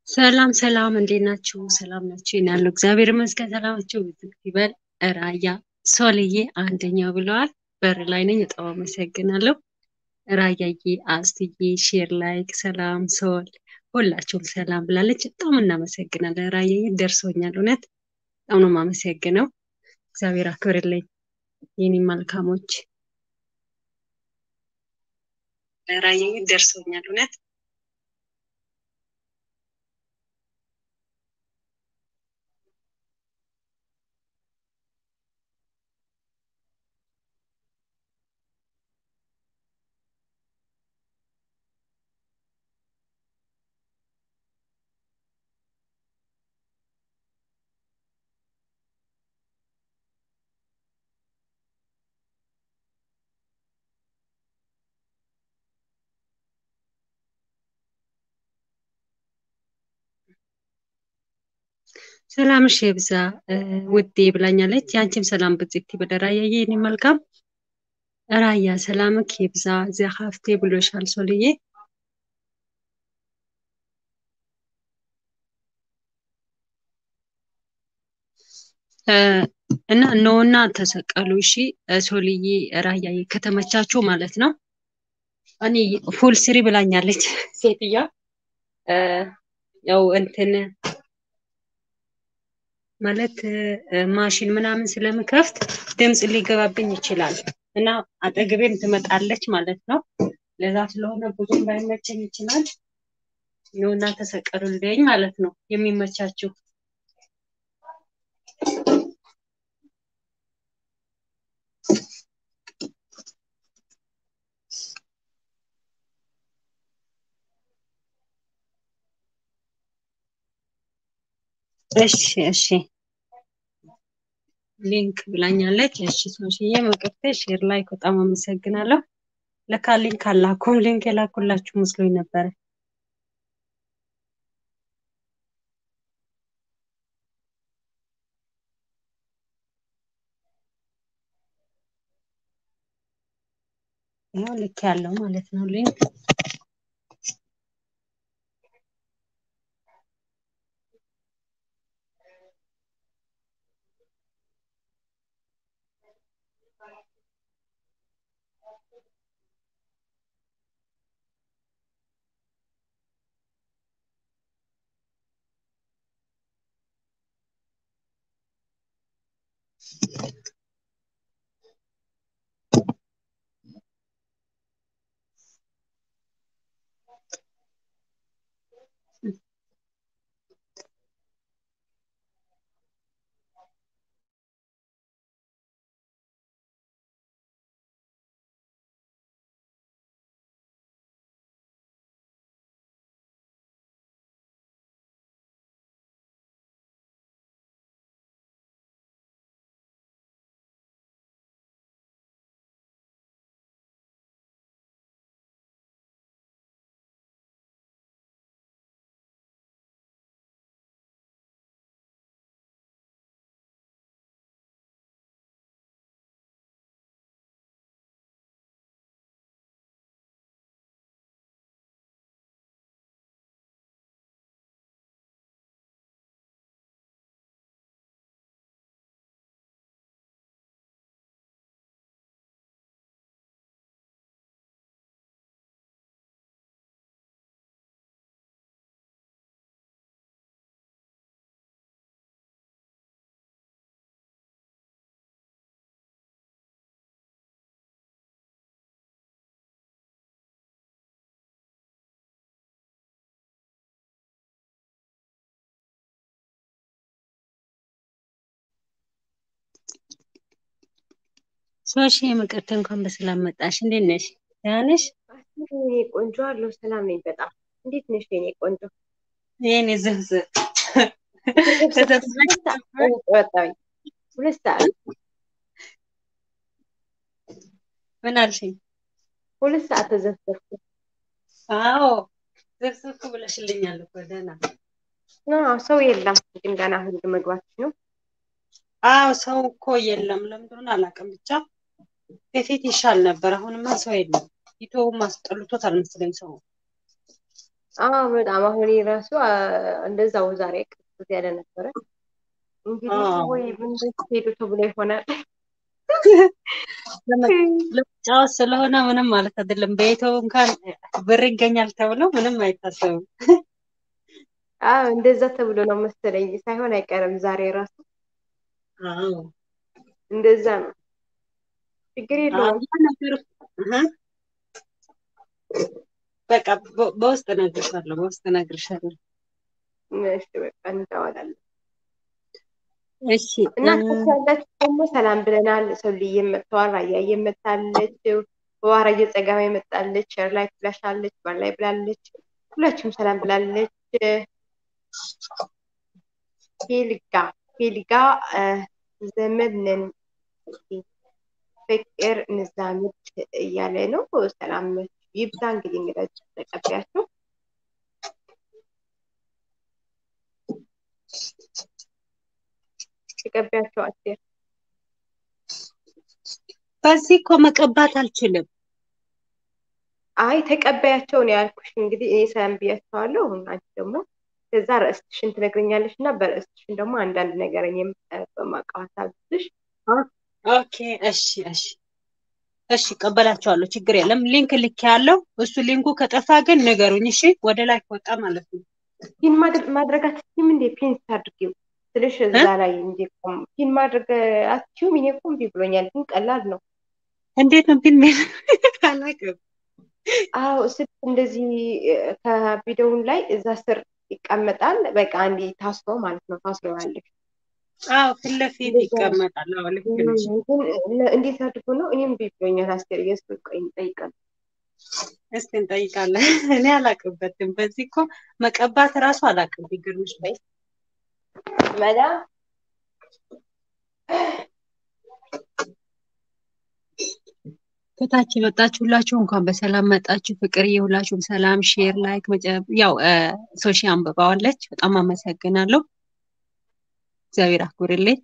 ሰላም ሰላም፣ እንዴት ናችሁ? ሰላም ናችሁ? እኔ ያለው እግዚአብሔር ይመስገን ሰላማችሁ ብዝት ይበል። ራያ ሶልዬ አንደኛው ብለዋል። በር ላይ ነኝ። በጣም አመሰግናለሁ። ራያዬ፣ አስትዬ፣ ሼር ላይክ፣ ሰላም ሶል፣ ሁላችሁም ሰላም ብላለች። በጣም እናመሰግናለን። ራያዬ ደርሶኛል። እውነት በጣም ነው የማመሰግነው። እግዚአብሔር አክብርልኝ የኔ መልካሞች። ራያዬ ደርሶኛል። እውነት ሰላምሽ የብዛ ውዴ ብላኛለች። የአንቺም ሰላም ብዝት ይበል ራያዬ፣ የኔ መልካም ራያ ሰላምክ ይብዛ። እዚያ ሀፍቴ ብሎሻል ሶልዬ። እና እነሆና ተሰቀሉ። እሺ ሶልዬ፣ ራያዬ ከተመቻችሁ ማለት ነው። እኔ ፉል ስሪ ብላኛለች ሴትዮዋ። ያው እንትን ማለት ማሽን ምናምን ስለምከፍት ድምፅ ሊገባብኝ ይችላል እና አጠገቤም ትመጣለች ማለት ነው። ለዛ ስለሆነ ብዙም ላይመቸኝ ይችላል። ነውና ተሰቀሉልኝ ማለት ነው የሚመቻችሁ እሺ እሺ ሊንክ ብላኛለች። እሺ ሶሽዬ መቅርቴ ሼር ላይክ በጣም አመሰግናለሁ። ለካ ሊንክ አላኩም። ሊንክ የላኩላችሁ መስሎኝ ነበረ። ያው ልክ ያለው ማለት ነው ሊንክ ሶሺ የምቅርት እንኳን በሰላም መጣሽ። እንዴት ነሽ? ደህና ነሽ? የኔ ቆንጆ አለው። ሰላም ነኝ በጣም። እንዴት ነሽ የኔ ቆንጆ? የኔ ዝህዝህ ወጣኝ ሁለት ሰዓት ምን አልሽኝ? ሁለት ሰዓት ተዘፈርኩ። አዎ ዝርዝርኩ ብለሽልኛል እኮ ደህና ሰው የለም ግን ገና ህግ መግባት ነው። አዎ ሰው እኮ የለም። ለምንድን አላውቅም። ብቻ በፊት ይሻል ነበር። አሁንማ ሰው የለም። ኢትዮውም አስጠልቶት አልመሰለኝ ሰው አዎ በጣም አሁን ራሱ እንደዛው ዛሬ ቅዝቅዝ ያለ ነበረ። እንግዲህ ወይ ምን ሄዱ ተብሎ ይሆናል። ለመጫወት ስለሆነ ምንም ማለት አይደለም። በኢትዮ እንኳን ብር ይገኛል ተብሎ ምንም አይታሰብም። አዎ እንደዛ ተብሎ ነው መሰለኝ ሳይሆን አይቀርም ዛሬ ራሱ አዎ እንደዛ ነው። ችግር የለውም። በቃ በውስጥ እነግርሻለሁ፣ በውስጥ እነግርሻለሁ። እሺ በቃ እንተዋላለን። እሺ እና ያላችሁ ደግሞ ሰላም ብለናል። ሰውልዬ መጥተዋል። ራያዬ መታለች። በዋራዬ ጸጋማ መጣለች። ሸር ላይ ብላሻለች። ባል ላይ ብላለች። ሁላችሁም ሰላም ብላለች። ሄልጋ ሄልጋ ዘመድ ነን ፍቅር እንዛመድ እያለ ነው። ሰላም ይብዛ። እንግዲህ እንግዳችሁ ተቀበያቸው። ተቀበያቸው አስቴር። በዚህ እኮ መቀባት አልችልም። አይ ተቀበያቸው ነው ያልኩሽ። እንግዲህ እኔ ሰላም ብያቸዋለሁ። አንቺ ደግሞ ከዛ ርዕስትሽን ትነግረኛለሽ እና በርዕስትሽን ደግሞ አንዳንድ ነገር እኔም በማውቀው ሀሳብ ብትሽ ኦኬ እሺ እሺ እሺ እቀበላቸዋለሁ። ችግር የለም። ሊንክ ልክ ያለው እሱ ሊንኩ ከጠፋ ግን ንገሩኝ። እሺ ወደ ላይ ከወጣ ማለት ነው። ፒን ማድረግ አትችይም እንዴ? ፒን አድርጊው ስልሽ እዛ ላይ እንዴ ፒን ማድረግ አትችይም? እኔ እኮ እምቢ ብሎኛል፣ ግን ቀላል ነው። እንዴት ነው ፒን አላውቅም። አዎ ስልክ እንደዚህ ከቪዲዮውን ላይ እዛ ስር ይቀመጣል። በቃ አንዴ ታስሮ ማለት ነው ታስረዋለሽ። አዎ ፊት ለፊት ይቀመጣል። አዎ ልክ ነሽ። እንዴት አድርጎ ነው? እኔም እምቢ ብሎኛል። አስቴር የእሱ ቆይ እንጠይቃለን። እስቲ እንጠይቃለን። እኔ አላውቅበትም። በዚህ እኮ መቀባት እራሱ አላውቅም። ቢገርምሽ መላ ከታች የመጣችሁ ሁላችሁ እንኳን በሰላም መጣችሁ። ፍቅርዬ ሁላችሁም ሰላም፣ ሼር፣ ላይክ ያው ሶሺ አንብባዋለች። በጣም አመሰግናለሁ። እግዚአብሔር አክብርልኝ።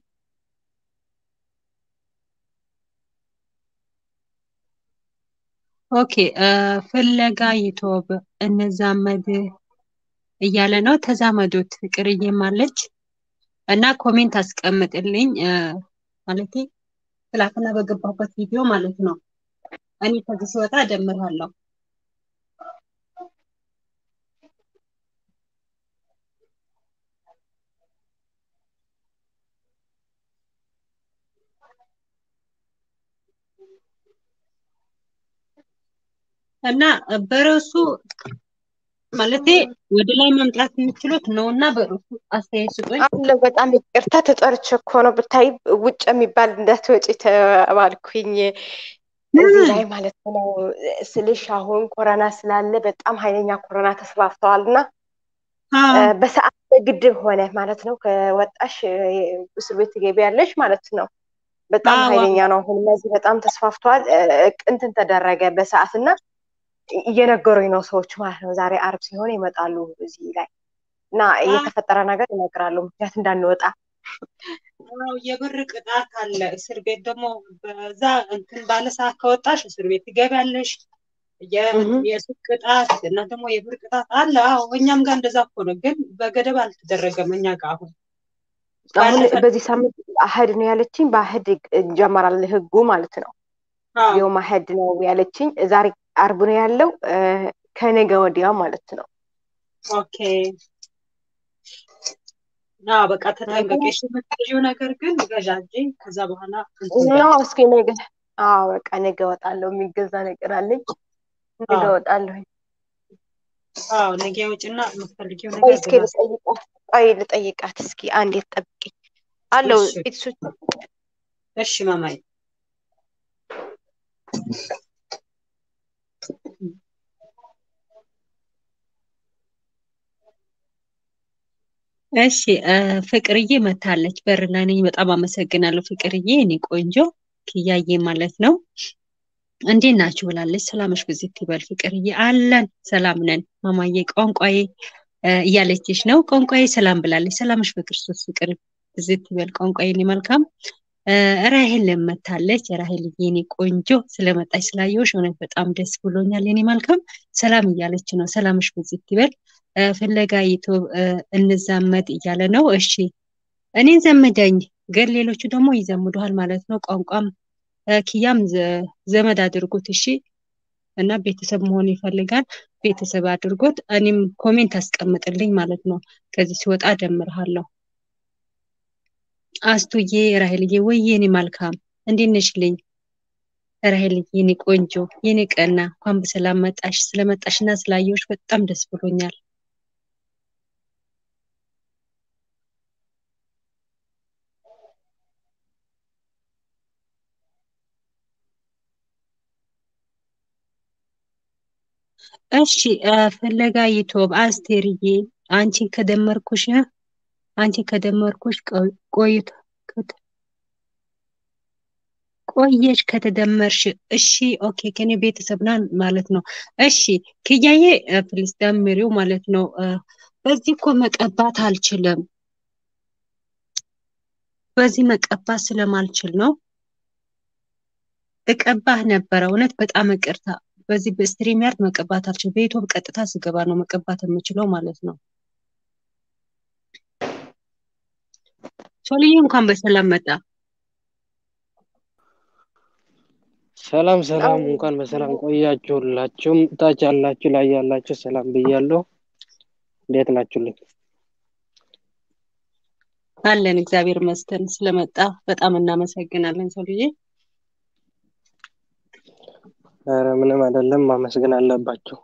ኦኬ ፍለጋ ይቶብ እንዛመድ እያለ ነው። ተዛመዱት ፍቅርዬም አለች እና ኮሜንት አስቀምጥልኝ ማለት ትላንትና በገባበት ቪዲዮ ማለት ነው። እኔ ከዚህ ስወጣ እደምርሃለሁ። እና በርዕሱ ማለቴ ወደ ላይ መምጣት የምችሉት ነው እና በርዕሱ አስተያየት ስጡኝ። አለ በጣም ይቅርታ ተጠርቼ እኮ ነው ብታይ ውጭ የሚባል እንዳትወጪ ተባልኩኝ እዚህ ላይ ማለት ነው ስልሽ አሁን ኮረና ስላለ በጣም ኃይለኛ ኮረና ተስፋፍተዋል እና በሰዓት በግድ ሆነ ማለት ነው። ከወጣሽ እስር ቤት ትገቢያለሽ ማለት ነው። በጣም ኃይለኛ ነው። አሁን እነዚህ በጣም ተስፋፍተዋል። እንትን ተደረገ በሰዓት እና እየነገሩኝ ነው ሰዎች ማለት ነው። ዛሬ አርብ ሲሆን ይመጣሉ እዚህ ላይ እና እየተፈጠረ ነገር ይነግራሉ። ምክንያት እንዳንወጣ የብር ቅጣት አለ። እስር ቤት ደግሞ በዛ እንትን ባለ ሰዓት ከወጣሽ እስር ቤት ትገቢያለሽ። የሱቅ ቅጣት እና ደግሞ የብር ቅጣት አለ። አዎ እኛም ጋር እንደዛ እኮ ነው፣ ግን በገደብ አልተደረገም እኛ ጋር አሁን አሁን በዚህ ሳምንት አህድ ነው ያለችኝ። በአህድ ይጀመራል ህጉ ማለት ነው። የውም አህድ ነው ያለችኝ። ዛሬ አርብ ነው ያለው፣ ከነገ ወዲያ ማለት ነው። ኦኬ አዎ በቃ ተጠንቀቂሽ። የምትገዢው ነገር ግን ገዣጂ። ከዛ በኋላ ነው እስኪ ነገ አዎ በቃ ነገ እወጣለሁ። የሚገዛ ነገር አለኝ። ነገ እወጣለሁ። አዎ ነገ ውጭና የምትፈልጊው ነገር እስኪ ልጠይቃት ቆይ ልጠይቃት እስኪ አንዴ ጠብቂኝ። አለው ቤተሰቦች እሺ ማማዬ እሺ ፍቅርዬ መታለች በር ላይ ነኝ። በጣም አመሰግናለሁ ፍቅርዬ፣ እኔ ቆንጆ ክያዬ ማለት ነው። እንዴት ናችሁ ብላለች። ሰላምሽ ብዝት ይበል ፍቅርዬ። አለን ሰላም ነን ማማዬ። ቋንቋዬ እያለችሽ ነው። ቋንቋዬ ሰላም ብላለች። ሰላምሽ በክርስቶስ ፍቅር ብዝት ይበል ቋንቋዬ። እኔ መልካም ራሄል ለመታለች። ራሄል የኔ ቆንጆ ስለመጣች ስላየሁሽ እውነት በጣም ደስ ብሎኛል። የኔ መልካም ሰላም እያለች ነው። ሰላምሽ ብዝት ይበል። ፍለጋ ዩቱብ እንዛመድ እያለ ነው። እሺ እኔን ዘመደኝ፣ ግን ሌሎቹ ደግሞ ይዘምዱሃል ማለት ነው። ቋንቋም ኪያም ዘመድ አድርጎት እሺ። እና ቤተሰብ መሆን ይፈልጋል። ቤተሰብ አድርጎት እኔም ኮሜንት አስቀምጥልኝ ማለት ነው። ከዚህ ሲወጣ ደምርሃለሁ። አስቱዬ ራሄልዬ፣ ወይ የኔ መልካም እንዴት ነሽልኝ? ራሄልዬ የኔ ቆንጆ የኔ ቀና እንኳን በሰላም መጣሽ። ስለመጣሽና ስላየሁሽ በጣም ደስ ብሎኛል። እሺ ፍለጋ ዩቱብ አስቴርዬ አንቺ ከደመርኩሽ አንቺ ከደመርኩሽ ቆይቶ ቆየሽ ከተደመርሽ እሺ ኦኬ ከኔ ቤተሰብ ናን ማለት ነው። እሺ ክያዬ ፕሊስ ደምሪው ማለት ነው። በዚህ እኮ መቀባት አልችልም። በዚህ መቀባት ስለማልችል ነው። እቀባህ ነበረ እውነት በጣም ይቅርታ። በዚህ በስትሪም ያርድ መቀባት አልችልም። በዩቱብ ቀጥታ ስገባ ነው መቀባት የምችለው ማለት ነው። ሶልዬ እንኳን በሰላም መጣ። ሰላም ሰላም፣ እንኳን በሰላም ቆያችሁ። ሁላችሁም ታች ያላችሁ ላይ ያላችሁ ሰላም ብያለሁ። እንዴት ናችሁልኝ? አለን እግዚአብሔር ይመስገን። ስለመጣ በጣም እናመሰግናለን ሶልዬ። ኧረ ምንም አይደለም፣ ማመስገን አለባቸው።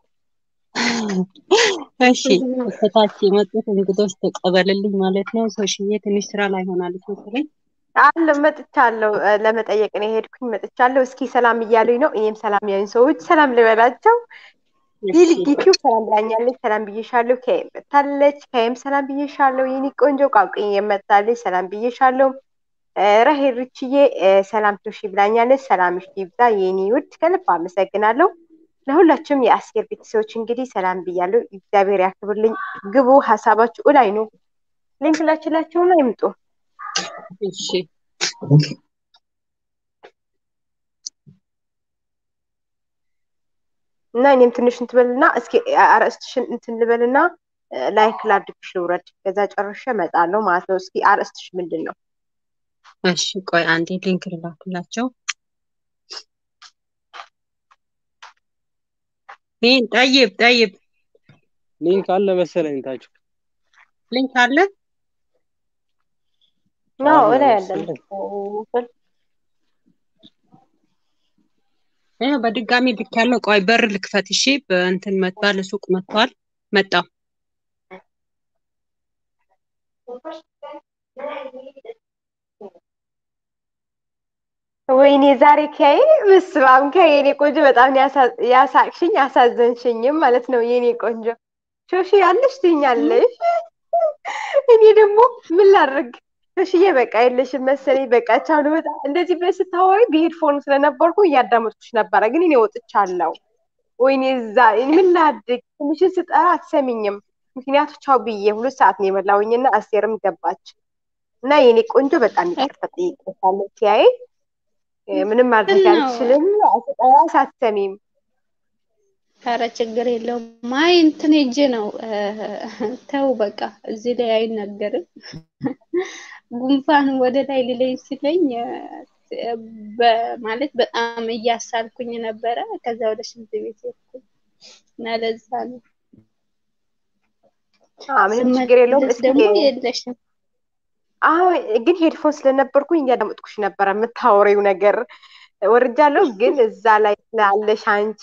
እሺ ከታች የመጡት እንግዶች ተቀበልልኝ ማለት ነው። ሶሽዬ ትንሽ ስራ ላይ ሆናለች መሰለኝ። አለ መጥቻለሁ። ለመጠየቅ ነው የሄድኩኝ። መጥቻለሁ። እስኪ ሰላም እያሉኝ ነው። እኔም ሰላም ያዩኝ ሰዎች ሰላም ልበላቸው። ሊልጊቲው ሰላም ብላኛለች። ሰላም ብዬሻለሁ። ከየም መታለች። ከየም ሰላም ብዬሻለሁ። የኔ ቆንጆ ቋቁኝ የመታለች። ሰላም ብዬሻለሁ። ራሄል ርችዬ ሰላም ቶሺ ብላኛለች። ሰላምሽ ይብዛ የኔ ውድ፣ ከልብ አመሰግናለሁ። ለሁላችሁም የአስቴር ቤተሰቦች እንግዲህ ሰላም ብያለሁ። እግዚአብሔር ያክብርልኝ። ግቡ፣ ሀሳባችሁ እላይ ነው። ሊንክ ላችላችሁና ይምጡ። እሺ እና እኔም ትንሽ እንትበልና እስኪ አርእስትሽን እንትን ልበልና ላይክ ላድርግሽ ልውረድ። ከዛ ጨርሼ እመጣለሁ ማለት ነው። እስኪ አርእስትሽ ምንድን ነው? እሺ ቆይ አንዴ ሊንክ ልላክላቸው። ይህን ጠይብ ጠይብ ሊንክ አለ መሰለኝ ታች ሊንክ አለ ነው አለ እላይ ያለን መሰለኝ። ይሄ በድጋሚ ልክ ያለው ቆይ በር ልክፈት። እሺ በእንትን መጥቷል፣ ሱቅ መጥቷል። መጣው ወይኔ ዛሬ ከይ ምስባም ከይ የኔ ቆንጆ በጣም ነው ያሳ- ያሳቅሽኝ ያሳዘንሽኝም ማለት ነው። የኔ ቆንጆ ሾሺ ያለሽ ትኛለሽ። እኔ ደግሞ ምን ላድርግ ሾሽዬ፣ በቃ የለሽም መሰለኝ። በቃ ቻው ልወጣ። እንደዚህ ብለሽ ስታወሪ በሄድፎን ስለነበርኩ እያዳመጥኩሽ ነበረ፣ ግን እኔ ወጥቻለሁ። ወይኔ እዛ ምን ላድርግ፣ ትንሽን ስጠራ አትሰሚኝም። ምክንያቱ ቻው ብዬ ሁለት ሰዓት ነው የበላሁኝና አስቴርም ገባች እና የኔ ቆንጆ በጣም ይቅርታ ጠይቄሻለሁ። ቲያዬ ምንም ማድረግ ነው። አልችልም። ስጠራ ሳትሰሚም ኧረ ችግር የለውም። አይ እንትን ሄጄ ነው ተው በቃ እዚህ ላይ አይናገርም። ጉንፋን ወደ ላይ ሊለኝ ሲለኝ እ፣ በማለት በጣም እያሳልኩኝ ነበረ። ከዛ ወደ ሽንት ቤት ሄድኩኝ እና ለዛ ነው አዎ፣ ምንም ችግር የለውም። ስመለስ እስኪ ደግሞ የለሽም። አዎ ግን ሄድፎን ስለነበርኩኝ እያዳመጥኩሽ ነበረ የምታወሪው ነገር ወርጃለሁ። ግን እዛ ላይ ስላለሽ አንቺ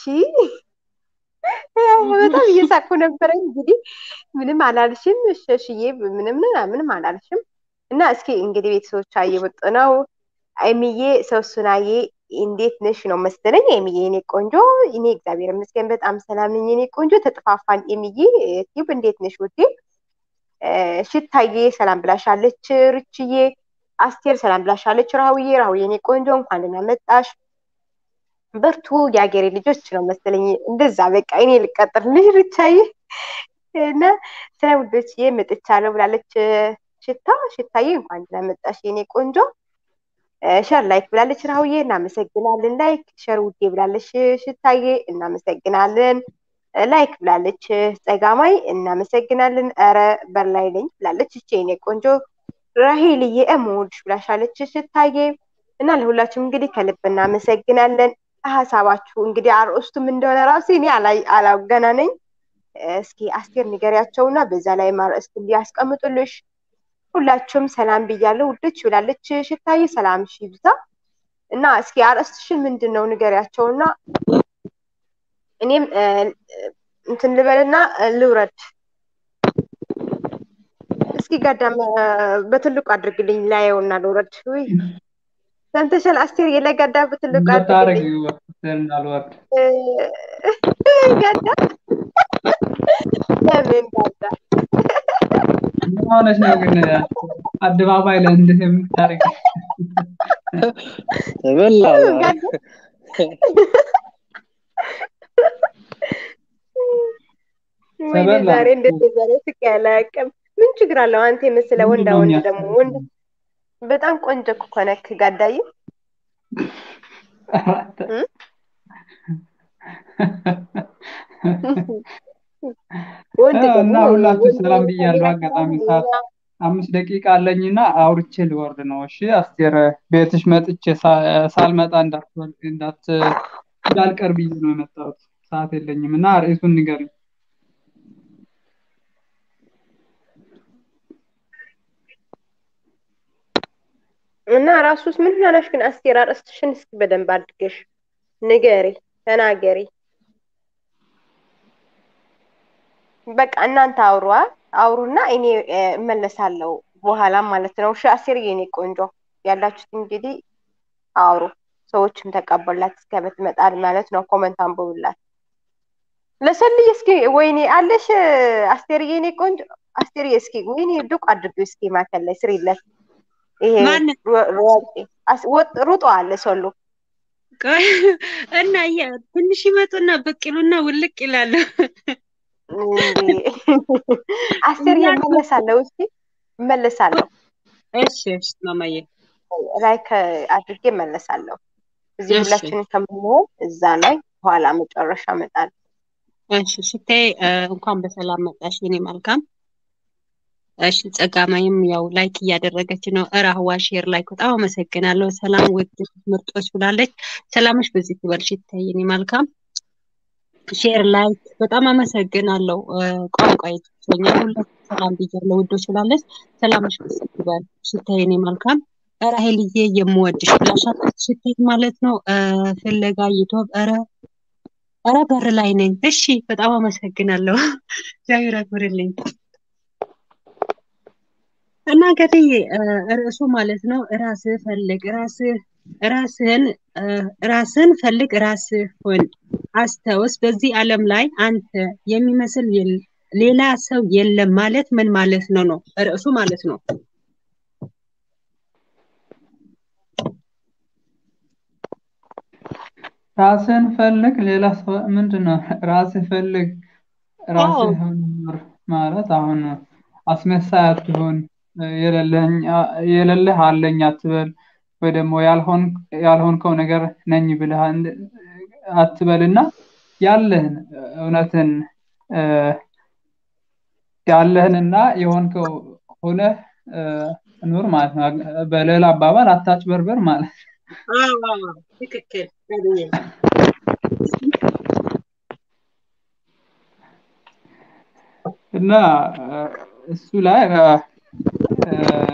በጣም እየሳቅኩ ነበረ። እንግዲህ ምንም አላልሽም ሸሽዬ፣ ምንም ምንም አላልሽም። እና እስኪ እንግዲህ ቤተሰቦቿ እየወጡ ነው። አይሚዬ ሰውሱናዬ እንዴት ነሽ ነው መሰለኝ። አይሚዬ የኔ ቆንጆ፣ እኔ እግዚአብሔር ይመስገን በጣም ሰላም ነኝ የኔ ቆንጆ። ተጠፋፋን። አይሚዬ ቲብ እንዴት ነሽ ውዴ? ሽታዬ ሰላም ብላሻለች። ርችዬ አስቴር ሰላም ብላሻለች። ራሁዬ ራሁዬ የኔ ቆንጆ እንኳን ደህና መጣሽ። በርቱ የአገሬ ልጆች ነው መሰለኝ። እንደዛ በቃ እኔ ልቀጥርልሽ ርቻዬ እና ስለ ውዶችዬ መጥቻለሁ ብላለች። ሽታ ሽታዬ እንኳን ደህና መጣሽ የኔ ቆንጆ። ሸር ላይክ ብላለች ራሁዬ፣ እናመሰግናለን። ላይክ ሸር ውዴ ብላለች ሽታዬ፣ እናመሰግናለን። ላይክ ብላለች ጸጋማይ፣ እናመሰግናለን። ኧረ በላይ ነኝ ብላለች እቼ የኔ ቆንጆ ራሄልዬ፣ እምወድሽ ብላሻለች ሽታዬ። እና ለሁላችሁም እንግዲህ ከልብ እናመሰግናለን። ሀሳባችሁ እንግዲህ አርዕስቱም እንደሆነ ራሱ እኔ አላገና ነኝ። እስኪ አስቴር ንገሪያቸውና በዛ ላይ ማርዕስት እንዲያስቀምጡልሽ ሁላችሁም ሰላም ብያለሁ ውዶች ብላለች ሽታዬ። ሰላም ሺ ይብዛ እና እስኪ አርዕስትሽን ምንድን ነው ንገሪያቸውና እኔም እንትን ልበልና ልውረድ። እስኪ ጋዳም በትልቁ አድርግልኝ ላየውና ልውረድ። ውይ ሰምተሻል አስቴር? የለጋዳ በትልቁ አድርግልኝ እንዳልወርድ ጋዳ ለምን ጋዳ ምን ሆነሽ ነው ግን አደባባይ ላይ እንዴት የምታደርግ ተበላ ጋዳ ወይኔ ተበላ። ዛሬ እንደዚህ ዛሬ ስቅ ያለ አቅም ምን ችግር አለው? አንተ የመሰለ ወንዳ ምንድነው ወንድ ደግሞ የሚያስፈልገው? ወንድ በጣም ቆንጆ እኮ ነክ ጋዳዬ። እ? ወንድ እና ደግሞ ሁላችሁ ወንድ ሰላም ወንድ ብያለሁ። ሌላ አጋጣሚ ሰላም ሰዓት ሌላ አምስት ደቂቃ አለኝና አውርቼ ልወርድ ነው። እሺ አስቴር፣ ቤትሽ መጥቼ ሳ- ሳልመጣ እንዳትወል- እንዳት እንዳልቀር ብዬ ነው የመጣሁት። ሰዓት የለኝም እና ርዕሱን ንገሪኝ። እና ራሱስ ምን ሆነሽ ግን አስቴር? አርዕስትሽን እስኪ በደንብ አድርገሽ ንገሪ፣ ተናገሪ። በቃ እናንተ አውሯ አውሩና እኔ እ፣ እመለሳለሁ በኋላ ማለት ነው። እሺ አስቴር የኔ ቆንጆ ያላችሁት እንግዲህ አውሩ። ሰዎችም ተቀበላት እስከምትመጣል ማለት ነው። ኮመንት አንብቡላት። ለሰልይ እስኪ ወይኔ አለሽ አስቴር የኔ ቆንጆ አስቴር እስኪ ወይኔ ዱቅ አድርጊው እስኪ ማከል ላይ ስሪለት ይሄ ማን ሮ- ሮጬ አስ- ወጥ- ሩጦ አለ ሰሉ ቆይ እና የ- ትንሽ ይመጡና ብቅ ይሉና ውልቅ ይላሉ። እንዴ አስቴር እመለሳለሁ። እስኪ እመለሳለሁ እሺ እሺ ማማዬ ላይክ አድርጌ እመለሳለሁ። እዚህ እሺ። ሁላችንን ከምንሆን እዛ ላይ በኋላ መጨረሻ እመጣለሁ። እሺ ስታይ እ፣ እንኳን በሰላም መጣሽ የኔ መልካም። እሺ ጸጋማይም ያው ላይክ እያደረገች ነው። እራህዋ ሼር ላይክ በጣም አመሰግናለሁ። ሰላም ውድ ምርጦች ብላለች። ሰላምሽ በዚህ ትበልሽ ይታይ የኔ መልካም። ሼር ላይክ በጣም አመሰግናለሁ። እ፣ ቋንቋ ይቶኛል። ሁላችሁም ሰላም ብያለሁ ውዶች ብላለች። ሰላምሽ በዚህ ትበል ሽታይ የኔ መልካም። ራሄልዬ የምወድሽ ብላሻለች። ሽታይ ማለት ነው እ፣ ፍለጋ ይቶብ ኧረ ኧረ በር ላይ ነኝ። እሺ በጣም አመሰግናለሁ። እግዚአብሔር ያክብርልኝ። እና እንግዲህ እ፣ ርዕሱ ማለት ነው ራስህ ፈልግ ራስህ ራስህን እ፣ ራስህን ፈልግ ራስህ ሁን አስታውስ። በዚህ ዓለም ላይ አንተ የሚመስል የለ- ሌላ ሰው የለም ማለት ምን ማለት ነው ነው ርዕሱ ማለት ነው። ራስህን ፈልግ። ሌላ ሰው ምንድን ነው? ራስህ ፈልግ፣ አዎ ራስህ ኑር ማለት አሁን አስመሳይ አትሁን፣ የሌለኝ የሌለህ አለኝ አትበል፣ ወይ ደግሞ ያልሆን ያልሆንከው ነገር ነኝ ብለህ አንድ- አትበልና ያለህን እውነትን እ፣ ያለህንና የሆንከው ሆነህ እ፣ ኑር ማለት ነው። በሌላ አባባል አታጭበርበር ማለት ነው። አዎ አዎ ትክክል አግኘ እና እ፣ እሱ ላይ እ፣ እ፣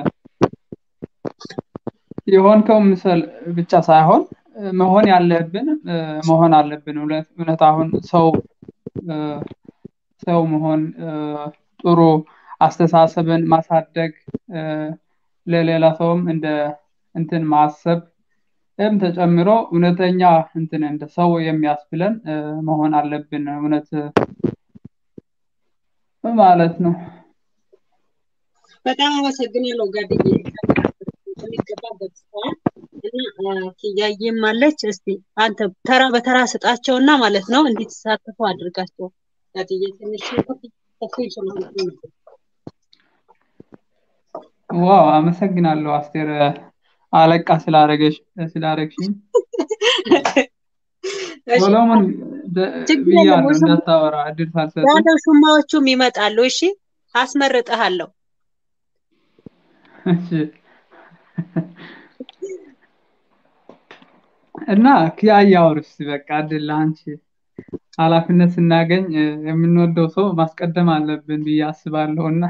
የሆንከው ምሰል ብቻ ሳይሆን እ፣ መሆን ያለብን እ፣ መሆን አለብን። እውነት እውነት አሁን ሰው እ፣ ሰው መሆን እ፣ ጥሩ አስተሳሰብን ማሳደግ እ፣ ለሌላ ሰውም እንደ እንትን ማሰብ እም ተጨምሮ እውነተኛ እንትን እንደ ሰው የሚያስብለን እ፣ መሆን አለብን። እውነት ማለት ነው። በጣም አመሰግናለሁ ጋድዬ የሚገባ ገብተዋል እና ኪያዬም አለች። እስቲ አንተ ተራ በተራ ስጣቸውና ማለት ነው እንዲተሳተፉ አድርጋቸው። ጋድዬ ትንሽ ከፍ ይችላል። ዋው አመሰግናለሁ አስቴር። አለቃ ስላረገሽ ስላረግሽኝ እሺ ሶሎሞን ደ- ችግር የለም ብያለሁ ውሽማ እንዳታወራ እድል ሳልሰጥ ያለው ሹማዎቹም ይመጣሉ። እሺ አስመርጥሃለሁ። እሺ እና ኪያያ አውርስ በቃ እድል ለአንቺ ኃላፊነት ስናገኝ እ፣ የምንወደው ሰው ማስቀደም አለብን ብዬ አስባለሁ እና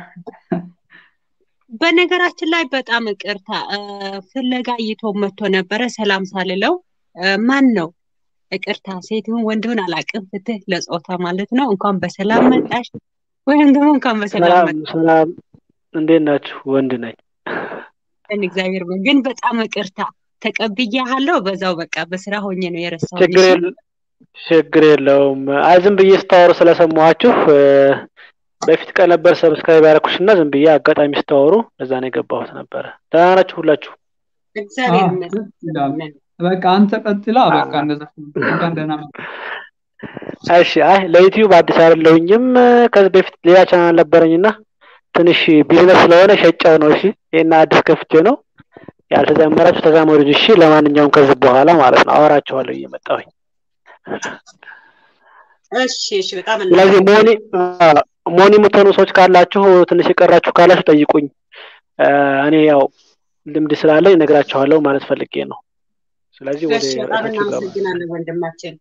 በነገራችን ላይ በጣም ይቅርታ እ፣ ፍለጋ እይቶ መጥቶ ነበረ። ሰላም ሳልለው እ፣ ማን ነው? ይቅርታ ሴት ይሁን ወንድ ይሁን አላውቅም። ፍትህ ለጾታ ማለት ነው። እንኳን በሰላም መጣሽ፣ ወይም ደግሞ እንኳን በሰላም ሰላም መጣሽ። ሰላም፣ እንዴት ናችሁ? ወንድ ነኝ። እግዚአብሔር ይመስገን። ግን በጣም ይቅርታ ተቀብያለሁ። በዛው በቃ በስራ ሆኜ ነው የረሳሁት። ችግር እሺ የለ ችግር የለውም። አይ ዝም ብዬ ስታወሩ ስለሰማኋችሁ እ፣ በፊት ቀን ነበር ሰብስክራይብ ያደረኩሽ እና ዝም ብዬ አጋጣሚ ስታወሩ እዛ ነው የገባሁት ነበረ። ደህና ናችሁ ሁላችሁ? እግዚአብሔር አዎ ይመስገን። ደስ ይላል። በቃ አንተ ቀጥላ በቃ እንደዛ እንኳን ደህና መጣ እሺ አይ ለዩቲዩብ አዲስ አይደለሁኝም። ከዚህ በፊት ሌላ ቻናል ነበረኝና ትንሽ ቢዝነስ ስለሆነ ሸጫው ነው። እሺ ይሄን አዲስ ከፍቼ ነው ያልተዛመራችሁ ተዛመዱ። እሺ ለማንኛውም ከዚህ በኋላ ማለት ነው አወራችኋለሁ እየመጣሁኝ። እሺ እሺ፣ በጣም ስለዚህ ሞኒ እናመሰግናለን። አ፣ ሞኒ የምትሆኑ ሰዎች ካላችሁ ትንሽ የቀራችሁ ካላችሁ ጠይቁኝ። አ፣ እኔ ያው ልምድ ስላለኝ እነግራችኋለሁ ማለት ፈልጌ ነው። ስለዚህ ወደ እሺ፣ በጣም ርዕሳችሁ ገባ። እናመሰግናለን ወንድማችን።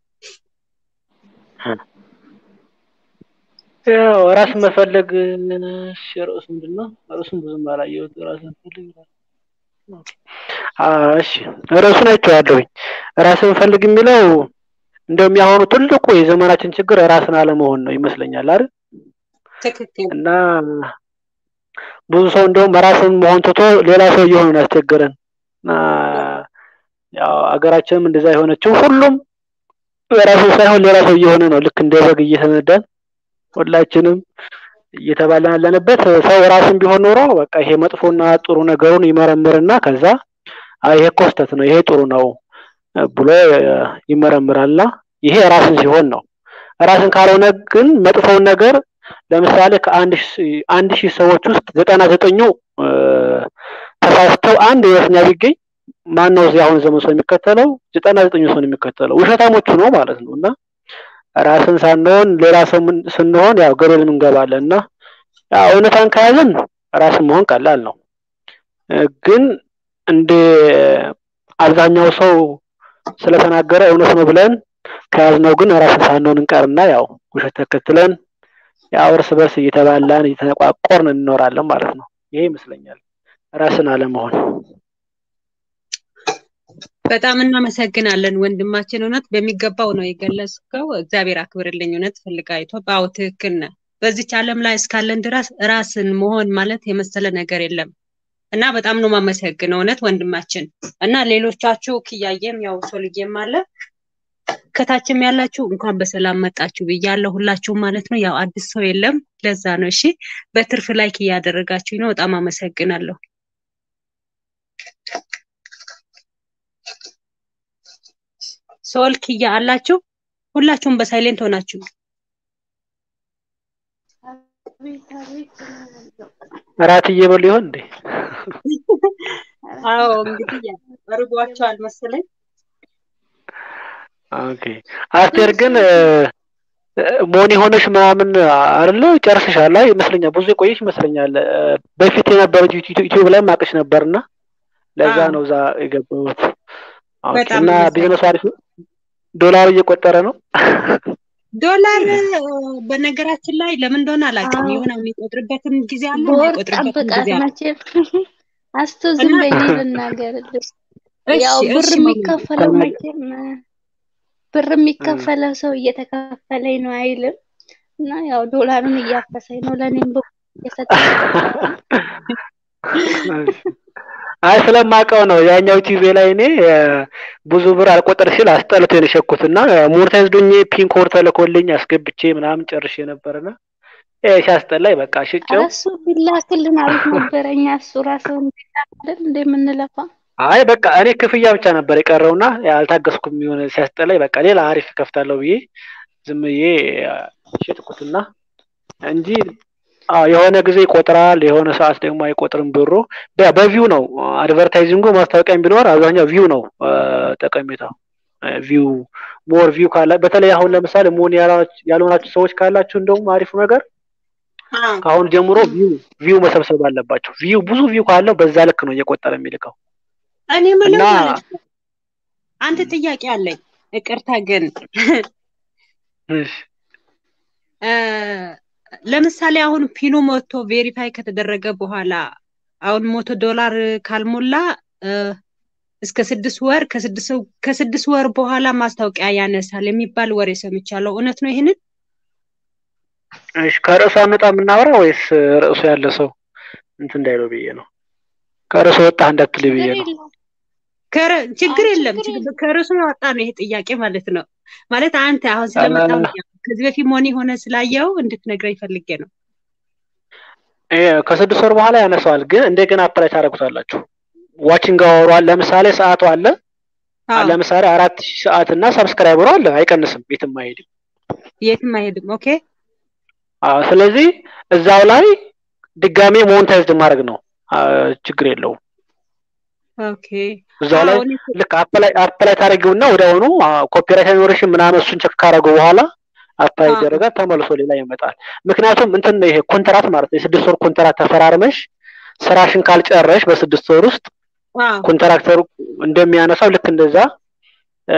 ያው ራስ መፈለግ እሺ፣ ርዕሱ ምንድን ነው? ርዕሱን ብዙም አላየሁት። ራስ መፈለግ ይላል። አ፣ እሺ ርዕሱን አይቼዋለሁኝ። ራስን ፈልግ የሚለው እንደውም ያሁኑ ትልቁ የዘመናችን ችግር ራስን አለመሆን ነው ይመስለኛል አይደል? ትክክል። እና ብዙ ሰው እንደውም ራስን መሆን ትቶ ሌላ ሰው እየሆነ ነው ያስቸገረን። እና ያው አገራችንም እንደዛ የሆነችው ሁሉም ራሱ ሳይሆን ሌላ ሰው እየሆነ ነው። ልክ እንደ በግ እየተነዳን ሁላችንም እየተባለን ያለንበት ሰው ራስን ቢሆን ኖሮ በቃ ይሄ መጥፎና ጥሩ ነገሩን ይመረምርና ከዛ አይ ይሄ እኮ ስህተት ነው፣ ይሄ ጥሩ ነው ብሎ ይመረምራልና ይሄ ራስን ሲሆን ነው። ራስን ካልሆነ ግን መጥፎውን ነገር ለምሳሌ ከአንድ ሺህ- አንድ ሺህ ሰዎች ውስጥ ዘጠና ዘጠኙ እ፣ ተሳስተው አንድ እውነተኛ ቢገኝ ማን ነው እዚህ አሁን ዘመን ሰው የሚከተለው? ዘጠና ዘጠኙ ሰው ነው የሚከተለው። ውሸታሞቹ ነው ማለት ነው። እና ራስን ሳንሆን ሌላ ሰው ምን- ስንሆን ያው ገደል እንገባለን እና ያው እውነታን ከያዝን ራስን መሆን ቀላል ነው። እ፣ ግን እንደ አብዛኛው ሰው ስለተናገረ እውነት ነው ብለን ከያዝነው ግን ራስን ሳንሆን እንቀርና ያው ውሸት ተከትለን ያው እርስ በርስ እየተባላን እየተነቋቆርን እንኖራለን ማለት ነው። ይሄ ይመስለኛል ራስን አለመሆን። በጣም እናመሰግናለን ወንድማችን። እውነት በሚገባው ነው የገለጽከው። እግዚአብሔር አክብርልኝ። እውነት ፈልጋይቶ በአዎ ትክክል ነህ። በዚች ዓለም ላይ እስካለን ድረስ ራስን መሆን ማለት የመሰለ ነገር የለም እና በጣም ነው የማመሰግነው እውነት ወንድማችን እና ሌሎቻችሁ ክያየም ያው ሶልዬም አለ ከታችም ያላችሁ እንኳን በሰላም መጣችሁ ብያለሁ ሁላችሁም ማለት ነው። ያው አዲስ ሰው የለም ለዛ ነው። እሺ በትርፍ ላይክ እያደረጋችሁ ነው። በጣም አመሰግናለሁ። ሶል ክያ አላችሁ ሁላችሁም በሳይሌንት ሆናችሁ አቤት አቤት እላለሁ። እራት እየበሉ ይሆን እንዴ? አዎ እንግዲህ ያው እርቧቸዋል መሰለኝ። ኦኬ። አስቴር ግን እ፣ ሞኒ ሆነሽ ምናምን አይደለ ጨርሰሻል? አይ ይመስለኛል ብዙ የቆየሽ ይመስለኛል። እ፣ በፊት የነበረው ዩቲዩብ ላይ ማቅሽ ነበርና ለዛ አዎ ነው እዛ የገባሁት። ኦኬ። በጣም እና አመሰግናለሁ። ቢዝነሱ አሪፍ ነው? ዶላሩ እየቆጠረ ነው? ዶላር እ፣ በነገራችን ላይ ለምን እንደሆነ አላውቅም። አዎ የሆነ የሚቆጥርበትም ጊዜ አለ፣ በወር የማይቆጥርበትም ጠብቃት ጊዜ አለ መቼም አስቶ እና ዝም በይ እኔ ልናገርልሽ። እሺ ያው ብር እሺ ማሚ የሚከፈለው ተናገ- መቼም ብር እ፣ የሚከፈለው ሰው እየተከፈለኝ ነው አይልም እና ያው ዶላሩን እያፈሰኝ ነው ለእኔም ብር እየሰጠኝ አይ ስለማውቀው ነው ያኛው ቲቪ ላይ እኔ እ፣ ብዙ ብር አልቆጠር ሲል አስጠልቶ ነው የሸኩት እና ሞኔታይዝድ ሆኜ ፒን ኮድ ተልኮልኝ አስገብቼ ምናምን ጨርሼ ነበርና ይሄ ሲያስጠላኝ በቃ ኧረ ሽጬው እሱ ቢላክልን አሪፍ ነበረ። እኛ እሱ ራሱ አይደል እንደምንለፋ አይ በቃ እኔ ክፍያ ብቻ ነበር የቀረውና አልታገስኩም። የሆነ ሲያስጠላኝ በቃ ሌላ አሪፍ ከፍታለሁ ብዬ ዝም ብዬ ሸጥኩትና እንጂ አዎ የሆነ ጊዜ ይቆጥራል፣ የሆነ ሰዓት ደግሞ አይቆጥርም ብሩ። በ- በቪው ነው አድቨርታይዚንጉ ማስታወቂያም ቢኖር አብዛኛው ቪው ነው አ፣ ጠቀሜታው። ቪው ሞር ቪው ካላ በተለይ አሁን ለምሳሌ ሞን ያላ- ያልሆናችሁ ሰዎች ካላችሁ እንደውም አሪፉ ነገር አዎ ከአሁን ጀምሮ ቪው ቪው መሰብሰብ አለባቸው። ቪው ብዙ ቪው ካለው በዛ ልክ ነው እየቆጠረ የሚልከው እኔ ምለው እና ማለት ነው አንድ ጥያቄ አለኝ። ይቅርታ ግን እሺ፣ እ፣ ለምሳሌ አሁን ፒኑ ሞቶ ቬሪፋይ ከተደረገ በኋላ አሁን ሞቶ ዶላር ካልሞላ እ፣ እስከ ስድስት ወር ከስድስት ከስድስት ወር በኋላ ማስታወቂያ ያነሳል የሚባል ወሬ ሰምቻለሁ። እውነት ነው ይሄንን? እሺ ከርዕሱ አንወጣ የምናወራ ወይስ ርዕሱ ያለ ሰው እንትን እንዳይለው ብዬ ነው። ከርዕሱ ወጣህ እንዳትል ብዬ ችግር ነው። የለውም። ከረ- ችግር አይ የለም። ችግር ችግር- የለም። ከርዕሱ ያወጣ ነው ይሄ ጥያቄ ማለት ነው። ማለት አንተ አሁን ስለመጣው ከዚህ በፊት ሞኒ ሆነ ስላየው እንድትነግረኝ ፈልጌ ነው። ይሄ ከስድስት ወር በኋላ ያነሳዋል፣ ግን እንደገና አፕላይ ታደርጉታላችሁ። ዋቺንግ አወሩ አለ፣ ለምሳሌ ሰዓቱ አለ። አዎ ለምሳሌ አራት ሺህ ሰዓት እና ሰብስክራይበሩ አለ፣ አይቀንስም፣ የትም አይሄድም። የትም አይሄድም። ኦኬ አዎ፣ ስለዚህ እዛው ላይ ድጋሜ ሞኔታይዝድ ማድረግ ነው። አ፣ ችግር የለውም። ኦኬ እዛው ላይ አዎ እኔ ልክ አፕላይ አፕላይ ታደርጊውና ወዲያውኑ ኮፒራይት አይኖርሽም ምናምን እሱን ቸክ ካደረገው በኋላ አፕላይ አዎ ይደረጋል፣ ተመልሶ ሌላ ይመጣል። ምክንያቱም እንትን ነው ይሄ ኮንትራት ማለት ነው። የስድስት ወር ኮንትራት ተፈራርመሽ ስራሽን ካልጨረሽ በስድስት ወር ውስጥ አዎ ኮንትራክተሩ እንደሚያነሳው ልክ እንደዛ እ፣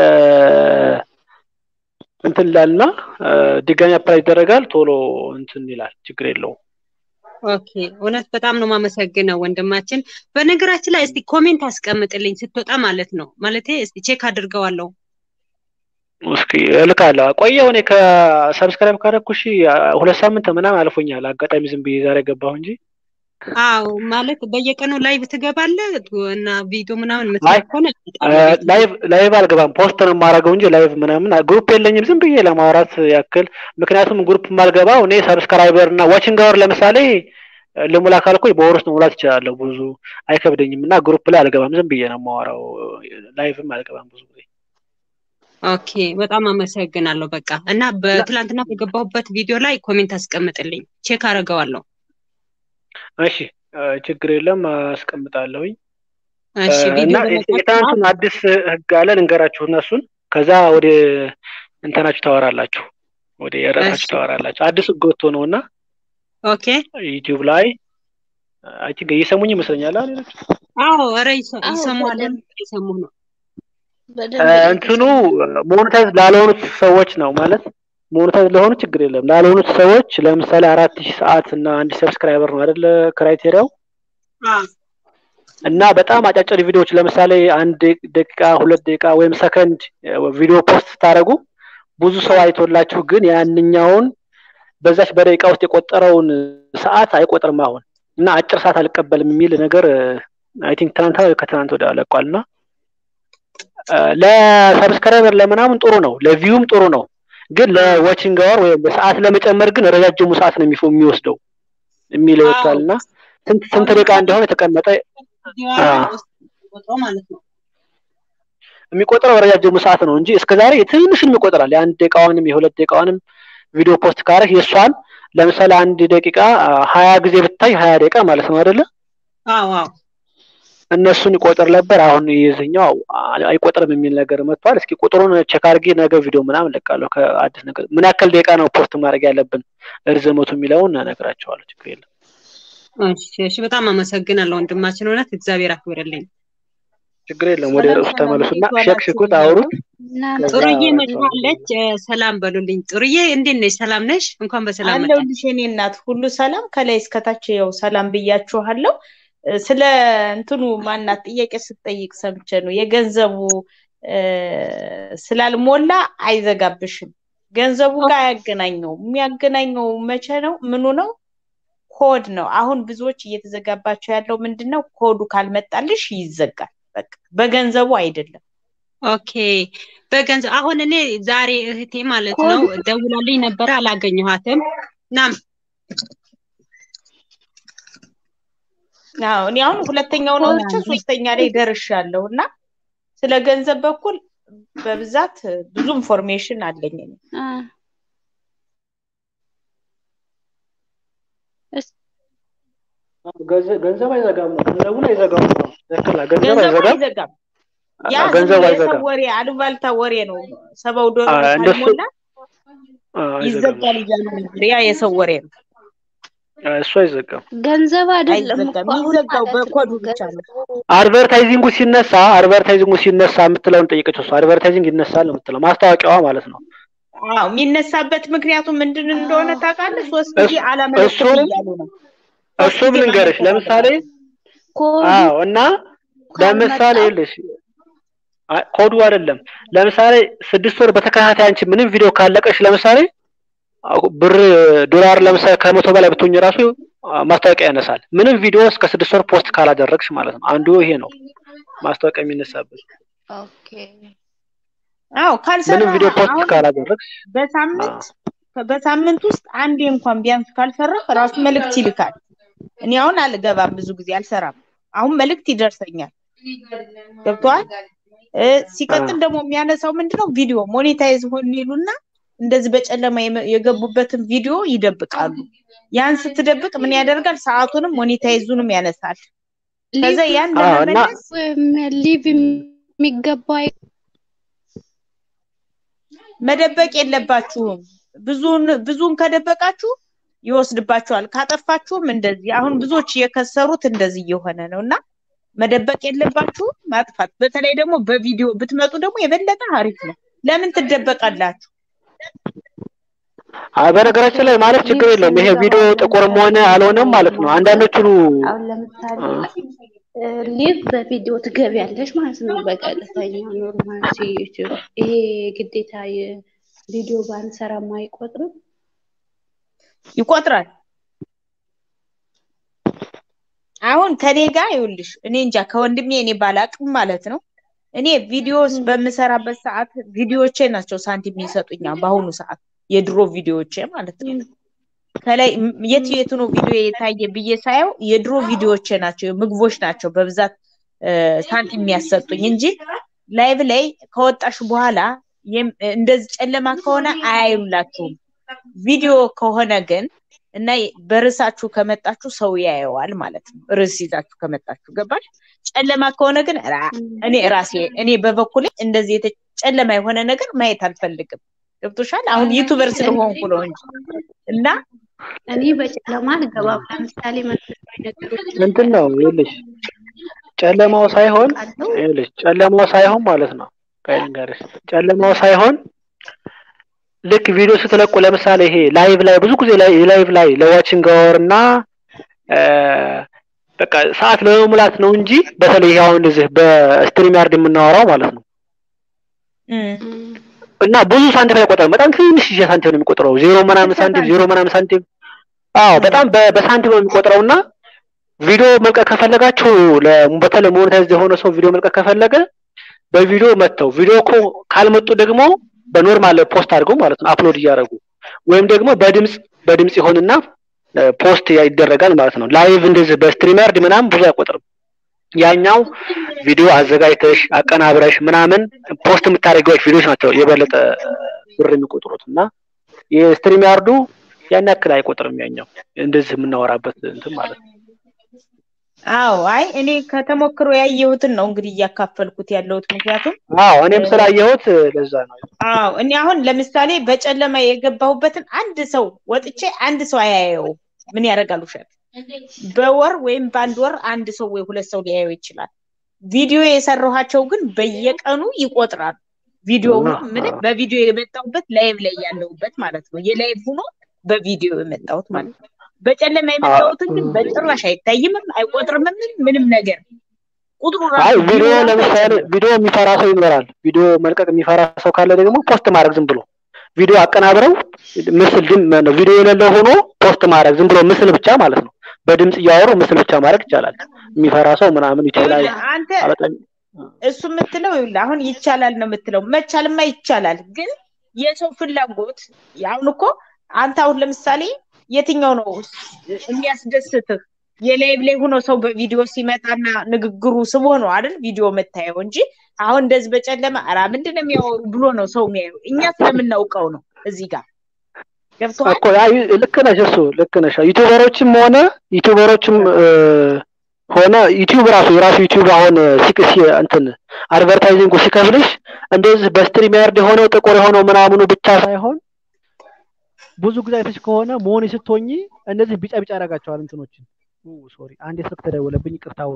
እንትን ይላልና እ፣ ድጋሚ አፕላይ ይደረጋል። ቶሎ እንትን ይላል፣ ችግር የለውም። ኦኬ እውነት በጣም ነው ማመሰግነው ወንድማችን። በነገራችን ላይ እስቲ ኮሜንት አስቀምጥልኝ ስትወጣ ማለት ነው። ማለቴ እስቲ ቼክ አድርገዋለሁ። እስኪ እልካለሁ። ቆየሁ እኔ ከሰብስክራይብ ካደረኩሽ ሁለት ሳምንት ምናምን አልፎኛል። አጋጣሚ ዝም ብዬ ዛሬ ገባሁ እንጂ አዎ ማለት በየቀኑ ላይቭ ትገባለህ እና ቪዲዮ ምናምን አይ የምትለቅ ከሆነ እ፣ እመጣለሁ ቤት ላይቭ ላይቭ አልገባም። ፖስት ነው የማደርገው እንጂ ላይቭ ምናምን ግሩፕ የለኝም። ዝም ብዬ ለማውራት ያክል ምክንያቱም ግሩፕ የማልገባው እኔ ሰብስክራይበር እና ዋቺንግ አወር ለምሳሌ እ፣ ልሙላ ካልኩኝ በወር ውስጥ መሙላት እችላለሁ። ብዙ አይከብደኝም እና ግሩፕ ላይ አልገባም። ዝም ብዬ ነው የማወራው። ላይቭም አልገባም ብዙ ጊዜ ኦኬ በጣም አመሰግናለሁ። በቃ እና እና በትላንትና በገባሁበት ቪዲዮ ላይ ኮሜንት አስቀምጥልኝ ቼክ አደርገዋለሁ። እሺ እ፣ ችግር የለም አስቀምጣለሁኝ እ፣ እሺ ቪዲዮ እና በለቃችሁ ሰዓት የትናንቱን አዲስ ህግ አለ ልንገራችሁ እነሱን ከዛ ወደ እንትናችሁ ታወራላችሁ ወደ እሺ ርዕሳችሁ ታወራላችሁ። አዲስ ህግ ወጥቶ ነው እና ኦኬ ዩቲዩብ ላይ አይ ቲንክ እየሰሙኝ ይመስለኛል አይደል? አዎ ኧረ ይሰ- አዎ ይሰማዋል በደንብ እየሰሙህ ነው። በደንብ እንትኑ እየተሰማ ሞኔታይዝ ላልሆኑት ሰዎች ነው ማለት ሞኔታይዝ ለሆኑ ችግር የለም። ላልሆኑት ሰዎች ለምሳሌ አራት ሺህ ሰዓት እና አንድ ሰብስክራይበር ነው አይደለ ክራይቴሪያው አዎ እና በጣም አጫጭር ቪዲዮዎች ለምሳሌ አንድ ደቂቃ ሁለት ደቂቃ ወይም ሰከንድ ቪዲዮ ፖስት ስታደርጉ ብዙ ሰው አይቶላችሁ ግን ያንኛውን በዛች በደቂቃ ውስጥ የቆጠረውን ሰዓት አይቆጥርም አሁን እና አጭር ሰዓት አልቀበልም የሚል ነገር አይ ቲንክ ትናንት ወይ ከትናንት ወዲያ ለቋል እና ለሰብስክራይበር ለምናምን ጥሩ ነው፣ ለቪውም ጥሩ ነው። ግን ለዋቺንግ አወር ወይም በሰዓት ለመጨመር ግን ረጃጅሙ ሰዓት ነው የሚፈ- የሚወስደው የሚል አዎ ይወስዳል እና ስንት አሁን ስንት ደቂቃ ለምሳሌ እንደሆነ የተቀመጠ ቪዲዮ አ፣ አለ ውስጥ ቆጥሮ ማለት ነው። የሚቆጥረው ረጃጅሙ ሰዓት ነው እንጂ እስከዛሬ ትንሽን ይቆጥራል። የአንድ ደቂቃዋንም የሁለት ደቂቃዋንም ቪዲዮ ፖስት ካረግ የእሷን ለምሳሌ አንድ ደቂቃ አ፣ ሀያ ጊዜ ብታይ ሀያ ደቂቃ ማለት ነው አይደለ? አዎ አዎ እነሱን ይቆጥር ነበር። አሁን የዚህኛው አ- አይቆጥርም የሚል ነገር መጥቷል። እስኪ ቁጥሩን ቼክ አድርጌ ነገ ቪዲዮ ምናምን ለቃለሁ። ከአዲስ ነገር ምን ያክል ደቂቃ ነው ፖስት ማድረግ ያለብን እርዝመቱ የሚለውን እነግራቸዋለሁ። ችግር የለም። እሺ እሺ በጣም አመሰግናለሁ ወንድማችን፣ እውነት እግዚአብሔር አክብርልኝ። ችግር የለም። ወደ ሰላም ርዕሱ ሰላም፣ ተመለሱና እንዴት ዋላችሁ ሸክሽኩት፣ ብያለሁ። አውሩት። ከዛ ጥሩዬ አወራቸዋለሁ። መጥታለች። እ፣ ሰላም በሉልኝ። ጥሩዬ እንዴት ነሽ? ሰላም ነሽ? እንኳን በሰላም መጣሽ። አለሁልሽ የኔ እናት ሁሉ ሰላም ከላይ እስከታች ያው ሰላም ብያችኋለሁ። እ፣ ስለ እንትኑ ማናት ጥያቄ ስትጠይቅ ሰምቼ ነው የገንዘቡ እ፣ ስላልሞላ አይዘጋብሽም። ገንዘቡ ጋር አያገናኘውም። የሚያገናኘው መቼ ነው? ምኑ ነው? ኮድ ነው። አሁን ብዙዎች እየተዘጋባቸው ያለው ምንድን ነው? ኮዱ ካልመጣልሽ ይዘጋል። በቃ በገንዘቡ አይደለም። ኦኬ በገንዘብ አሁን እኔ ዛሬ እህቴ ማለት ነው ኮድ ደውላልኝ ነበረ፣ አላገኘኋትም። ናም አዎ እኔ አሁን ሁለተኛውን አውርቼ ሶስተኛ ላይ ደርሻለሁ እና ስለ ገንዘብ በኩል በብዛት ብዙ ኢንፎርሜሽን አለኝ እኔ። አ፣ እስቲ ገንዘብ ገንዘብ አይዘጋም ነው ገንዘቡን አይዘጋም ነው ትክክል ነው። ገንዘብ ገንዘቡ አይዘጋም አይዘጋም። ያ አ- ዝም ገንዘብ ብሎ የሰው አይዘጋም ወሬ አሉባልታ ወሬ ነው። ሰባው አ፣ ዶላር እንደሱ ካልሞላ አ፣ አይዘጋም ይዘጋል እያሉ ነበር። ያ የሰው ወሬ ነው፣ አ፣ እሱ አይዘጋም። ገንዘብ አይደለም እኮ አይዘጋም። አሁን የሚዘጋው ማለት ነው በኮዱ ብቻ ነው። ገንዘቡ አድቨርታይዚንጉ ሲነሳ አድቨርታይዚንጉ ሲነሳ የምትለውን ጠየቀችው። እሱ አድቨርታይዚንግ ይነሳል ነው የምትለው ማስታወቂያዋ ማለት ነው። አዎ የሚነሳበት ምክንያቱ ምንድን እንደሆነ ታውቃለህ? ሶስት ጊዜ እሱ አላመለክትም እሱም እያሉ ነው። ሶስት እሱም ጊዜ ልንገርሽ ማመልከት ለምሳሌ አለባቸው። ኮዱ አዎ እና ለምሳሌ ካልመጣ ይኸውልሽ አ- ኮዱ አይደለም ለምሳሌ ስድስት ወር በተከታታይ አንቺ ምንም ቪዲዮ ካለቀሽ ለምሳሌ አው- ብር ዶላር ለምሳሌ ከመቶ በላይ ብትሆኝ ራሱ አ፣ ማስታወቂያ ያነሳል። ምንም ቪዲዮ እስከ ስድስት ወር ፖስት ካላደረግሽ ማለት ነው። አንዱ ይሄ ነው ማስታወቂያ የሚነሳበት። ኦኬ አዎ ካልሰራ ምንም ቪዲዮ ፖስት አሁን ካላደረግሽ አ፣ በሳምንት በሳምንት ውስጥ አንዴ እንኳን ቢያንስ ካልሰራህ ራሱ መልእክት ይልካል። እኔ አሁን አልገባም፣ ብዙ ጊዜ አልሰራም። አሁን መልእክት ይደርሰኛል። ገብቶሃል? እ፣ አ፣ ሲቀጥል ደግሞ የሚያነሳው ምንድነው ቪዲዮ ሞኔታይዝ ሆን ይሉና እንደዚህ በጨለማ የመ- የገቡበትን ቪዲዮ ይደብቃሉ። ያን ስትደብቅ ምን ያደርጋል? ሰዓቱንም ሞኔታይዙንም ያነሳል። ከዛ ሊቭ ያን አዎ እና ለመመለስ ወይም ሊቭ የሚገባ መደበቅ የለባችሁም። ብዙን ብዙን ከደበቃችሁ ይወስድባችኋል። ካጠፋችሁም እንደዚህ አሁን ብዙዎች የከሰሩት እንደዚህ እየሆነ ነው እና መደበቅ የለባችሁም ማጥፋት። በተለይ ደግሞ በቪዲዮ ብትመጡ ደግሞ የበለጠ አሪፍ ነው። ለምን ትደበቃላችሁ? አ፣ በነገራችን ላይ ማለት ችግር ሊቭ የለውም። ይሄ ቪዲዮ የሚገባው ጥቁርም ለምሳሌ ሆነ አልሆነም ማለት ነው። ማለት አንዳንዶቹ አሁን ለምሳሌ አ፣ ሊቭ በቪዲዮ ትገቢያለሽ ማለት ነው። በቀጥተኛ ኖርማል ዩቲዩብ ይሄ ግዴታ የቪዲዮ ባንሰራም አይቆጥርም። ይቆጥራል። አሁን ከኔ ጋር ይኸውልሽ፣ እኔ እንጃ ከወንድሜ እኔ ባላቅም ማለት ነው። እኔ ቪዲዮስ እም፣ በምሰራበት ሰዓት ቪዲዮዎቼ ናቸው ሳንቲም የሚሰጡኛ በአሁኑ ሰዓት የድሮ ቪዲዮዎቼ ማለት ነው። እም፣ ከላይ ም- የቱ እም፣ የቱ ነው ቪዲዮ የታየ ብዬ ሳየው የድሮ ቪዲዮዎቼ ናቸው ምግቦች ናቸው በብዛት እ፣ ሳንቲም የሚያሰጡኝ እንጂ ላይቭ ላይ ከወጣሽ በኋላ የም- እንደዚህ ጨለማ ከሆነ አያዩላችሁም። ቪዲዮ ከሆነ ግን እና በርዕሳችሁ ከመጣችሁ ሰው ያየዋል ማለት ነው። ርዕስ ይዛችሁ ከመጣችሁ ገባሽ? ጨለማ ከሆነ ግን ራ- እም። እኔ ራሴ እኔ በበኩሌ እንደዚህ የተ- ጨለማ የሆነ ነገር ማየት አልፈልግም። ገብቶሻል? አሁን ዩቱበር እኔ ስለሆንኩ ነው እንጂ እና እኔ በጨለማ አልገባም። ለምሳሌ መንፈሳዊ ነገሮች እንትን ነው ይኸውልሽ ጨለማው ሳይሆን አውቃለሁ። ይኸውልሽ ጨለማው ሳይሆን ማለት ነው ቆይ ልንገርሽ ጨለማው ሳይሆን ልክ ቪዲዮ ስትለቁ ለምሳሌ ይሄ ላይቭ ላይ ብዙ ጊዜ ላይ ላይቭ ላይ ለዋችንግ አወር እና እ፣ በቃ ሰዓት ለመሙላት ነው እንጂ በተለይ ይሄ አሁን እዚህ በስትሪም ያርድ የምናወራው ማለት ነው እም፣ እም፣ እና ብዙ ሳንቲም አይቆጥርም። በጣም ትንሽ ሳንቲም ነው የሚቆጥረው። ዜሮ ምናምን ትርፍ ሳንቲም ዜሮ ሳንቲም ምናምን ሳንቲም አዎ እም፣ በጣም በ- በሳንቲም ነው የሚቆጥረው እና ቪዲዮ መልቀቅ ከፈለጋችሁ ለ- በተለይ ሞኔታይዝ የሆነ ሰው ቪዲዮ መልቀቅ ከፈለገ በቪዲዮ መጥተው ቪዲዮ እኮ ካልመጡ ደግሞ በኖርማል ፖስት አድርገው ማለት ነው አፕሎድ እያደረጉ ወይም ደግሞ በድምጽ በድምጽ ይሆንና እ፣ ፖስት ያ- ይደረጋል ማለት ነው። ላይቭ እንደዚህ በስትሪመርድ ምናምን ብዙ አይቆጥርም። ያኛው ቪዲዮ አዘጋጅተሽ አቀናብረሽ ምናምን ፖስት የምታደርጊዎች ቪዲዮዎች ናቸው የበለጠ ብር የሚቆጥሩት እና የስትሪም ያርዱ ያን ያክል አይቆጥርም። ያኛው እንደዚህ የምናወራበት እንትን ማለት ነው። አዎ አይ እኔ ከተሞክሮ ያየሁትን ነው እንግዲህ እያካፈልኩት ያለሁት ምክንያቱም አዎ እኔም እ፣ ስላየሁት ለዛ ነው። አዎ እኔ አሁን ለምሳሌ በጨለማ የገባሁበትን አንድ ሰው ወጥቼ አንድ ሰው አያየውም። ምን ያደርጋል ውሸት በወር ወይም በአንድ ወር አንድ ሰው ወይ ሁለት ሰው ሊያየው ይችላል። ቪዲዮ የሰራኋቸው ግን በየቀኑ ይቆጥራሉ። ቪዲዮ ሆኖ ምን በቪዲዮ የመጣሁበት ላይቭ ላይ ያለሁበት ማለት ነው። የላይቭ ሆኖ በቪዲዮ የመጣሁት ማለት ነው። በጨለማ የመጣሁትን ግን በጭራሽ አይታይምም፣ አይቆጥርምም ምንም ነገር ቁጥሩ አይ ራሱ ቪዲዮ ቪው ራሱ ለምሳሌ አይጨምርም። ቪዲዮ የሚፈራ ሰው ይኖራል። ቪዲዮ መልቀቅ የሚፈራ ሰው ካለ ደግሞ ፖስት ማድረግ ዝም ብሎ ቪዲዮ አቀናብረው ምስል ድም ነው ቪዲዮ የሌለው ሆኖ ፖስት ማድረግ ዝም ብሎ ምስል ብቻ ማለት ነው። በድምጽ እያወሩ ምስል ብቻ ማድረግ ይቻላል። የሚፈራ ሰው ምናምን ዩቲዩብ ላይ ይኸውልህ አንተ በጣም እሱ የምትለው ይኸውልህ አሁን ይቻላል ነው የምትለው። መቻልማ ይቻላል፣ ግን የሰው ፍላጎት አሁን እኮ አንተ አሁን ለምሳሌ የትኛው ነው የሚያስደስትህ? የላይቭ ላይ ሆኖ ሰው በቪዲዮ ሲመጣና ንግግሩ ስቦ ነው አይደል ቪዲዮ የምታየው እንጂ አሁን እንደዚህ በጨለማ ኧረ ምንድን ነው የሚያወሩ ብሎ ነው ሰው የሚያየው። እኛ ስለምናውቀው ነው እዚህ ጋር ገብቶሃል? እኮ ያ ዩ- ልክ ነሽ፣ እሱ ልክ ነሽ። ዩቲዩበሮችም ሆነ ዩቲዩበሮችም እ፣ ሆነ ዩቲዩብ ራሱ የራሱ ዩቲዩብ አሁን ሲክ ሲ እንትን አድቨርታይዚንጉ ሲከፍልሽ እንደዚህ በስትሪም ያርድ የሆነው ጥቁር የሆነው ምናምኑ ብቻ ሳይሆን ብዙ ጊዜ አይተሽ ከሆነ መሆን ስትሆኚ እንደዚህ ቢጫ ቢጫ ያደርጋቸዋል እንትኖችን። ሶሪ አንዴ ስልክ ተደወለብኝ፣ ይቅርታ አውሩ።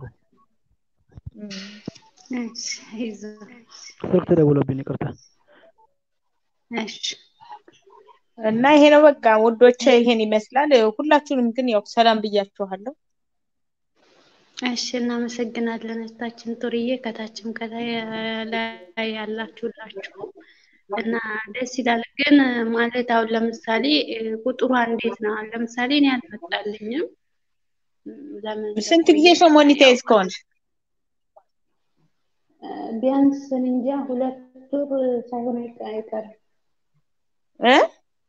እሺ፣ አይዞህ። ስልክ ተደውሎብኝ፣ ይቅርታ። እሺ፣ እና ይሄ ነው በቃ ውዶቼ፣ ይሄን ይመስላል። ሁላችሁንም ግን ያው ሰላም ብያችኋለሁ። እሺ፣ እናመሰግናለን እህታችን ጡርዬ፣ ከታችም ከላይ ላይ ያላችሁላችሁ እና ደስ ይላል። ግን ማለት አሁን ለምሳሌ እ፣ ቁጥሯ እንዴት ነው? አሁን ለምሳሌ እኔ አልመጣልኝም። ለምን ስንት እንደቆየ ጊዜ ነው ሞኒታይዝ ከሆንሽ? እ፣ ቢያንስ እኔ እንጃ ሁለት ወር ሳይሆን አይቀ- አይቀርም እ?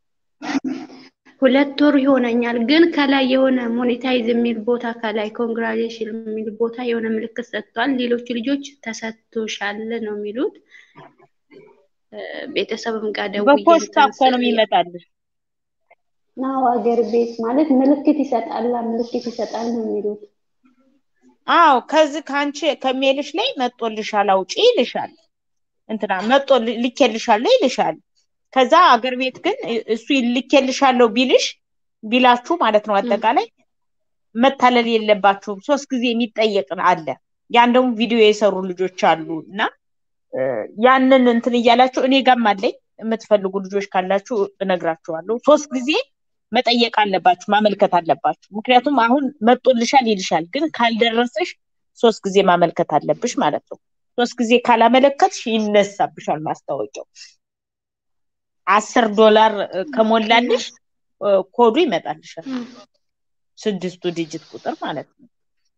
ሁለት ወር ይሆነኛል። ግን ከላይ የሆነ ሞኔታይዝ የሚል ቦታ ከላይ ኮንግራሌሽን የሚል ቦታ የሆነ ምልክት ሰጥቷል። ሌሎቹ ልጆች ተሰጥቶሻል ነው የሚሉት። እ፣ ቤተሰብም ጋር ደውዬ በፖስታ እንትን እኮ ነው ስል የሚመጣልሽ። ናው አገር ቤት ማለት ምልክት ይሰጣላ ምልክት ይሰጣል ነው የሚሉት። አዎ ከዚህ ከአንቺ ከሜልሽ ላይ መጦልሻል አውጪ ይልሻል። እንትና መጦ ልኬልሻለሁ ይልሻል። ከዛ አገር ቤት ግን እሱ ልኬልሻለሁ ቢልሽ ቢላችሁ ማለት ነው አጠቃላይ መታለል የለባችሁም። ሶስት ጊዜ የሚጠየቅ አለ። ያን ደግሞ ቪዲዮ የሰሩ ልጆች አሉ እና እ፣ ያንን እንትን እያላችሁ እኔ ጋም አለኝ የምትፈልጉ ልጆች ካላችሁ እነግራችኋለሁ። ሶስት ጊዜ መጠየቅ አለባችሁ፣ ማመልከት አለባችሁ። ምክንያቱም አሁን መጦልሻል ይልሻል፣ ግን ካልደረሰሽ ሶስት ጊዜ ማመልከት አለብሽ ማለት ነው። ሶስት ጊዜ ካላመለከትሽ ይነሳብሻል ማስታወቂያው። አስር ዶላር እ፣ ከሞላልሽ እ፣ ኮዱ ይመጣልሻል። እም፣ ስድስቱ ዲጂት ቁጥር ማለት ነው።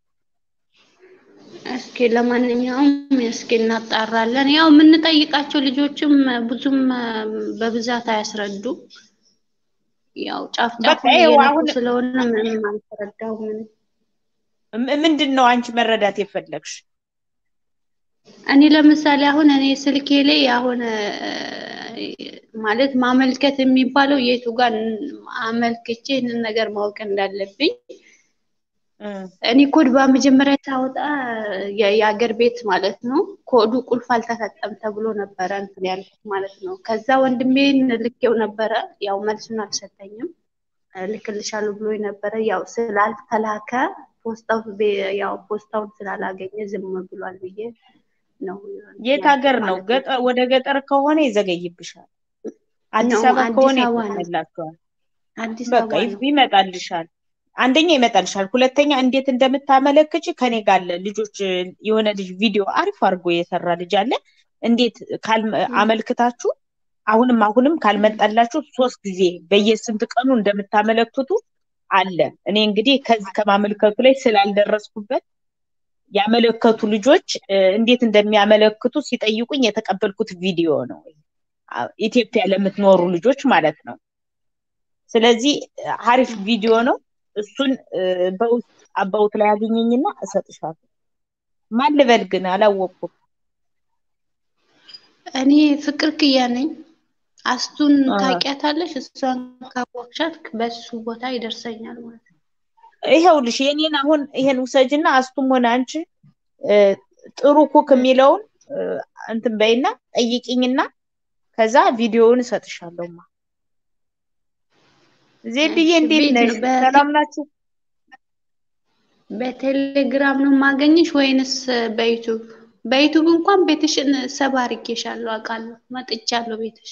እስኪ ለማንኛውም እስኪ እናጣራለን። ያው የምንጠይቃቸው ልጆችም ብዙም እ፣ በብዛት አያስረዱም። ያው ጫፍ በቃ ጫፉን ይኸው እየነኩ አሁን ስለሆነ ምንም አልተረዳሁም። እኔ ም- ምንድን ነው አንቺ መረዳት የፈለግሽ? እኔ ለምሳሌ አሁን እኔ ስልኬ ላይ አሁን እ፣ ማለት ማመልከት የሚባለው የቱ ጋር አመልክቼ ይህንን ነገር ማወቅ እንዳለብኝ እ፣ እኔ ኮድ በመጀመሪያ ሳወጣ የ- የአገር ቤት ማለት ነው ኮዱ ቁልፍ አልተሰጠም ተብሎ ነበረ እንትን ያልኩት ማለት ነው። ከዛ ወንድሜን ልኬው ነበረ፣ ያው መልሱን አልሰጠኝም። ልክልሻለሁ ብሎ ነበረ፣ ያው ስላልተላከ ፖስታው ቤ- ያው ፖስታውን ስላላገኘ ዝም ብሏል ብዬ ነው እንትን የት ያልኩት ሀገር ነው? ማለት ነው። ገጠር ወደ ገጠር ከሆነ ይዘገይብሻል። አዲስ ነው አበባ አዲስ ከሆነ አበባ ነው ይፈቅድላችኋል። አዲስ በቃ አበባ ይፍ- ነው። ይመጣልሻል። አንደኛ ይመጣልሻል፣ ሁለተኛ እንዴት እንደምታመለክች ከኔ ጋር አለ። ልጆች የሆነ ልጅ ቪዲዮ አሪፍ አድርጎ የሰራ ልጅ አለ። እንዴት ካልመ እም፣ አመልክታችሁ አሁንም አሁንም እም፣ ካልመጣላችሁ ሶስት ጊዜ በየስንት ቀኑ እንደምታመለክቱ አለ። እኔ እንግዲህ ከዚህ ከማመልከቱ ላይ ስላልደረስኩበት ያመለከቱ ልጆች እ፣ እንዴት እንደሚያመለክቱ ሲጠይቁኝ የተቀበልኩት ቪዲዮ ነው። አ- ኢትዮጵያ ለምትኖሩ ልጆች ማለት ነው። ስለዚህ እ፣ አሪፍ ቪዲዮ ነው። እሱን እ፣ በውስጥ አባውት ላይ አገኘኝና እሰጥሻለሁ። ማን ልበል ግን አላወቅኩም። እኔ ፍቅር ክያ ነኝ። አስቱን አ፣ ታውቂያታለሽ? እሷን ካወቅሻት በሱ ቦታ ይደርሰኛል ማለት ነው። ይኸውልሽ የኔን አሁን ይሄን ውሰጅና አስቱም ሆነ አንቺ እ፣ ጥሩ ኩክ የሚለውን እ፣ እንትን በይና ጠይቂኝና ከዛ ቪዲዮውን እሰጥሻለሁማ። ዜድዬ እሺ እንዴት ቤት ነሽ? ነው በቴ ሰላም ናችሁ? በቴሌግራም ነው የማገኝሽ ወይንስ በዩቱብ? በዩቱብ እንኳን ቤትሽን ሰብ አድርጌሻለሁ አውቃለሁ። መጥቻለሁ ቤትሽ።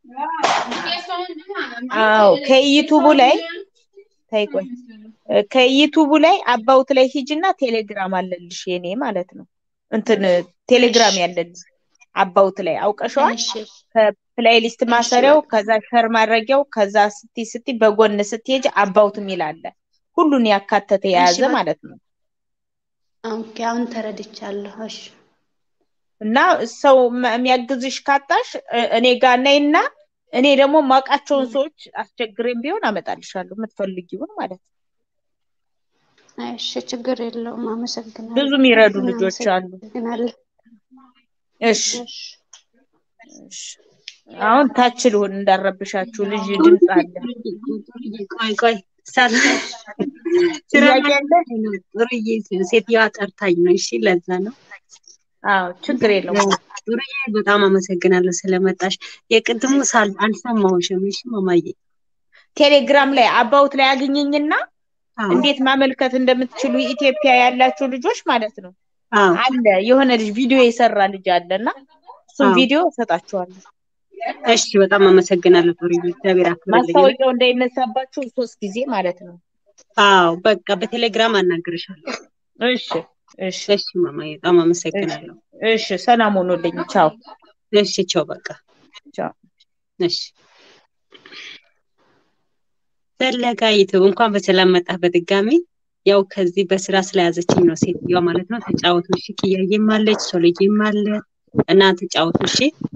አዎ ከዩቱቡ ላይ ተይ ቆይ እ፣ ከዩቱቡ ላይ አባውት ላይ ሂጂና ቴሌግራም አለልሽ የኔ ማለት ነው። እንትን እሺ ቴሌግራም ያለልሽ አባውት ላይ አውቀሸዋል። እሺ ከፕሌይሊስት እሺ ማሰሪያው በቃ ከዛ ሸር ማድረጊያው ከዛ ስቲ ስቲ በጎን ስትሄጂ አባውት የሚል አለ። ሁሉን ያካተተ እሺ የያዘ በቃ ማለት ነው። ኦኬ አሁን ተረድቻለሁ። እሺ እና ሰው መ- የሚያግዝሽ ካጣሽ እ- እኔ ጋር ነይና እኔ ደግሞ ማውቃቸውን እም፣ ሰዎች አስቸግሬም ቢሆን አመጣልሻለሁ የምትፈልጊውን ማለት ነው። እሺ ችግር የለውም። ብዙ አመሰግናለሁ። የሚረዱ ልጆች አሉ። እናመሰግናለን። እሺ እሺ እሺ አሁን ታች ልሁን እንዳረብሻችሁ ልጅ ድምፅ አለ። ቆይ ቆይ ሰላም ስራ ጥያቄ ላይ አለ? ነው። ጥሩዬ ሴትዮዋ ጠርታኝ ነው። እሺ ለዛ ነው። አዎ ችግር የለውም። ጥሩዬ በጣም አመሰግናለሁ ስለመጣሽ። የቅድሙ ሳል አልሰማሁሽም። እሺ ማማዬ። ቴሌግራም ላይ አባውት ላይ አግኘኝና አዎ እንዴት ማመልከት እንደምትችሉ ኢትዮጵያ ያላችሁ ልጆች ማለት ነው አዎ አለ የሆነ ልጅ ቪዲዮ የሰራ ልጅ አለና እሱን አዎ። ቪዲዮ እሰጣችኋለሁ። እሺ በጣም አመሰግናለሁ ጥሩዬ። እግዚአብሔር አክብርልኝ። ማስታወቂያው እንዳይነሳባችሁ ሶስት ጊዜ ማለት ነው። አዎ በቃ በቴሌግራም አናግርሻለሁ። እሺ እሺ እሺ ማማዬ በጣም አመሰግናለሁ። እሺ ሰላም ሆኖልኝ ቻው እሺ ቻው በቃ ቻው። እሺ ፈለጋ ዩቱብ እንኳን በሰላም መጣህ በድጋሚ። ያው ከዚህ በስራ ስለያዘችኝ ነው ሴትዮዋ ማለት ነው። ተጫወቱ እሺ። ኪያዬም አለች ሶልዬም አለ እና ተጫወቱ እሺ።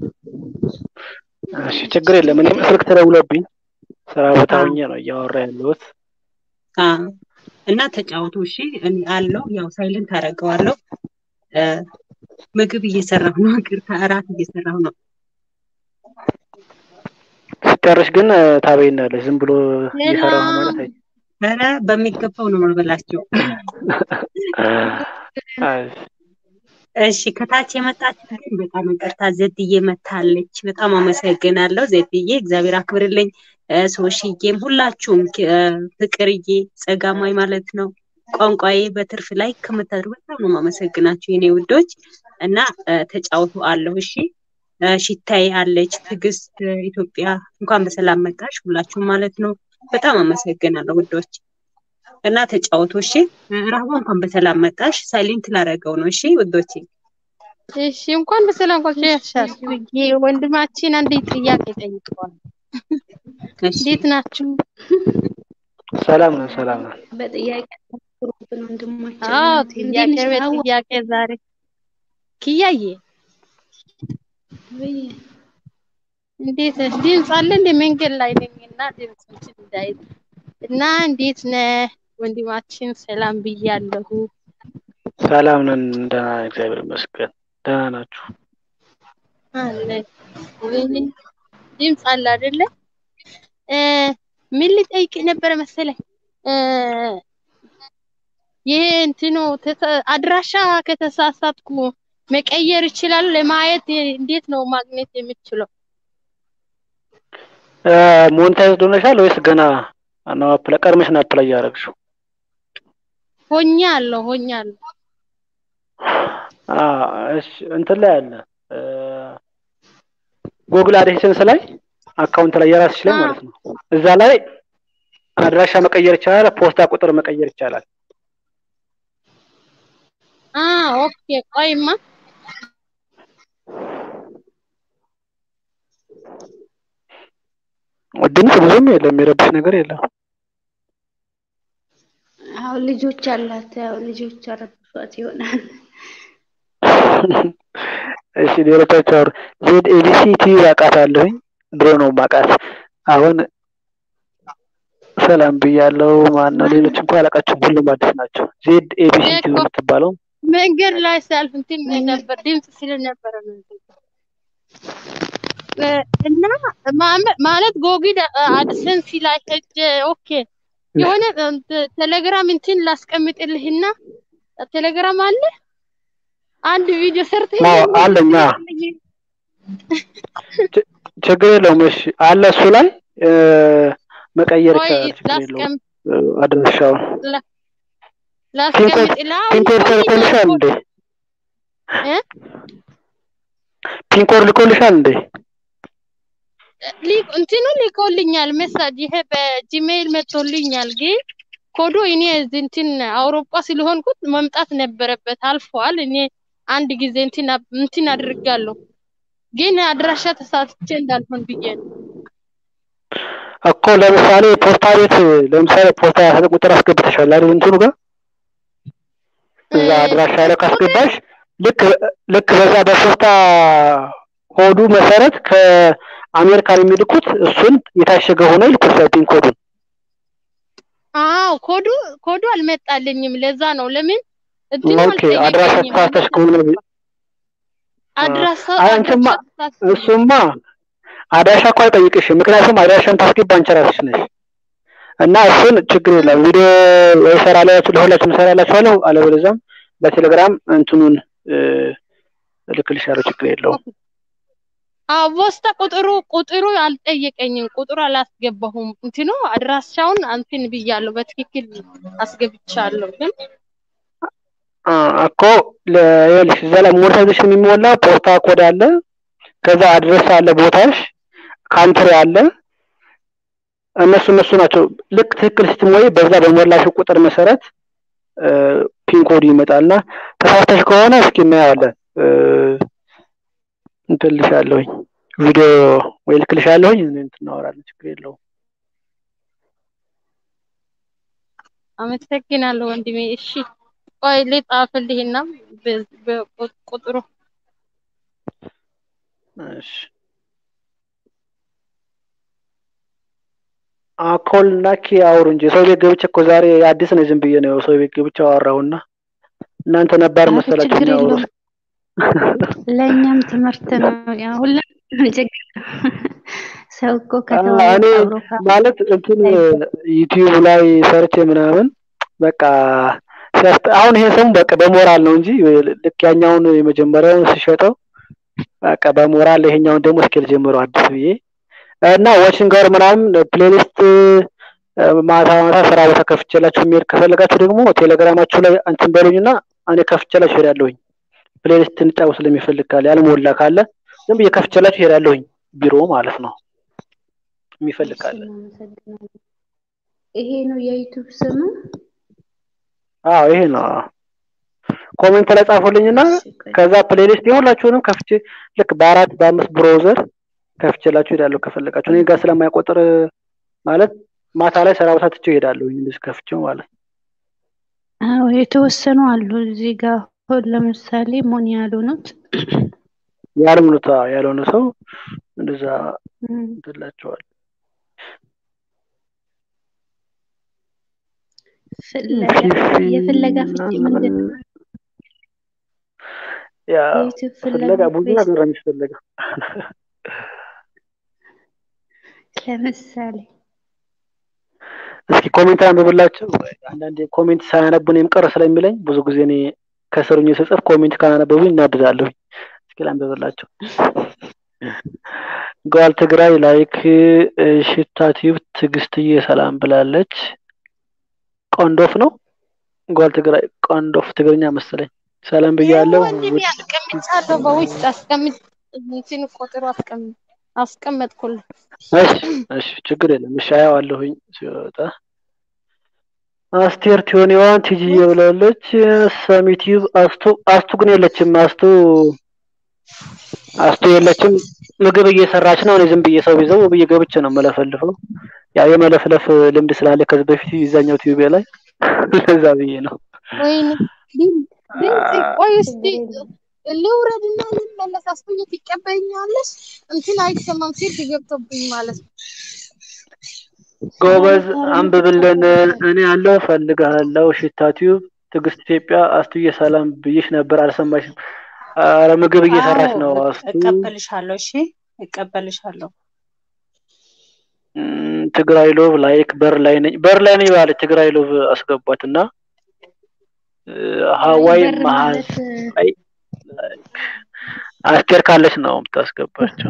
እሺ ችግር የለም። እኔም ስልክ ተደውሎብኝ ስራ ቦታ አዎ ሆኜ ነው እያወራ ያለሁት። አዎ እና ተጫወቱ እሺ። እኔ አለው ያው ሳይለንት አደርገዋለሁ። እ፣ ምግብ እየሰራሁ ነው። ይቅርታ እራት እየሰራሁ ነው። ስጨርሽ ግን እ፣ ታበይናለሽ። ዝም ብሎ እየሰራሁ ነው ማለት ሰላም አይ ኧረ በሚገባው ነው የምበላቸው። አይ፣ እሺ ከታች የመጣችሁ ግን በጣም ይቅርታ ዘድዬ መታለች። በጣም አመሰግናለሁ ዘድዬ፣ እግዚአብሔር አክብርልኝ። እ፣ ሶሽዬም ሁላችሁም ክ- እ፣ ፍቅርዬ፣ ጸጋማይ ማለት ነው ቋንቋዬ በትርፍ ላይ ከምታደርጉ በጣም ነው የማመሰግናችሁ የኔ ውዶች እና እ፣ ተጫውቱ አለሁ። እሺ እ፣ ሽታዬ አለች፣ ትዕግስት እ፣ ኢትዮጵያ እንኳን በሰላም መጣሽ ሁላችሁም ማለት ነው። በጣም አመሰግናለሁ ውዶች እና ተጫወቱ እሺ። እ፣ ራህዋ እንኳን በሰላም መጣሽ። ሳይሌንት ላደርገው ነው እሺ ውዶቼ። እሺ እንኳን በሰላም ቆያሻል። ይሄ ወንድማችን አንድ ጥያቄ ጠይቀዋል። እሺ እንዴት ናችሁ? ሰላም ነን፣ ሰላም ነን። በጥያቄ አትኩሩብን ወንድማችን። አዎ እንዴት ጥያቄ ነሽ ሀዋ? በጥያቄ ዛሬ ኪያዬ ወይ እንዴት ነሽ? ድምፅ አለ እንደ መንገድ ላይ ነኝ እና ድምፅ እንትን እንዳይል እና እንዴት ነህ ወንድማችን? ሰላም ብያለሁ። ሰላም ነን፣ ደህና ነን፣ እግዚአብሔር ይመስገን። ደህና ናችሁ? አለ ድምፅ አለ አይደለ? እ፣ ምን ልጠይቅ ነበረ መሰለኝ እ፣ ይሄ እንትኑ ተተ- አድራሻ ከተሳሳትኩ መቀየር ይችላል? ለማየት እንዴት ነው ማግኘት የምችለው? ሞኔታይዝድ ሆነሻል ወይስ ገና ነው? አፕላይ ቀድመሽ ነው አፕላይ ያደረግሽው? ሆኛለሁ ሆኛለሁ። አዎ፣ እሺ እንትን ላይ አለ ጉግል አድሴንስ ላይ አካውንት ላይ የራስሽ ላይ አዎ ማለት ነው። እዛ ላይ አድራሻ መቀየር ይቻላል፣ ፖስታ ቁጥር መቀየር ይቻላል። አ ኦኬ ቆይማ ድምፅ ብዙም የለም፣ የሚረብሽ ነገር የለም። አዎ ልጆች አላት። ያው ልጆች አረብሿት ይሆናል። እሺ ሌሎቻችሁ አውሩ። ዜድ ኤቢሲ ቲቪ አውቃታለሁኝ፣ ድሮ ነው ማውቃት። አሁን ሰላም ብያለሁ። ማን ነው? ማን ሌሎች እንኳን አላውቃቸውም፣ ሁሉም አዲስ ናቸው። ዜድ ኤቢሲ ቲቪ እኮ የምትባለው መንገድ ላይ ሳልፍ እንትን ነበር ድምፅ ስለነበረ ነው እንትን እ፣ እና ማመ- ማለት ጎግል አድሰንስ ላይ ሄጄ ኦኬ የሆነ እንትን ቴሌግራም እንትን ላስቀምጥልህና ቴሌግራም አለ አንድ ቪዲዮ አዎ ሰርተህልኝ አለኝ። አዎ ልክልኝ ች- ችግር የለውም። እሺ አለ እሱ ላይ እ፣ መቀየር ቆይ ይቻላል። ችግር የለውም። ላስቀም እ፣ አድራሻውን ላ- ፒንኮድ ላስቀምጥልህ አሁን ፒንኮድ ቆይቷል ተልኮልሻል እኮ እንዴ? እ ፒንኮድ ልኮልሻል እንዴ? ሊ- እንትኑ ልኮልኛል ሜሳጅ ይሄ በጂሜይል መጥቶልኛል ግን ኮዶ እኔ እዚህ እንትን አውሮፓ ስለሆንኩት መምጣት ነበረበት አልፏል። እኔ አንድ ጊዜ እንትን አብ- እንትን አድርጋለሁ ግን አድራሻ ተሳትቼ እንዳልሆን ብዬ ነው። እኮ ለምሳሌ ፖስታ ቤት ለምሳሌ ፖስታ ያህል ቁጥር አስገብተሻል አይደል? እንትኑ ጋር እ፣ እዛ አድራሻ ላይ ቁጥር ካስገባሽ ልክ ልክ በዛ በፖስታ ኮዱ መሰረት ከአሜሪካን የሚልኩት እሱን የታሸገ ሆኖ ይልኩሻል ፒን ኮዱን። አዎ ኮዱ ኮዱ አልመጣልኝም። ለዛ ነው ለምን እንትኑ ኦኬ አድራሻ አልጠየቀኝም። ተሳስተሽ አድራሻ ከሆነ ቢ- አ- አድራሻ አይ አንቺማ አድራሻ ተሳትቼ ነው። እሱማ አድራሻ እኮ አይጠይቅሽም። ምክንያቱም አድራሻን ታስገባ አንቺ ራስሽ ነሽ እና እሱን ችግር የለም። ቪዲዮ ወይ እሰራላችሁ ለሁላችሁም እሰራላችኋለሁ፣ አለበለዚያም በቴሌግራም እንትኑን እ፣ እልክልሻለሁ። ችግር የለውም። አዎ ፖስታ ቁጥሩ ቁጥሩ አልጠየቀኝም። ቁጥሩ አላስገባሁም። እንትኑ አድራሻውን እንትን ብያለሁ፣ በትክክል አስገብቻለሁ። ግን አ፣ እኮ ለ- ይኸውልሽ እዛ ላይ ሞኔታይዜሽን የሚሞላ ፖስታ ኮድ አለ፣ ከዛ አድረስ አለ፣ ቦታሽ ካንትሪ አለ። እነሱ እነሱ ናቸው። ልክ ትክክል ስትሞይ በዛ በሞላሽ ቁጥር መሰረት እ፣ ፒን ኮድ ይመጣልና ተሳስተሽ ከሆነ እስኪ እናየዋለን። እ፣ እንትን ልሻለሁኝ ቪዲዮ ወይ ልክልሻለሁኝ እንትን እናወራለን። ችግር የለውም። አመሰግናለሁ ወንድሜ። እሺ ቆይ ልጻፍልህና በ- በ- ቁጥሩ እሺ አኮል እና ኪ አውሩ እንጂ ሰው ቤት ገብቼ እኮ ዛሬ አዲስ ነው። ዝም ብዬ ነው ሰው ቤት ገብቼ አወራሁና እናንተ ነባር ኧረ መሰላችሁ ችግር የሚያወሩ የለውም። ለእኛም ትምህርት ነው። ያ ሁላችንም ችግር ሰው እኮ አ፣ ከተዋወቀ እኔ አብሮ ካ- ማለት እንትን ሳይባል ዩቲዩብ ላይ ሰርቼ ምናምን በቃ ሲያስጠ አሁን ይሄ ሰው በቃ በሞራል ነው እንጂ ልክ ያኛውን የመጀመሪያውን ሲሸጠው በቃ በሞራል ይሄኛውን ደግሞ እስኪል ጀምሮ አዲስ ብዬ እና ዋቺንግ ጋር ምናምን ፕሌሊስት ማታ ማታ ስራ ቦታ ከፍቼላችሁ የሚሄድ ከፈለጋችሁ ደግሞ ቴሌግራማችሁ ላይ እንትን በሉኝና እኔ ከፍቼላችሁ እሄዳለሁኝ። ፕሌሊስት እንጫወት ስለሚፈልግ ካለ ያልሞላ ካለ ዝም ብዬ ከፍቼላችሁ እሄዳለሁኝ። ቢሮ ማለት ነው የሚፈልግ እሺ ካለ። እናመሰግናለን። ይሄ ነው የዩቲዩብ ስሙ። አዎ ይሄ ነው። ኮሜንት ላይ ጻፉልኝና እሺ ቆይ ከዛ ፕሌሊስት የሁላችሁንም ከፍቼ ልክ በአራት በአምስት ብሮዘር ከፍቼላችሁ እሄዳለሁ ከፈለጋችሁ። እኔ ጋር ስለማይቆጥር ማለት ማታ ላይ ስራ ቦታ ትቼው እሄዳለሁ እንደዚህ ከፍቼው ማለት ነው። አዎ የተወሰኑ አሉ እዚህ ጋር አሁን ለምሳሌ ሞን ያልሆኑት ያልሆኑት አዎ፣ ያልሆነ ሰው እንደዛ እም፣ እንትላቸዋል። ፍለጋ የፍለጋ ፍቺ ምንድን ነው? ያ የዩቲዩብ ፍለጋ ፍለጋ ብዙ ወይስ ነገር ነው የሚፈለገው። ለምሳሌ እስኪ ኮሜንት አንብብላቸው። አንዳንዴ ኮሜንት ሳያነቡ እኔም ቅር ስለሚለኝ ብዙ ጊዜ እኔ ከስሩኝ ስጽፍ ኮሜንት ካላነበቡ እናድዳለሁ። እስኪ ላንብብላቸው። ጓል ትግራይ ላይክ ሽታ ቲዩብ ትዕግስትዬ ሰላም ብላለች። ቆንዶፍ ነው ጓል ትግራይ ቆንዶፍ ትግርኛ መሰለኝ። ሰላም ይኸው ብያለሁ። ወንድሜ ውድ አስቀምጫለሁ፣ በውስጥ አስቀምጥ እንትን ቁጥሩ አስቀምጥ አስቀመጥኩልህ። እሺ እሺ ችግር የለም። እሺ አየዋለሁኝ ሲወጣ። አስቴር ቲዮኒዋን ቲጂዬ ብላለች። ሰሚቲቭ አስቱ አስቱ ግን የለችም። አስቱ አስቱ የለችም። ምግብ እየሰራች ነው። እኔ ዝም ብዬ ሰው ቢዘው ብዬ ገብቼ ነው መለፈልፈው። ያው የመለፍለፍ ልምድ ስላለ ከዚህ በፊት ይዛኛው ቲዩብ ላይ ለዛ ብዬ ነው። ወይኔ ድምፅ ድምፅ ቆይ እስቲ ችግር የለም። ልውረድና ልመለስ። አስቶኝ ትቀበይኛለሽ? እንትን አይሰማም፣ ስልክ ገብቶብኝ ማለት ነው። ጎበዝ ኧረ አንብብልን። ታሪክ እኔ ያለው ፈልግሃለሁ። ሽታ ቲዩብ ትዕግስት ኢትዮጵያ አስቱዬ ሰላም ብዬሽ ነበር አልሰማሽም። ኧረ ምግብ እየሰራች አዎ ነው እቅ- አስቱ። እቀበልሻለሁ። እሺ እቀበልሻለሁ። እም፣ ትግራይ ሎቭ ላይክ በር ላይ ነኝ በር ላይ ነኝ ባለች ትግራይ ሎቭ አስገቧት እና እ፣ አይ ሀዋይ በር መሀል ማለት አይ ላይክ አስቴር ካለች ነው የምታስገባቸው።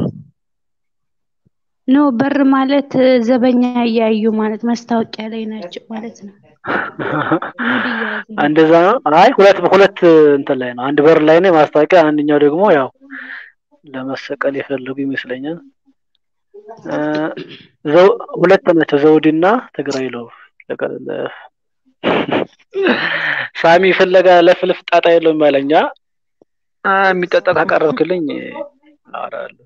ኖ በር ማለት ዘበኛ እያዩ ማለት ማስታወቂያ ላይ ናቸው ማለት ነው። ሙድ እየያዙ ነው። እንደዛ ነው። አይ ሁለት ሁለት እንትን ላይ ነው። አንድ በር ላይ ነው ማስታወቂያ፣ አንደኛው ደግሞ ያው ለመሰቀል የፈለጉ ይመስለኛል። እ፣ ዘው ሁለት ናቸው ዘውዲና ትግራይ ሎቭ ለቀለ ሳሚ ፍለጋ ለፍልፍ ጣጣ የለውም ያለኛ አ፣ የሚጠጣ ካቀረብክልኝ አወራለሁ።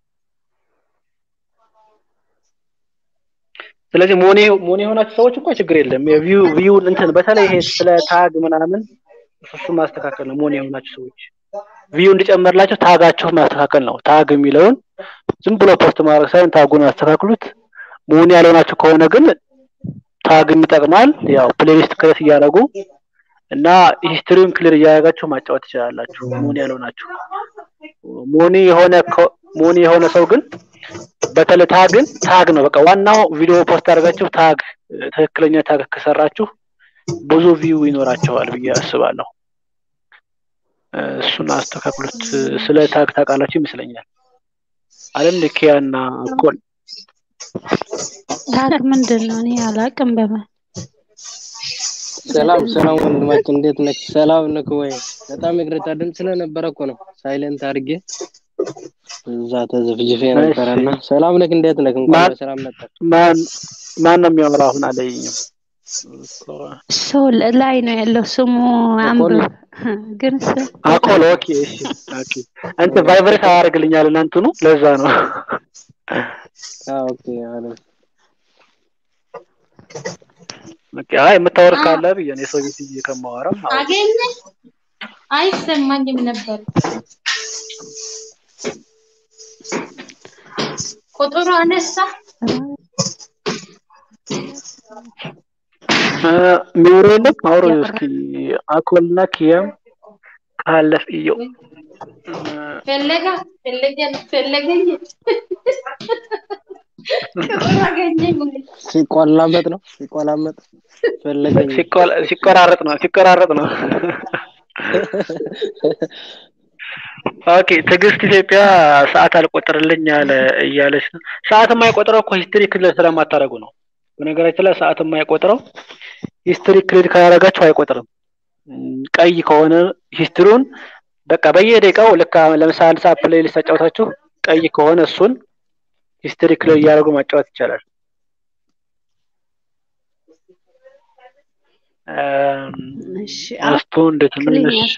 ስለዚህ ሞኔ ሞኔ የሆናችሁ ሰዎች እኮ ችግር የለም። የቪው ቪው እንትን በተለይ ይሄ ስለ ታግ ምናምን እሱ ማስተካከል ነው። ሞኔ የሆናችሁ ሰዎች ቪው እንዲጨመርላቸው ታጋችሁ ማስተካከል ነው። ታግ የሚለውን ዝም ብሎ ፖስት ማድረግ ሳይሆን ታጉን አስተካክሉት። ሞኔ ያልሆናችሁ ከሆነ ግን ታግም ይጠቅማል። ያው ፕሌሊስት ክሬት እያደረጉ እና ሂስትሪውን ክሊር እያደረጋችሁ ማጫወት ትችላላችሁ። ሞኒ ያልሆናችሁ ሞኒ የሆነ ከ- ሞኒ የሆነ ሰው ግን በተለይ ታግን ታግ ነው በቃ ዋናው ቪዲዮ ፖስት አድርጋችሁ ታግ ትክክለኛ ታግ ከሰራችሁ ብዙ ቪው ይኖራቸዋል ብዬ አስባለሁ። እሱን አስተካክሉት። ስለ ታግ ታውቃላችሁ ይመስለኛል አይደል? ኪያና ኮል ታግ ምንድን ነው? እኔ አላቅም። በማን ሰላም ሰላም ወንድማችን እንዴት ነህ? ሰላም ነህ ወይ? በጣም ይቅርታ ድምፅ ስለነበረ እኮ ነው ሳይለንት አድርጌ እዛ ተዘፍጅፌ ነበረና ሰላም ነህ? እንዴት ነህ? እንኳን በሰላም መጣህ። ማን ማን ነው የሚያወራው? አሁን አለኝም ሰው ላይ ነው ያለው ስሙ አንብብ ግን ስም አኮል ኦኬ እሺ ኦኬ እንትን ቫይብሬት አያደርግልኛል እናንትኑ ለዛ ነው ኦኬ አለ ኦኬ አይ የምታወር ካለ ብዬ ነው የሰው ቤት ብዬ ከማወራም አገኘ አይሰማኝም ነበር ቁጥሩ አነሳ ሚውሮ የለም አውሮ እስኪ አኮልና ኪያም ካለፍ እየው ፈለጋ ፈለገን ፈለገኝ ቁጥሩ አገኘኝ ሲቆላመጥ ነው ሲቆላመጥ ፈለገኝ ሲቆራረጥ ነው ሲቆራረጥ ነው ኦኬ ትዕግስት ኢትዮጵያ ሰዓት አልቆጥርልኝ አለ እያለች ነው። ሰዓት የማይቆጥረው እኮ ሂስትሪ ክልል ስለማታደርጉ ነው። በነገራችን ላይ ሰዓት የማይቆጥረው ሂስትሪ ክሊድ ካላደረጋችሁ አይቆጥርም። ቀይ ከሆነ ሂስትሪውን በቃ በየደቂቃው ልክ ለምሳሌ አንድ ሰዓት ፕሌሊስት ተጫውታችሁ ቀይ ከሆነ እሱን ሂስትሪ ክሊድ እያደረጉ ማጫወት ይቻላል። እስቱ እንዴት ነሽ?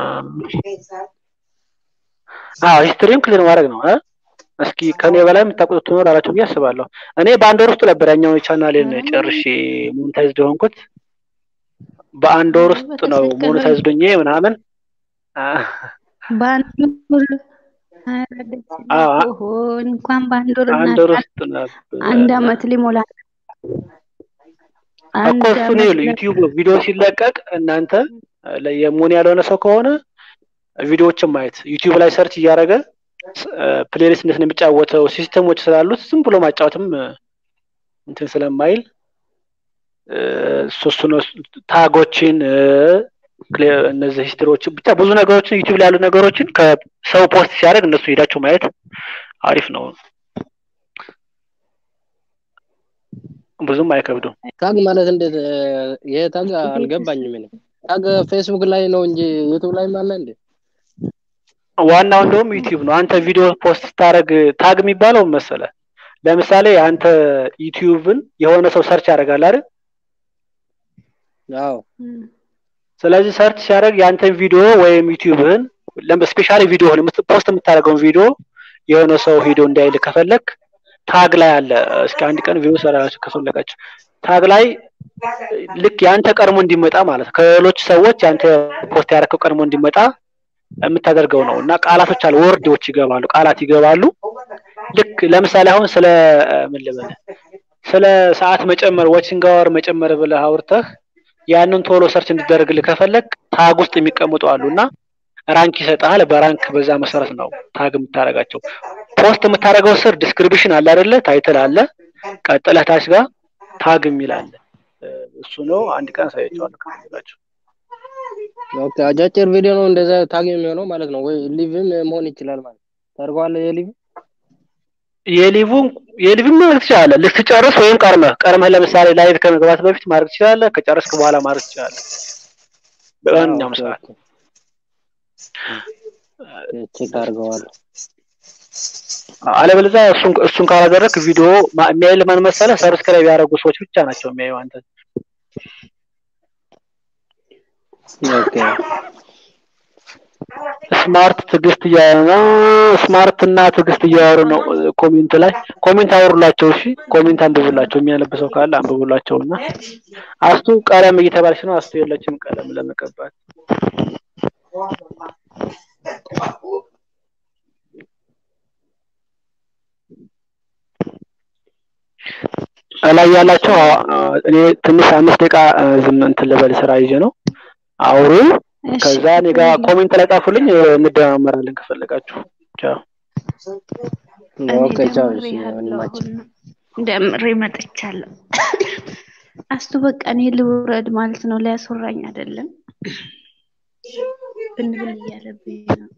አዎ ሂስትሪውን ክሊር ማድረግ ነው። እስኪ ከኔ በላይ የምታውቁት ትኖራላችሁ ብዬ አስባለሁ። እኔ በአንድ ወር ውስጥ ነበር ያኛውን ቻናሌን ጨርሼ ሞኔታይዝድ የሆንኩት። በአንድ ወር ውስጥ ነው ሞኔታይዝድ ሆኜ ምናምን በአንድ ወር እንኳን በአንድ ወር አንድ ወር ውስጥ ነበር አንድ አመት ሊሞላ እኮ እሱ ነው ዩቲዩብ ቪዲዮ ሲለቀቅ እናንተ የሞን ያልሆነ ሰው ከሆነ ቪዲዮዎችን ማየት ዩቲዩብ ላይ ሰርች እያደረገ ፕሌሊስት እንዴት ነው የሚጫወተው ሲስተሞች ስላሉት ዝም ብሎ ማጫወትም እንትን ስለማይል ሶስቱ ነው ታጎችን እነዚህ ሂስትሪዎችን ብቻ ብዙ ነገሮችን ዩቲዩብ ላይ ያሉ ነገሮችን ከሰው ፖስት ሲያደርግ እነሱ ሄዳችሁ ማየት አሪፍ ነው። ብዙም አይከብዱም። ታግ ማለት እንዴት? ይሄ ታግ አልገባኝም። እኔ ታግ ፌስቡክ ላይ ነው እንጂ ዩቲዩብ ላይ አለ እንዴ? ዋናው እንደውም ዩቲዩብ ነው። አንተ ቪዲዮ ፖስት ስታደርግ ታግ የሚባለው መሰለ ለምሳሌ አንተ ዩቲዩብን የሆነ ሰው ሰርች ያደርጋል አይደል? አዎ። ስለዚህ ሰርች ሲያደርግ የአንተን ቪዲዮ ወይም ዩቲዩብህን ስፔሻሊ ቪዲዮህን ፖስት የምታደርገውን ቪዲዮ የሆነ ሰው ሂዶ እንዳይል ከፈለግ ታግ ላይ አለ። እስኪ አንድ ቀን ቪዲዮ ሰራላችሁ ከፈለጋችሁ ታግ ላይ ልክ የአንተ ቀድሞ እንዲመጣ ማለት ከሌሎች ሰዎች የአንተ ፖስት ያደረከው ቀድሞ እንዲመጣ የምታደርገው ነው እና ቃላቶች አሉ፣ ወርዶች ይገባሉ፣ ቃላት ይገባሉ። ልክ ለምሳሌ አሁን ስለ ምን ልበል ስለ ሰዓት መጨመር ዋቺንግ አወር መጨመር ብለህ አውርተህ ያንን ቶሎ ሰርች እንዲደረግልህ ከፈለግ ታግ ውስጥ የሚቀምጡ አሉ እና ራንክ ይሰጥሃል። በራንክ በዛ መሰረት ነው ታግ የምታደርጋቸው። ፖስት የምታደርገው ስር ዲስክሪፕሽን አለ አይደለ? ታይትል አለ። ቀጥለህ ታች ጋር ታግ የሚል አለ። እሱ ነው። አንድ ቀን አሳያቸዋለሁ ከፈለጋችሁ። ኦኬ፣ አጫጭር ቪዲዮ ነው እንደዛ ታግ የሚሆነው ማለት ነው ወይ ሊቭም መሆን ይችላል ማለት ታደርገዋለህ። የሊቭ የሊቭ የሊቭ ማድረግ ትችላለህ። ልትጨርስ ወይም ቀርመህ ቀርመህ ለምሳሌ ላይቭ ከመግባት በፊት ማድረግ ትችላለህ። ከጨረስክ በኋላ ማድረግ ትችላለህ። በማንኛውም ሰዓት ቼክ አድርገዋለሁ። አለበለዚያ እሱን እሱን ካላደረክ ቪዲዮ የሚያይል ማን መሰለህ? ሰብስክራይብ ያደረጉ ሰዎች ብቻ ናቸው የሚያዩ አንተ ኦኬ ስማርት ትዕግስት እያወሩ ነው። ስማርት እና ትዕግስት እያወሩ ነው። ኮሜንት ላይ ኮሜንት አወሩላቸው። እሺ ኮሜንት አንብቡላቸው። የሚያነብሰው ካለ አንብቡላቸው እና አስቱ ቀለም እየተባለች ነው። አስቱ የለችም ቀለም ለመቀባት ላይ ያላቸው እኔ ትንሽ አምስት ደቂቃ ዝም እንትን ልበል ስራ ይዤ ነው። አውሩ። ከዛ እኔ ጋር ኮሜንት ላይ ጻፉልኝ፣ እንደማመራለን ከፈለጋችሁ። ቻው እኔ ኦኬ ቻው። ደምሬ እሺ ያለው ወንድማችን አሁን ደምሬ መጥቻለሁ። አስቱ በቃ እኔ ልውረድ ማለት ነው። ሊያስወራኝ አይደለም ብንብል እያለብኝ ነው።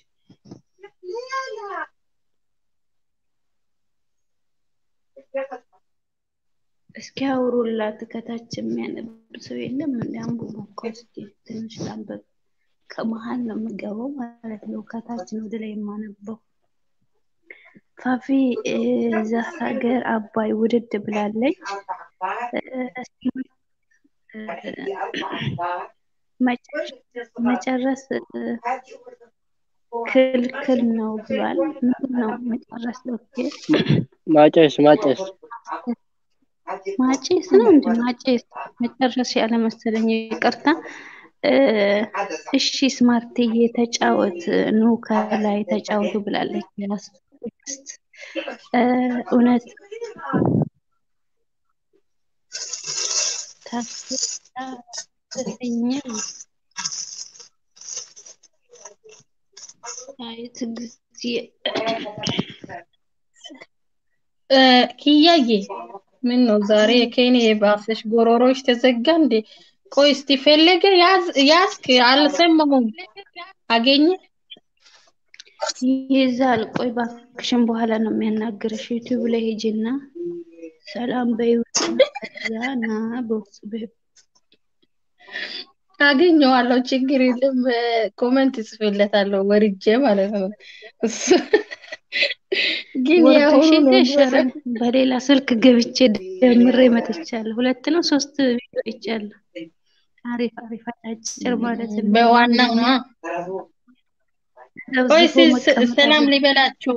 እስኪ አውሩላት። ከታች የሚያነብ ሰው የለም? እንደ አንብቡ እኮ እስኪ ትንሽ ላንበብ። ከመሀል ነው የምገባው ማለት ነው። ከታች ነው ወደ ላይ የማነበው። ፋፊ እ፣ እዛ ሀገር አባይ ውድድ ብላለች። እ፣ እ፣ መጨ- መጨረስ እ፣ ክልክል ነው ብሏል። ምንድን ነው መጨረስ? ኦኬ ማጨስ ማጨስ ማጨስ ነው እንደ ማጨስ መጨረስ ያለ መሰለኝ። ይቅርታ። እ፣ እሺ ስማርትዬ ተጫወት፣ ኑ ከላይ ተጫወቱ ብላለች። ያስ ትዕግስት እ፣ እውነት ታስኝም አይ ትዕግስት እ፣ ኪያዬ ምን ነው ዛሬ ከኔ የባሰሽ ጎሮሮሽ ተዘጋ እንዴ? ቆይ እስቲ ፈለገ ያዝ ያዝክ አልሰማሁም። አገኘ ይይዛል። ቆይ እባክሽን በኋላ ነው የሚያናግርሽ። ዩቲዩብ ላይ ሂጂና ሰላም በይውና ከዛ ና በውስጥ በይው። አገኘዋለሁ፣ ችግር የለም። እ፣ ኮመንት ጽፍለታለሁ ወርጄ ማለት ነው። እሱ ግን ወርደሽ የአሁኑ የለሽ? ነበረ ኧረ በሌላ ስልክ ገብቼ ደምሬ መጥቻለሁ። ሁለት ነው ሶስት ቪዲዮ አይቻለሁ። አሪፍ አሪፍ አጫጭር ማለት ነው። በዋናው ነው። ቆይ ዘብዝፎ ስ- ስ- መቀመጥ ሰላም አለ። ሊበላችሁ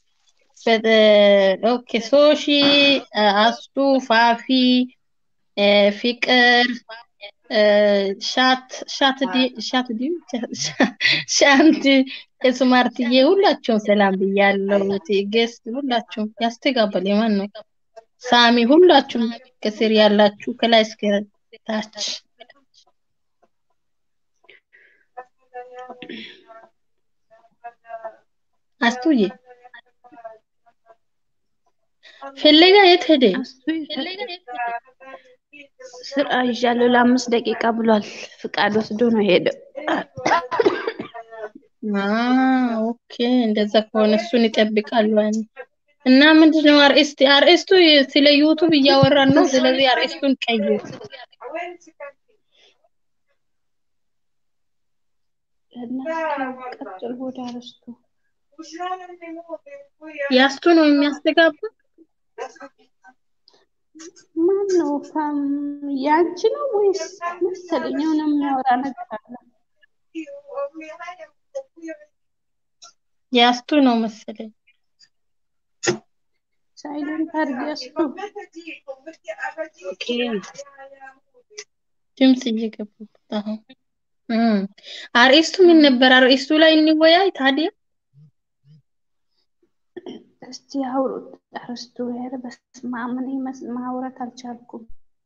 በ- ኦኬ ሶሺ አስቱ ፋፊ እ፣ ፍቅር እ፣ ሻት ሻት ዲ- ሻት ዲ ሻንት ስማርትዬ ሁላችሁም ሰላም ብያለሁ። ትዕግስት ሁላችሁም ያስተጋባል። የማን ነው ሳሚ? ሁላችሁም ከስር ያላችሁ ከላይ እስከ ታች አስቱዬ ፍለጋ የት ሄደ? አስቱ ስራ ይዣለሁ ለአምስት ደቂቃ ብሏል። ፍቃድ ወስዶ ነው ሄደው። አ ኦኬ፣ እንደዛ ከሆነ እሱን ይጠብቃሉ። ያኔ እና ምንድነው አርእስት አርእስቱ ስለ ዩቱብ እያወራን ነው። ስለዚህ አርእስቱን ቀይር። እናንተ ቀጥል ወደ አርስቱ ያስቱ ነው የሚያስተጋባ። ማን ነው ፋም ያንቺ ነው ወይስ መሰለኝ የሆነ የሚያወራ ነገር አለ። ያስቱ ነው መሰለኝ። ሳይለንት አድርጊ አስቱ። ኦኬ ድምጽ እየገባበት አሁን እም አርእስቱ ምን ነበር? አርእስቱ ላይ እንወያይ ታዲያ። እስቲ አውሩት አርስቱ። ኧረ በስመ አብ እኔ መስ- ማውራት አልቻልኩም።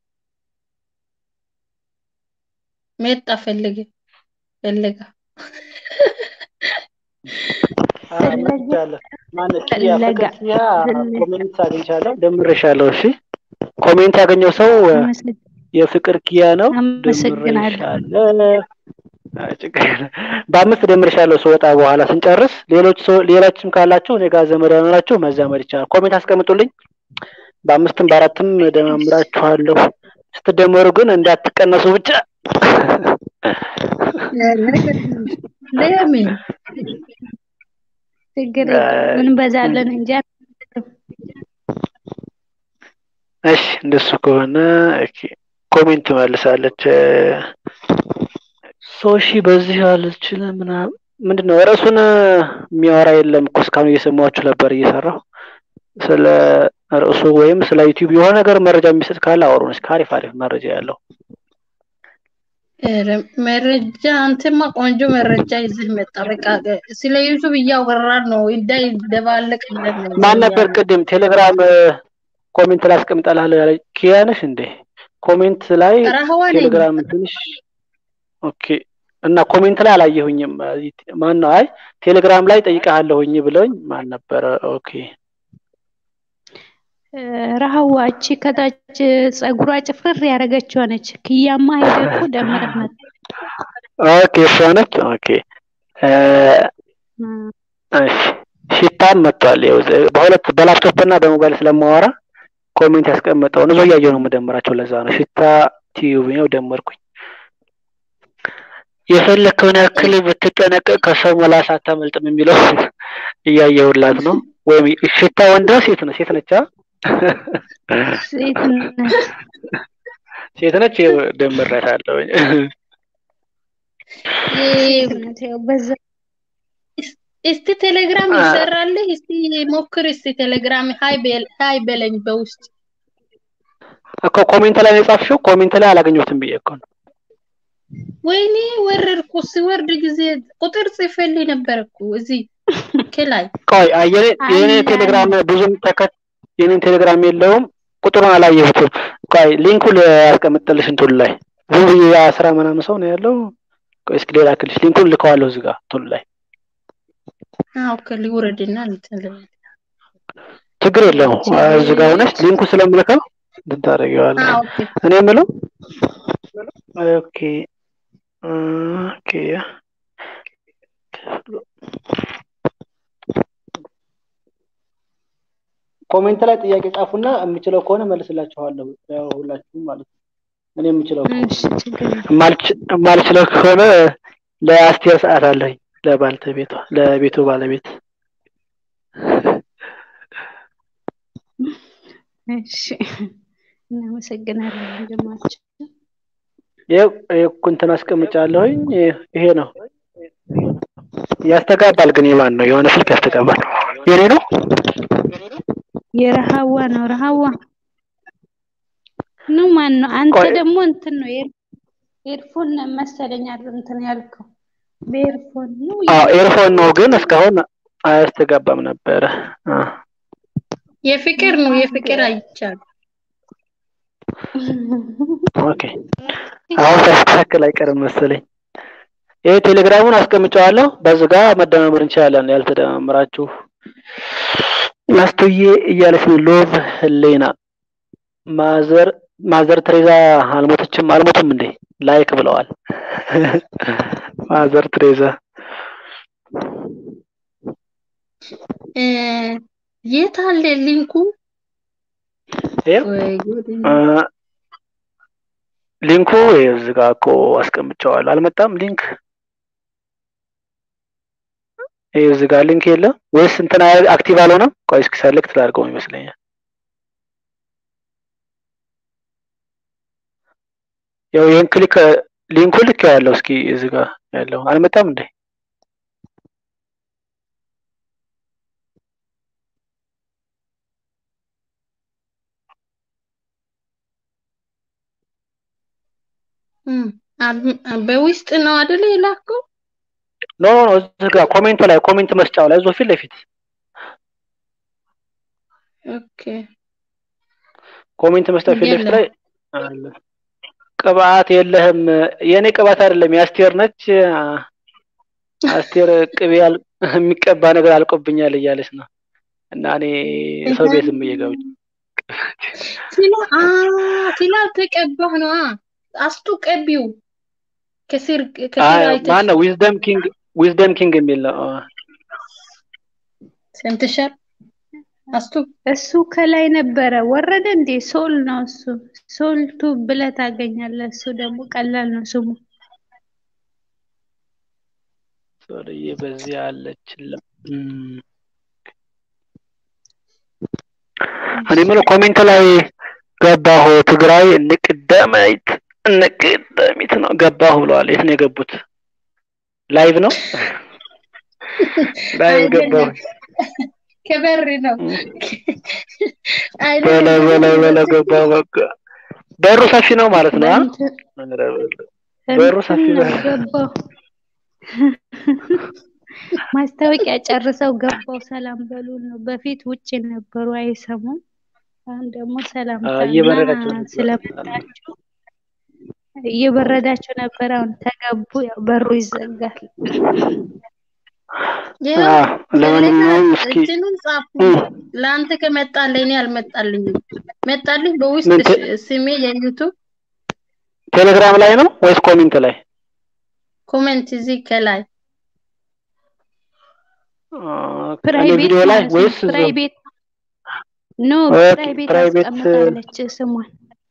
መጣ ፈለገ ፈለጋ አግኝቻለሁ። ማነው ኪያ ፈለጋ ፍቅር ኪያ ፈለጋ ኮሜንት አግኝቻለሁ፣ ደምሬሻለሁ። እሺ ኮሜንት ያገኘው ሰው አመሰግ- የፍቅር ኪያ ነው። አመሰግናለሁ። ደምሬሻለሁ። አይ ችግር የለም። በአምስት ደምሬሻለሁ ስወጣ በኋላ ስንጨርስ። ሌሎች ሰው ሌሎችም ካላችሁ እኔ ጋር ዘመድ ያኖራችሁ መዛመድ ይቻላል። ኮሜንት አስቀምጡልኝ። በአምስትም በአራትም ደማምራችኋለሁ። ስትደመሩ ግን እንዳትቀነሱ ብቻ። ለምን ችግር የለውም እንበዛለን እንጂ አንበዛም። እሺ እንደሱ ከሆነ ኦኬ፣ ኮሜንት መልሳለች። ሶሺ በዚህ አልችልም ምናምን ምንድን ነው ርዕሱን የሚያወራ የለም እኮ እስካሁን እየሰማችሁ ነበር እየሰራሁ ስለ ርዕሱ ወይም ስለ ዩቲዩብ የሆነ ነገር መረጃ የሚሰጥ ካለ አውሩን እስኪ አሪፍ አሪፍ መረጃ ያለው ኧረ መረጃ አንተማ ቆንጆ መረጃ ይዘህ መጣ። በቃ ስለ ዩቱብ እያወራን ነው እንዳይደባለቅ ብለን ነው ማን ነበር ያለው። ቅድም ቴሌግራም ኮሜንት ላይ አስቀምጣልሃለሁ ያለ ኪያ ነሽ እንዴ ኮሜንት ላይ ረህዋ ነኝ። ቴሌግራም ትንሽ ኦኬ እና ኮሜንት ላይ አላየሁኝም ማን ነው አይ ቴሌግራም ላይ ጠይቀሃለሁኝ ብለውኝ ማን ነበረ ኦኬ ረሃዋ እቺ ከታች ጸጉሯ ጭፍርር ያደረገችው ነች። ክያማ ሄደ እኮ ደምረህ መጣ። ኦኬ እሷ ነች። ኦኬ እሺ ሽታም መጥቷል። ይኸው በሁለት በላፕቶፕ እና በሞባይል ስለማወራ ኮሜንት ያስቀመጠውን እዛው እያየሁ ነው የምደምራቸው። ለዛ ነው ሽታ ቲዩብ ነው ደመርኩኝ። የፈለከውን ያክል ብትጠነቀቅ ከሰው መላስ አታመልጥም የሚለው እያየሁላት ነው። ወይም ሽታ ወንድ ነው ሴት ነው? ሴት ነች። ሴት ነች። ሴት ነች። ደምሬያታለሁ። ሴት ነች። ያው በዛ እስቲ ቴሌግራም ይሰራልህ? እስቲ ሞክር። እስቲ ቴሌግራም ሀይ ሀይ በለኝ በውስጥ እኮ ኮሜንት ላይ ነው የጻፍሽው። ኮሜንት ላይ አላገኘሁትም ብዬ እኮ ነው። ወይኔ ወረድኩ። ሲወርድ ጊዜ ቁጥር ጽፌልኝ ነበር እኮ እዚህ ከላይ። ቆይ የኔ የኔ ቴሌግራም ብዙም ተከት የኔን ቴሌግራም የለውም ቁጥሩን አላየሁትም። ቆይ ሊንኩን ያስቀምጥልሽ እንትኑ ላይ ዝም ብዬ የአስራ ምናምን ሰው ነው ያለው። ቆይ እስኪ ሌላ ክልሽ ሊንኩን ልከዋለሁ እዚህ ጋር እንትኑ ላይ አዎ ከሊውረድና እንትን ችግር የለውም። እዚህ ጋር ሆነሽ ሊንኩ ስለምልከው እንትን ታደርጊዋለሽ። እኔ የምለው ኦኬ ኦኬ ኮሜንት ላይ ጥያቄ ጻፉና የምችለው ከሆነ መልስላችኋለሁ። ያው ሁላችሁም ማለት ነው። እኔ የምችለው የማልችለው ከሆነ ለአስቴር ሰዓት አለኝ ለባልተቤቷ ለቤቱ ባለቤት እሺ እናመሰግናለን ወንድማችን። ይኸው እንትን አስቀምጫለሁኝ። ይሄ ነው ያስተጋባል። ግን የማን ነው? የሆነ ስልክ ያስተጋባል። የኔ ነው የረሃዋ ነው። ረሃዋ ነው ማን ነው? አንተ ደግሞ እንትን ነው ኤርፎን መሰለኝ እንትን ያልከው በኤርፎን ነው። አዎ ኤርፎን ነው፣ ግን እስካሁን አያስተጋባም ነበረ። የፍቅር ነው የፍቅር አይቻል። ኦኬ አሁን ሳይስተካከል አይቀርም መሰለኝ። ይሄ ቴሌግራሙን አስቀምጨዋለሁ። በዚህ ጋር መደማመር እንችላለን። ያልተደማመራችሁ አስቱዬ እያለች ነው። ሎቭ ህሌና ማዘር ማዘር ትሬዛ አልሞተችም አልሞትም እንዴ ላይክ ብለዋል። ማዘር ትሬዛ የት አለ ሊንኩ? ሊንኩ እዚህ ጋር እኮ አስቀምጨዋለሁ። አልመጣም ሊንክ ይሄ እዚህ ጋር ሊንክ የለም ወይስ እንትን አክቲቭ አልሆነም? ቆይ እስኪ ሰሌክት ላድርገው ይመስለኛል። ያው ይሄን ክሊክ ሊንኩ ልክ ያለው እስኪ እዚህ ጋር ያለው አልመጣም እንዴ? በውስጥ ነው አይደል የላከው? ኖ ኖ እዚህ ጋር ኮሜንት ላይ ኮሜንት መስጫው ላይ እዛው ፊት ለፊት ኦኬ ኮሜንት መስጫው ፊት ለፊት ላይ አለ። ቅባት የለህም። የኔ ቅባት አይደለም የአስቴር ነች። አስቴር ቅቤ የሚቀባ ነገር አልቆብኛል እያለች ነው። እና እኔ ሰው ቤት ዝም ብዬ ገብቼ ፊላ ፊላ ተቀባህ ነው አስቱ ቀቢው ከስር ከስር አይተሽ ማን ነው? ዊዝደም ኪንግ ዊዝደም ኪንግ የሚል ነው። ሰምተሻል? አስቱ እሱ ከላይ ነበረ ወረደ እንዴ? ሶል ነው እሱ። ሶልቱ ብለህ ታገኛለህ። እሱ ደግሞ ቀላል ነው ስሙ። ሶልዬ በዚህ አለችልም። እኔ የምለው ኮሜንት ላይ ገባሁ ትግራይ ንቅደመይት ንቅደሚት ነው ገባሁ ብለዋል። የት ነው የገቡት? ላይቭ ነው ላይቭ ገባሁ። ከበር ነው በለው በለው በለው ገባሁ። በቃ በሩ ሰፊ ነው ማለት ነው። በሩ ሰፊ ነው። ገባሁ ማስታወቂያ ጨርሰው ገባው ሰላም በሉን ነው። በፊት ውጭ ነበሩ አይሰሙም። አሁን ደግሞ ሰላምታና ስለመጣችሁ እየበረዳቸው ነበር። አሁን ተገቡ። ያው በሩ ይዘጋል። ይኸው አዎ፣ ፈለጋ ለማንኛውም እስኪ እንትኑን ጻፉ። እም፣ ለአንተ ከመጣልህ እኔ አልመጣልኝም። መጣልህ በውስጥ ምን ቴ- ሽ- ስሜ የዩቱብ ቴሌግራም ላይ ነው ወይስ ኮሜንት ላይ? ኮሜንት እዚህ ከላይ ኦኬ፣ እኔ ፕራይቬት ቪዲዮ ላይ ማለት ነው። ወይስ እዛው? ፕራይቬት ኖ ኦኬ፣ ፕራይቬት ፕራይቬት አስቀምጣለች ስሟን።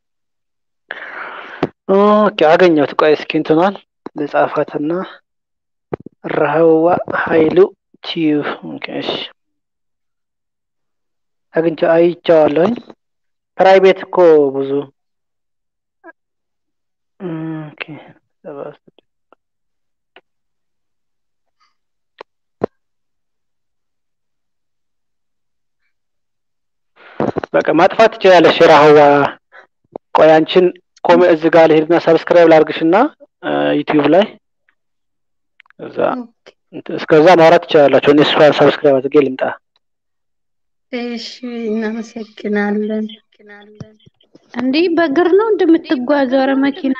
ኦኬ፣ አገኘሁት። ቆይ እስኪ እንትኗን ልጻፋትና ረሃዋ ኃይሉ ቲዩብ ኦኬ፣ እሺ አግኝቼ አይቼዋለሁኝ። ፕራይቬት እኮ ብዙ ኦኬ፣ ሰባ ስድስት በቃ ማጥፋት ትችላለሽ። ረሃዋ ቆይ አንቺን ኮሜ እዚህ ጋር ልሄድና ሰብስክራይብ ላድርግሽና ዩቲዩብ ላይ እዛ እንትን እስከዛ ማውራት ትችላላችሁ። እኔ እሷን ሰብስክራይብ አድርጌ ልምጣ። እሺ፣ እናመሰግናለን። እንዴ በእግር ነው እንደምትጓዘው? ኧረ መኪና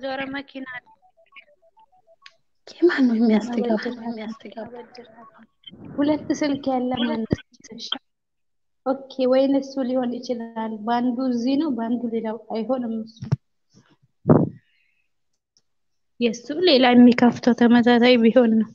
ማን ነው የሚያስተጋባ? ሁለት ስልክ ያለ ማለት ኦኬ። ወይን እሱ ሊሆን ይችላል። በአንዱ እዚህ ነው፣ በአንዱ ሌላው አይሆንም። እሱ የእሱ ሌላ የሚከፍተው ተመሳሳይ ቢሆን ነው።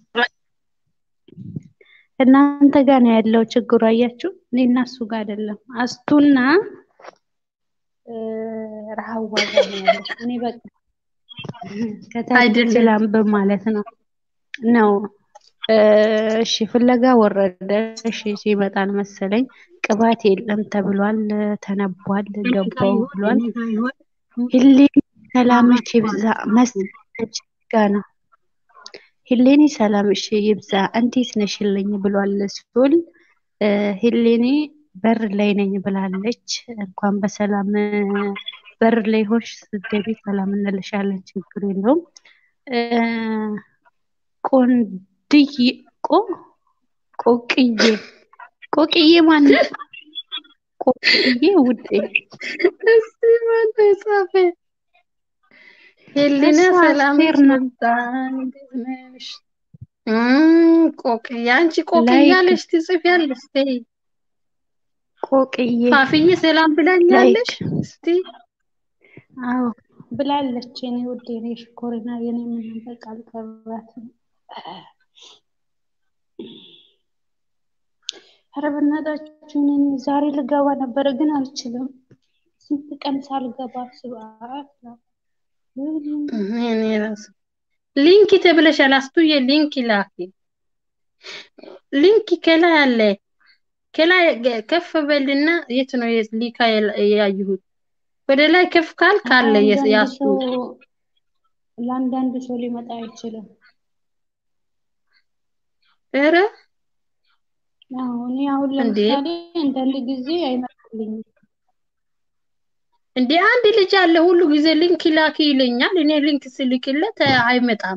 እናንተ ጋር ነው ያለው ችግሩ። አያችሁ፣ እኔና እሱ ጋር አይደለም። አስቱና እ፣ ረሃዋ ጋር ነው ያለው። እኔ በቃ ከታች አይደለም። ላንብብ ማለት ነው ነው እ፣ እሺ ፍለጋ ወረደ። እሺ ሲመጣል መሰለኝ ቅባት የለም ተብሏል፣ ተነቧል፣ ገባው ብሏል። ሂሌኒ ሰላምሽ ይብዛ መስለች ጋ ነው ሂሌኒ ሰላምሽ ይብዛ እንዴት ነሽልኝ ብሏል ሱል እ፣ ሂሌኒ በር ላይ ነኝ ብላለች። እንኳን በሰላም እ፣ በር ላይ ሆንሽ ስትገቢ ሰላም እንልሻለን፣ ችግር የለውም። እ፣ ቆንድዬ ቆ ቆቅዬ ቆቅዬ ማነው? ቆቅዬ ውዴ እስቲ ማነው የጻፈ? ሄሊና እሷ ሰላም አስቴር ነው። እንዴት ነሽ? እም፣ ቆቅ ያንቺ ቆቅ ላይክ እያለሽ ትጽፊያለሽ። ተይ ቆቅዬ ፋፍዬ ሰላም ብላኛለች። ላይክ እስቲ አዎ ብላለች። የኔ ውድ የኔ ሽኮሪና የኔ ምንም በቃ አልቀራትም። ኧረ በእናታችሁ እኔ ዛሬ ልገባ ነበረ ግን አልችልም። ስንት ቀን ሳልገባ ስብዓት ነው። እኔ ራሱ ሊንክ ተብለሻል። አስቱዬ ሊንክ ላኪ። ሊንክ ከላይ አለ። ከላይ ገ- ከፍ በልና የት ነው የት ሊካ የላ- ያየሁት? ወደ ላይ ከፍ ካል ካለ የስ- ለአንዳንድ ያስቱ ሰው ለአንዳንድ ሰው ሊመጣ አይችልም። ኧረ አዎ እኔ አሁን እንዴ ለምሳሌ አንዳንድ ጊዜ አይመጣልኝም። እንዴ አንድ ልጅ አለ ሁሉ ጊዜ ሊንክ ላኪ ይለኛል። እኔ ሊንክ ስልክለት አ- አይመጣም።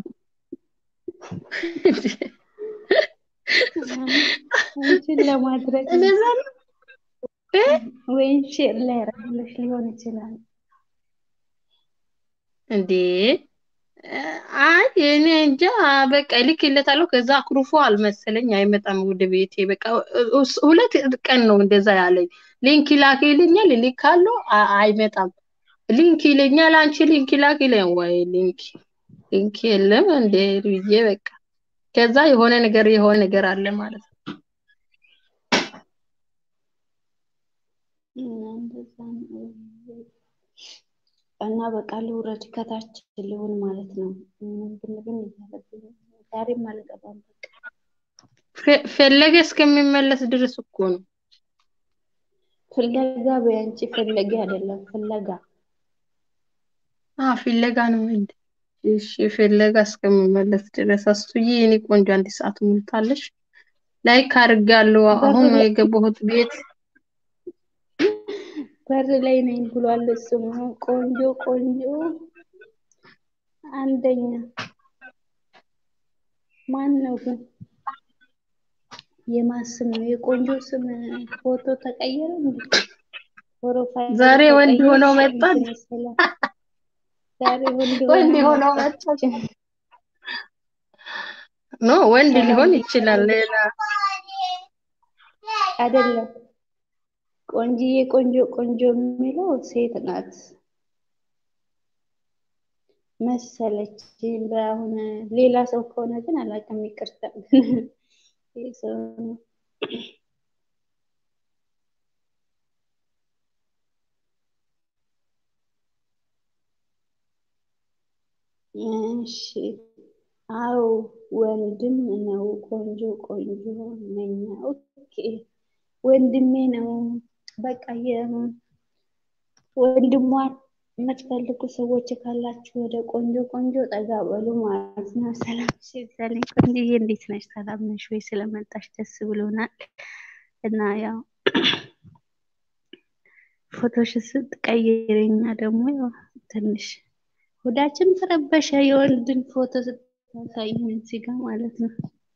አንቺን ለማድረግ ነው እንደዛ ነው እ? ወይም ሼር ላይ ያደረግልሽ ሊሆን ይችላል። እንዴ አይ እኔ እንጃ በቃ እልክለታለሁ። ከዛ አኩርፎ አልመሰለኝ አይመጣም ወደ ቤቴ። በቃ እስ- ሁለት ቀን ነው እንደዛ ያለኝ። ሊንክ ላክ ይለኛል፣ እልካለሁ፣ አ- አይመጣም። ሊንክ ይለኛል፣ አንቺ ሊንክ ላክ ይለኛል። ወይ ሊንክ ሊንክ የለም እንዴ ብዬ በቃ ከዛ የሆነ ነገር የሆነ ነገር አለ ማለት ነው። እና እንደዛ ነው። እና በቃ ልውረድ ከታች ልሁን ማለት ነው። ብን ብን እያለብኝ ዛሬም አልገባም። በቃ ፈ- ፈለገ እስከሚመለስ ድረስ እኮ ነው። ፍለጋ በያንቺ ፈለጊ አይደለም ፍለጋ አ ፍለጋ ነው እንዴ? እሺ ፍለጋ እስከሚመለስ ድረስ አስቱዬ የኔ ቆንጆ አንድ ሰዓት ሞልታለች። ላይክ አድርጋለሁ። በር አሁን ነው ላይ የገባሁት ቤት። በር ላይ ነኝ ብሏል። እሱም ቆንጆ ቆንጆ አንደኛ ማን ነው ግን? የማን ስም ነው? የቆንጆ ስም ፎቶ ተቀየረ እንዴ? ፕሮፋይል ዛሬ ወንድ ሆነው ተቀየርሽ መጣች። እንትን መሰለህ? ዛሬ ወንድ ወንድ ሆና ሆነው መጣች። መጣች። ኖ ወንድ ሰላም ሊሆን ብያለሁ። ይችላል። ሌላ አይደለም ቆንጅዬ ቆንጆ ቆንጆ የሚለው ሴት ናት መሰለች። በአሁን ሌላ ሰው ከሆነ ግን አላውቅም፣ ይቅርታ ግን ይህ ሰው ነው። እሺ አዎ ወንድም ነው። ቆንጆ ቆንጆ ነኝ። ኦኬ ወንድሜ ነው። በቃ ወንድሟን የምትፈልጉ ሰዎች ካላችሁ ወደ ቆንጆ ቆንጆ ጠጋ በሉ ማለት ነው። ሰላም ሲዛለኝ ቆንጆዬ፣ እንዴት ነሽ? ሰላም ነሽ ወይ? ስለመጣሽ ደስ ብሎናል። እና ያው ፎቶሽ ስትቀይረኛ ደግሞ ያው ትንሽ ሆዳችን ተረበሸ። የወንድን ፎቶ ስታሳይን እዚህ ጋር ማለት ነው።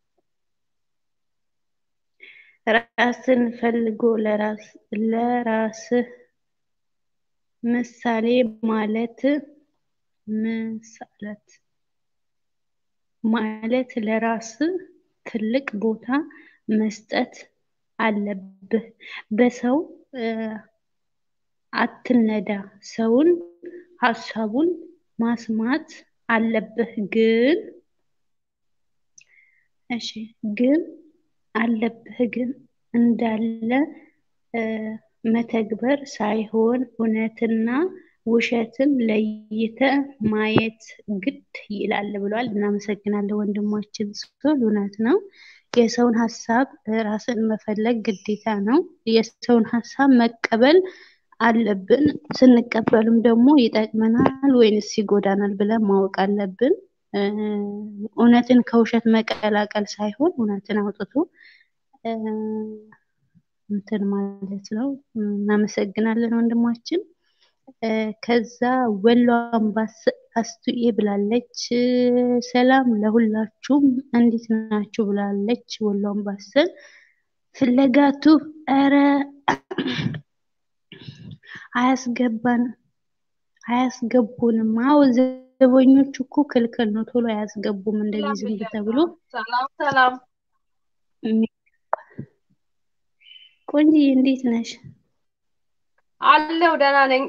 ራስን ፈልጎ ለራስ ለራስህ ምሳሌ ማለት ምሳለት ማለት ለራስ ትልቅ ቦታ መስጠት አለብህ። በሰው አትነዳ። ሰውን ሀሳቡን ማስማት አለብህ። ግን እሺ ግን አለብህ ግን እንዳለ መተግበር ሳይሆን እውነትና ውሸትን ለይተ ማየት ግድ ይላል ብሏል። እናመሰግናለን ወንድማችን ሶል። እውነት ነው። የሰውን ሀሳብ ራስን መፈለግ ግዴታ ነው። የሰውን ሀሳብ መቀበል አለብን። ስንቀበልም ደግሞ ይጠቅመናል ወይንስ ይጎዳናል ብለን ማወቅ አለብን። እውነትን ከውሸት መቀላቀል ሳይሆን እውነትን አውጥቶ እንትን ማለት ነው። እናመሰግናለን ወንድማችን። ከዛ ወሎ አምባስ አስቱኤ ብላለች። ሰላም ለሁላችሁም እንዴት ናችሁ ብላለች። ወሎ አምባሰል ፍለጋቱ ኧረ አያስገባን አያስገቡንም። አዎ ዘበኞቹ እኮ ክልክል ነው፣ ቶሎ አያስገቡም። እንደዚህ ዝም ተብሎ ሰላም ሰላም። ቆንጂዬ እንዴት ነሽ? አለው ደህና ነኝ።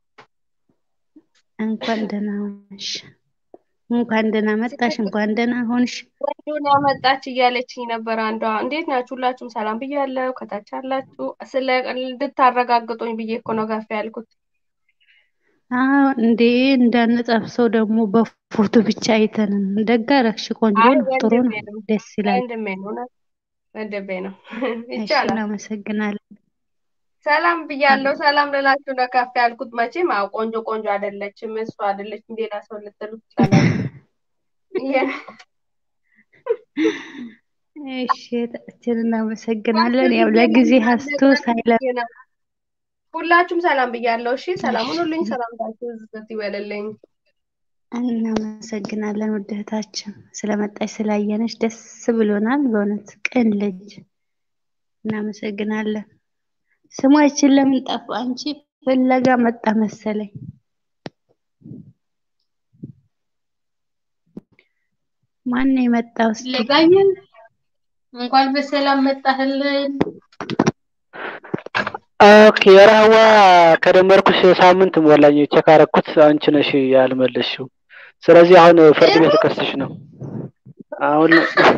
እንኳን ደህና ሆንሽ። እንኳን ደህና መጣሽ። እንኳን ደህና ሆንሽ። ወንዱን ያመጣች እያለችኝ ነበር አንዷ። እንዴት ናችሁ? ሁላችሁም ሰላም ብያለሁ። ከታች ያላችሁ ስለ እንድታረጋግጡኝ ብዬ እኮ ነው ጋፍ ያልኩት። አዎ እንዴ እንዳንጠብሰው ደግሞ በፎቶ ብቻ አይተን ደግ አደረግሽ። ቆንጆ አይ ነው፣ ጥሩ ወንድሜ ነው፣ ነው ደስ ይላል። ወንድሜ ነው እውነት ወንድሜ ነው። እሺ ይቻላል። እናመሰግናለን። ሰላም ብያለሁ። ሰላም ልላችሁ ነው ከፍ ያልኩት። መቼም አዎ ቆንጆ ቆንጆ አይደለችም እሱ አይደለችም ሌላ ሰው ልትሉ ትችላላችሁ። ይሄ- እሺ እህታችን እናመሰግናለን። ያው ለጊዜ ሀስቶ ሳይለ ብዬ ነው። ሁላችሁም ሰላም ብያለሁ። እሺ ሰላም ሁኑልኝ። ሰላምታችሁ ዝት ይበልልኝ። እናመሰግናለን ውድ እህታችን ስለመጣች ስላየነች ደስ ብሎናል። በእውነት ቅን ልጅ እናመሰግናለን። ስማችን ለምን ጠፋ? አንቺ ፍለጋ መጣ መሰለኝ። ማን ነው የመጣው? እስኪ ለጋየን እንኳን በሰላም መጣህልን። ኦኬ ረህዋ ከደመርኩሽ ሳምንት ሞላኝ። ቼክ አደረኩት አንቺ ነሽ ያልመለስሽው። ስለዚህ አሁን ፍርድ ቤት ልከስሽ ነው። አሁን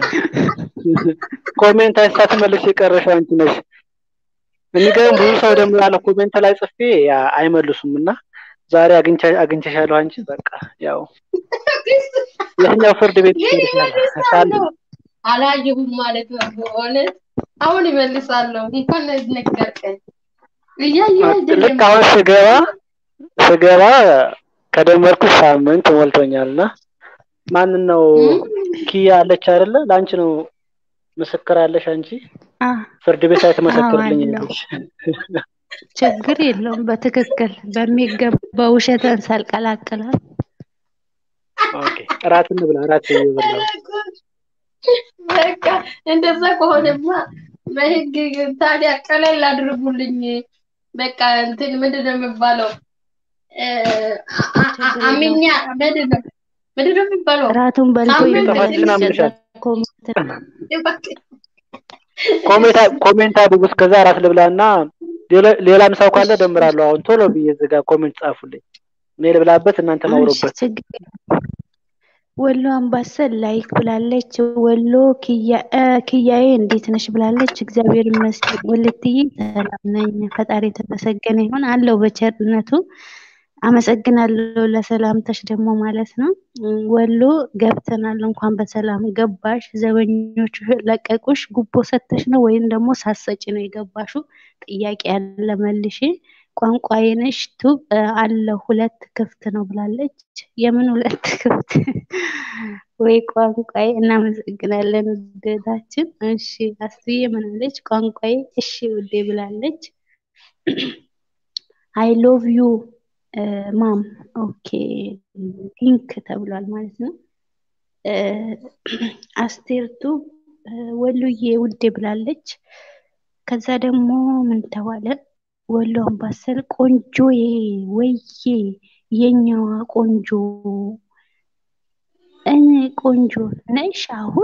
ኮሜንት ሳትመልሽ የቀረሽው አንቺ ነሽ። የሚገርም ብዙ ሰው ደግሞ ያለ ኮሜንት ላይ ጽፌ ያ አይመልሱም እና ዛሬ አግኝቻ አግኝቼሻለሁ። አንቺ በቃ ያው የትኛው ፍርድ ቤት ይደርሻል? ይመልሳለሁ አላየሁም ማለት ነው። በእውነት አሁን ይመልሳለሁ። እንኳን ነገርከኝ። እያየሁ አይደለም ልክ አሁን ስገባ ስገባ ከደመርኩሽ ሳምንት ሞልቶኛል እና ማንን ነው ኪያ አለች አይደለ? ለአንቺ ነው ምስክር አለሽ አንቺ አ ፍርድ ቤት ላይ ትመሰክርልኝ አለው። ያለሽ ችግር የለውም። በትክክል በሚገባ ውሸትን ሳልቀላቅላል ኦኬ እራት እንብላ እራት እየበላሁ በቃ እንደዛ ከሆነማ በህግ ታዲያ ቀለል አድርጉልኝ። በቃ እንትን ምንድን ነው የሚባለው? እ፣ አ- አ- አ- አምኛ ምንድን ነው ምንድን ነው የሚባለው? እራቱን በልቶ ሳምንት ጥፋትሽን ይመለስ። አምነሻል። ከዛ ኮሜንት ኮሜንት ኮሜንት አድርጉ። እስከዛ ራት ልብላና ሌላ- ሌላም ሰው ካለ ደምራለሁ። አሁን ቶሎ ብዬ እዚህ ጋር ኮሜንት ጻፉልኝ። እኔ ልብላበት፣ እናንተ እሺ ማውሩበት። ችግር የለም። ወሎ አምባሰል ላይክ ብላለች። ወሎ ኪያ- እ፣ ኪያዬ እንዴት ነሽ ብላለች። እግዚአብሔር ይመስገን ወለትዬ ሰላም ነኝ፣ ፈጣሪ የተመሰገነ ይሁን አለው በቸርነቱ። አመሰግናለሁ ለሰላምታሽ ደግሞ ማለት ነው። እም፣ ወሎ ገብተናል፣ እንኳን በሰላም ገባሽ። ዘበኞቹ ለቀቁሽ፣ ጉቦ ሰተሽ ነው ወይም ደግሞ ሳሰጪ ነው የገባሹ? ጥያቄ ያለ መልሽ። ቋንቋዬ ነሽ ቱብ እ፣ አለ ሁለት ክፍት ነው ብላለች። የምን ሁለት ክፍት ወይ ቋንቋዬ። እናመሰግናለን ውደታችን። እሺ አስዬ ምን አለች? ቋንቋዬ እሺ ውዴ ብላለች። አይ ሎቭ ዩ ማም ኦኬ ሊንክ ተብሏል ማለት ነው። እ፣ አስቴርቱ እ፣ ወሎዬ ውዴ ብላለች። ከዛ ደግሞ ምን ተባለ? ወሎ አምባሰል ቆንጆዬ ወዬ የኛዋ ቆንጆ እኔ ቆንጆ ነሽ አሁን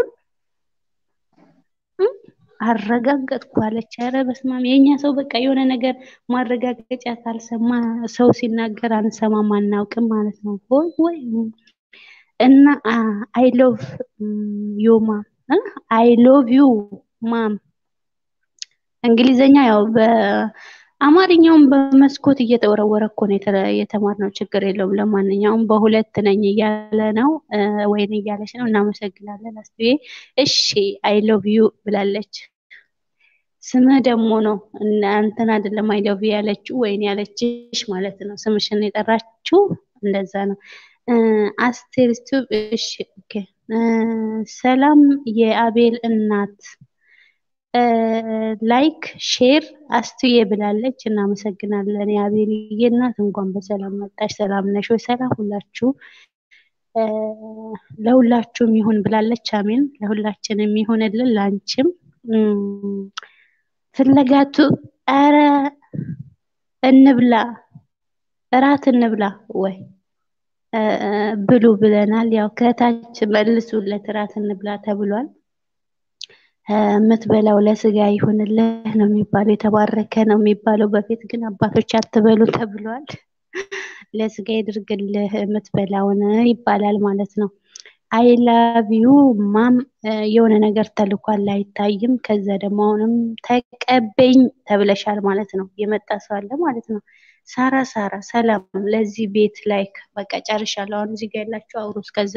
እም፣ አረጋገጥኩ አለች። ኧረ በስመ አብ የእኛ ሰው በቃ የሆነ ነገር ማረጋገጫ ካልሰማ ሰው ሲናገር አንሰማም አናውቅም ማለት ነው። ወይ ወይ እና አይ ሎቭ ዩ ማም አይ ሎቭ ዩ ማም እንግሊዘኛ ያው በአማርኛውም በመስኮት እየተወረወረ እኮ ነው የተለ- የተማርነው። ችግር የለውም። ለማንኛውም በሁለት ነኝ እያለ ነው እ፣ ወይን እያለች ነው። እናመሰግናለን አስዬ። እሺ አይ ሎቭ ዩ ብላለች። ስምህ ደግሞ ነው እና እንትን አይደለም አይ ሎቭ ዩ ያለችው ወይን ያለችሽ ማለት ነው። ስምሽን የጠራችው እንደዛ ነው። እ፣ አስቴር ስቱብ እሺ ኦኬ እ፣ ሰላም የአቤል እናት እ፣ ላይክ ሼር አስትዬ ብላለች። እናመሰግናለን የአቤልዬ እናት እንኳን በሰላም መጣሽ። ሰላም ነሽ ወይ? ሰላም ሁላችሁ እ፣ ለሁላችሁም ይሁን ብላለች። አሜን። ለሁላችንም ይሁንልን፣ ላንቺም እም፣ ፍለጋቱ ኧረ እንብላ እራት እንብላ ወይ እ፣ ብሉ ብለናል። ያው ከታች መልሱለት እራት እንብላ ተብሏል። እ፣ የምትበላው ለስጋ ይሁንልህ ነው የሚባለው፣ የተባረከ ነው የሚባለው። በፊት ግን አባቶች አትበሉ ተብሏል። ለስጋ ይድርግልህ የምትበላውን ይባላል ማለት ነው። አይ ላቭ ዩ ማም እ፣ የሆነ ነገር ተልኳል አይታይም። ከዛ ደግሞ አሁንም ተቀበኝ ተብለሻል ማለት ነው። የመጣ ሰው አለ ማለት ነው። ሳራ ሳራ ሰላም ለዚህ ቤት ላይክ በቃ ጨርሻለሁ። አሁን እዚህ ጋር ያላችሁ አውሩ። እስከዛ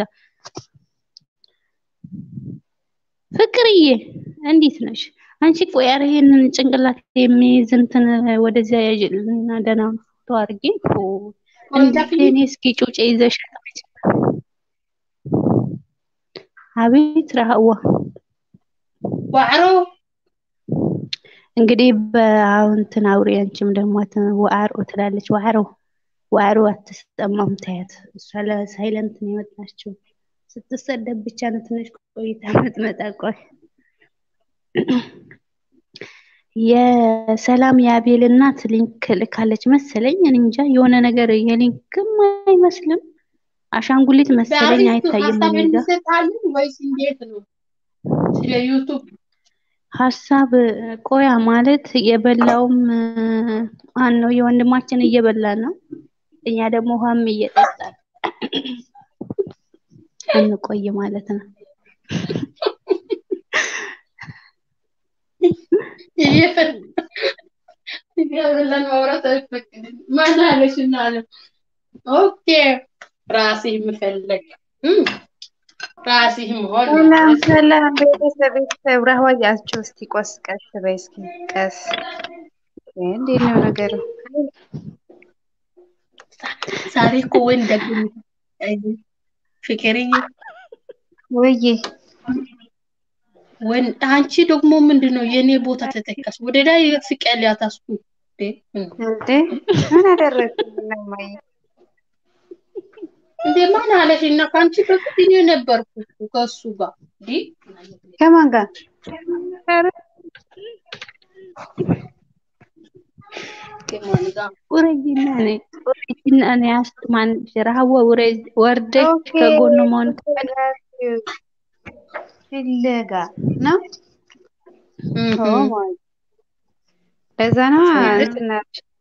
ፍቅርዬ እንዴት ነሽ አንቺ? ቆይ ኧረ ይሄንን ጭንቅላት የሚይዝ እንትን ወደዚያ ያዥልና ደህና ፎቶ አድርጌ ፎ እንዴት እኔ እስኪ ጩጬ ይዘሽ አቤት ረሃዋ ዋዕሮ እንግዲህ በአሁንትን አውሪ አንቺም ደግሞ አት- ዋዕሮ ትላለች። ዋዕሮ ዋዕሮ አትሰማም ታያት። እሷ ለሳይለንት ነው የመጣችው። ስትሰደብ ብቻ ነው ትንሽ ቆይታ መጥመጣ። ቆይ የሰላም የአቤል እናት ሊንክ ልካለች መሰለኝ። እኔ እንጃ የሆነ ነገር የሊንክም አይመስልም አሻንጉሊት መሰለኝ በአሪፍ አይታይም ሀሳብ እኔ ጋ እንሰጣለን ወይስ እንዴት ነው? ስለ ዩቱብ ሀሳብ ቆያ ማለት የበላውም ማን ነው? የወንድማችን እየበላ ነው። እኛ ደግሞ ውሃም እየጠጣን እንቆይ ማለት ነው። እየበላን ማውራት አይፈቅድም። ማን አለሽ እና አለ ኦኬ ራስህ መፈለግ እም፣ ራስህ መሆን ሰላም ማለት ነው። ሰላም ቤተሰብ ቤተሰብ ረህዋያችሁ እስቲ ቆስ ቀስ በይ እስኪ ቀስ እንዴት ነው ነገሩ? ዛሬ እኮ ወንድ ደግሞ ፍቅርዬ ወይዬ ወንድ አንቺ ደግሞ ምንድን ነው የኔ ቦታ ተተካሽ ወደ ላይ ስቀልያት አስኩ እንዴ ምን ነው? እንዴ ምን አደረግኩኝ? እማዬ እንዴ ማን አለሽ? እና ከአንቺ በፊት እኔ ነበርኩ እኮ ከእሱ ጋር እንዴ ከማን ጋር? ኧረ ከማን ጋር ውረጅና ነይ ውረጅና ነይ አስትማን ረሃዋ ውረጅ ወርደሽ ኦኬ ከጎኑ መሆን got you። ፍለጋ ነው። ኦ እህ ማይ ለዛ ነው ስለዚህ እንትና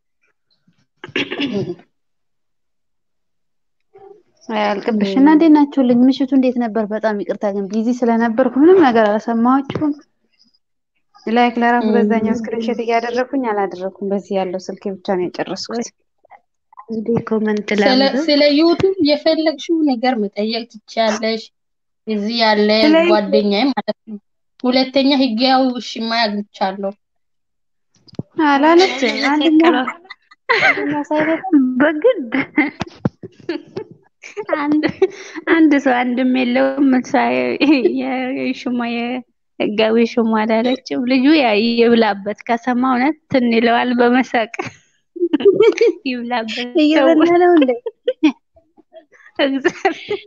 አያልቅብሽ እና እንዴት ናችሁልኝ? ምሽቱ እንዴት ነበር? በጣም ይቅርታ ግን ቢዚ ስለነበርኩ ምንም ነገር አልሰማኋችሁም። ላይክ ለራሱ በዛኛው ስክሪንሾት እያደረኩኝ አላደረኩም። በዚህ ያለው ስልክ ብቻ ነው የጨረስኩት። እንዴ ኮመንት ስለ ላንብብ። ስለ ዩቱብ የፈለግሽው ነገር መጠየቅ ትችያለሽ። እዚህ ያለ ስለ ጓደኛዬ ማለት ነው። ሁለተኛ ህጋዊ ውሽማ አግኝቻለሁ። አላለችም አንደኛ ተቀላ አንደኛ ሳይበቃ በግድ አንድ አንድ ሰው አንድም የለውም። ሳይ የሹማ የህጋዊ ሹማ አላለችም። ልጁ ያ ይብላበት ከሰማ እውነት ትን ይለዋል በመሳቅ ይብላበት ሰው እየበላ ነው እንዴ? እግዚአብሔር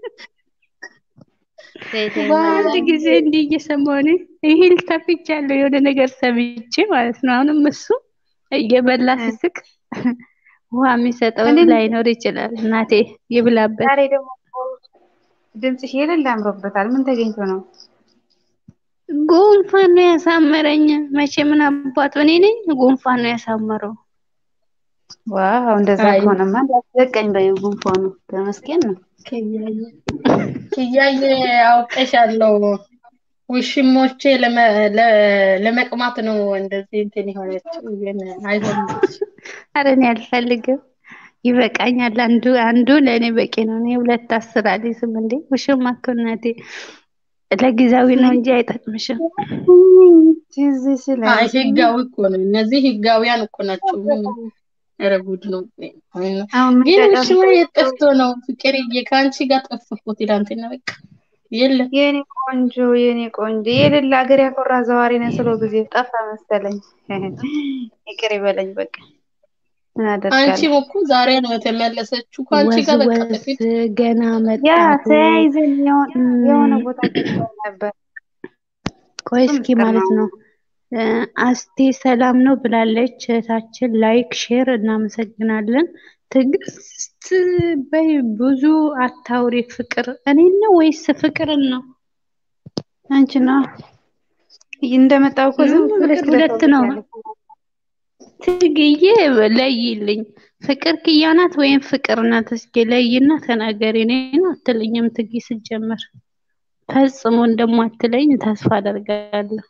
ሴቴማ አንድ ጊዜ እንዲህ እየሰማሁ እኔ ይሄን ተፍቻለሁ የሆነ ነገር ሰምቼ ማለት ነው። አሁንም እሱ እየበላ ሲስቅ ውሃ የሚሰጠው እኔም ላይኖር ይችላል። እናቴ ይብላበት። ዛሬ ደግሞ ድምፅሽ የሌለ አምሮበታል። ምን ተገኝቶ ነው? ጉንፋን ነው ያሳመረኝ። መቼ ምን አባቱ እኔ ነኝ ጉንፋን ነው ያሳመረው። ዋው እንደዛ አይ ከሆነማ እንዳትዘቀኝ በይው። ጉንፋኑ ተመስገን ነው። ክያየ ክያየ አውቀሻለሁ። ውሽሞቼ ለመ- ለ- ለመቅማት ነው እንደዚህ እንትን የሆነችው፣ ግን አይሆንም። ኧረ እኔ አልፈልግም፣ ይበቃኛል። አንዱ አንዱ ለእኔ በቂ ነው። እኔ ሁለት አስር አልይዝም እንዴ ውሽማ እኮ እናቴ ለጊዜያዊ ነው እንጂ አይጠቅምሽም። ትዝ አይ ስለኝ ህጋዊ እኮ ነው። እነዚህ ህጋዊያን እኮ ናቸው። ምን ኧረ ጉድ ነው። አሁን ምን ግን ውሽማ ተቀምጦ የት ጠፍቶ ነው? ፍቅርዬ ከአንቺ ጋር ጠፋሁ ትላንትና። በቃ የለም የኔ ቆንጆ የኔ ቆንጆ የሌላ ሀገር ያኮራ ዘዋሪ ነው ስለው ጊዜ ጠፋ መሰለኝ። ይቅር ይበለኝ በቃ ምን አንቺም አደርጋለሁ። እኮ ዛሬ ነው የተመለሰችው። ከአንቺ ወዝ ጋር በቃ ወዝ ጥቂት ገና ያ መጣሁ። ተያይዘን የሆነ የሆነ እም፣ ቦታ ገብተን ነበር። ቆይ እሱ እስኪ ምስጢር ማለት ነው። ነው እ፣ አስቴ ሰላም ነው ብላለች እህታችን። ላይክ ሼር እናመሰግናለን። ትዕግስት በይ ብዙ አታውሪ። ፍቅር እኔን ነው ወይስ ፍቅርን ነው? አንቺ ነው እንደመጣው እኮ ዝም እ፣ ብለሽ ፍቅር ሁለት ነው። ትለፈልፊያለሽ። ትግዬ ለይልኝ። ፍቅር ክያ ናት ወይም ፍቅር ናት? እስኪ ለይና ተናገሪ። እኔ ነው አትለኝም። ትጊ ስትጀምር ፈጽሞ እንደማትለኝ ተስፋ አደርጋለሁ።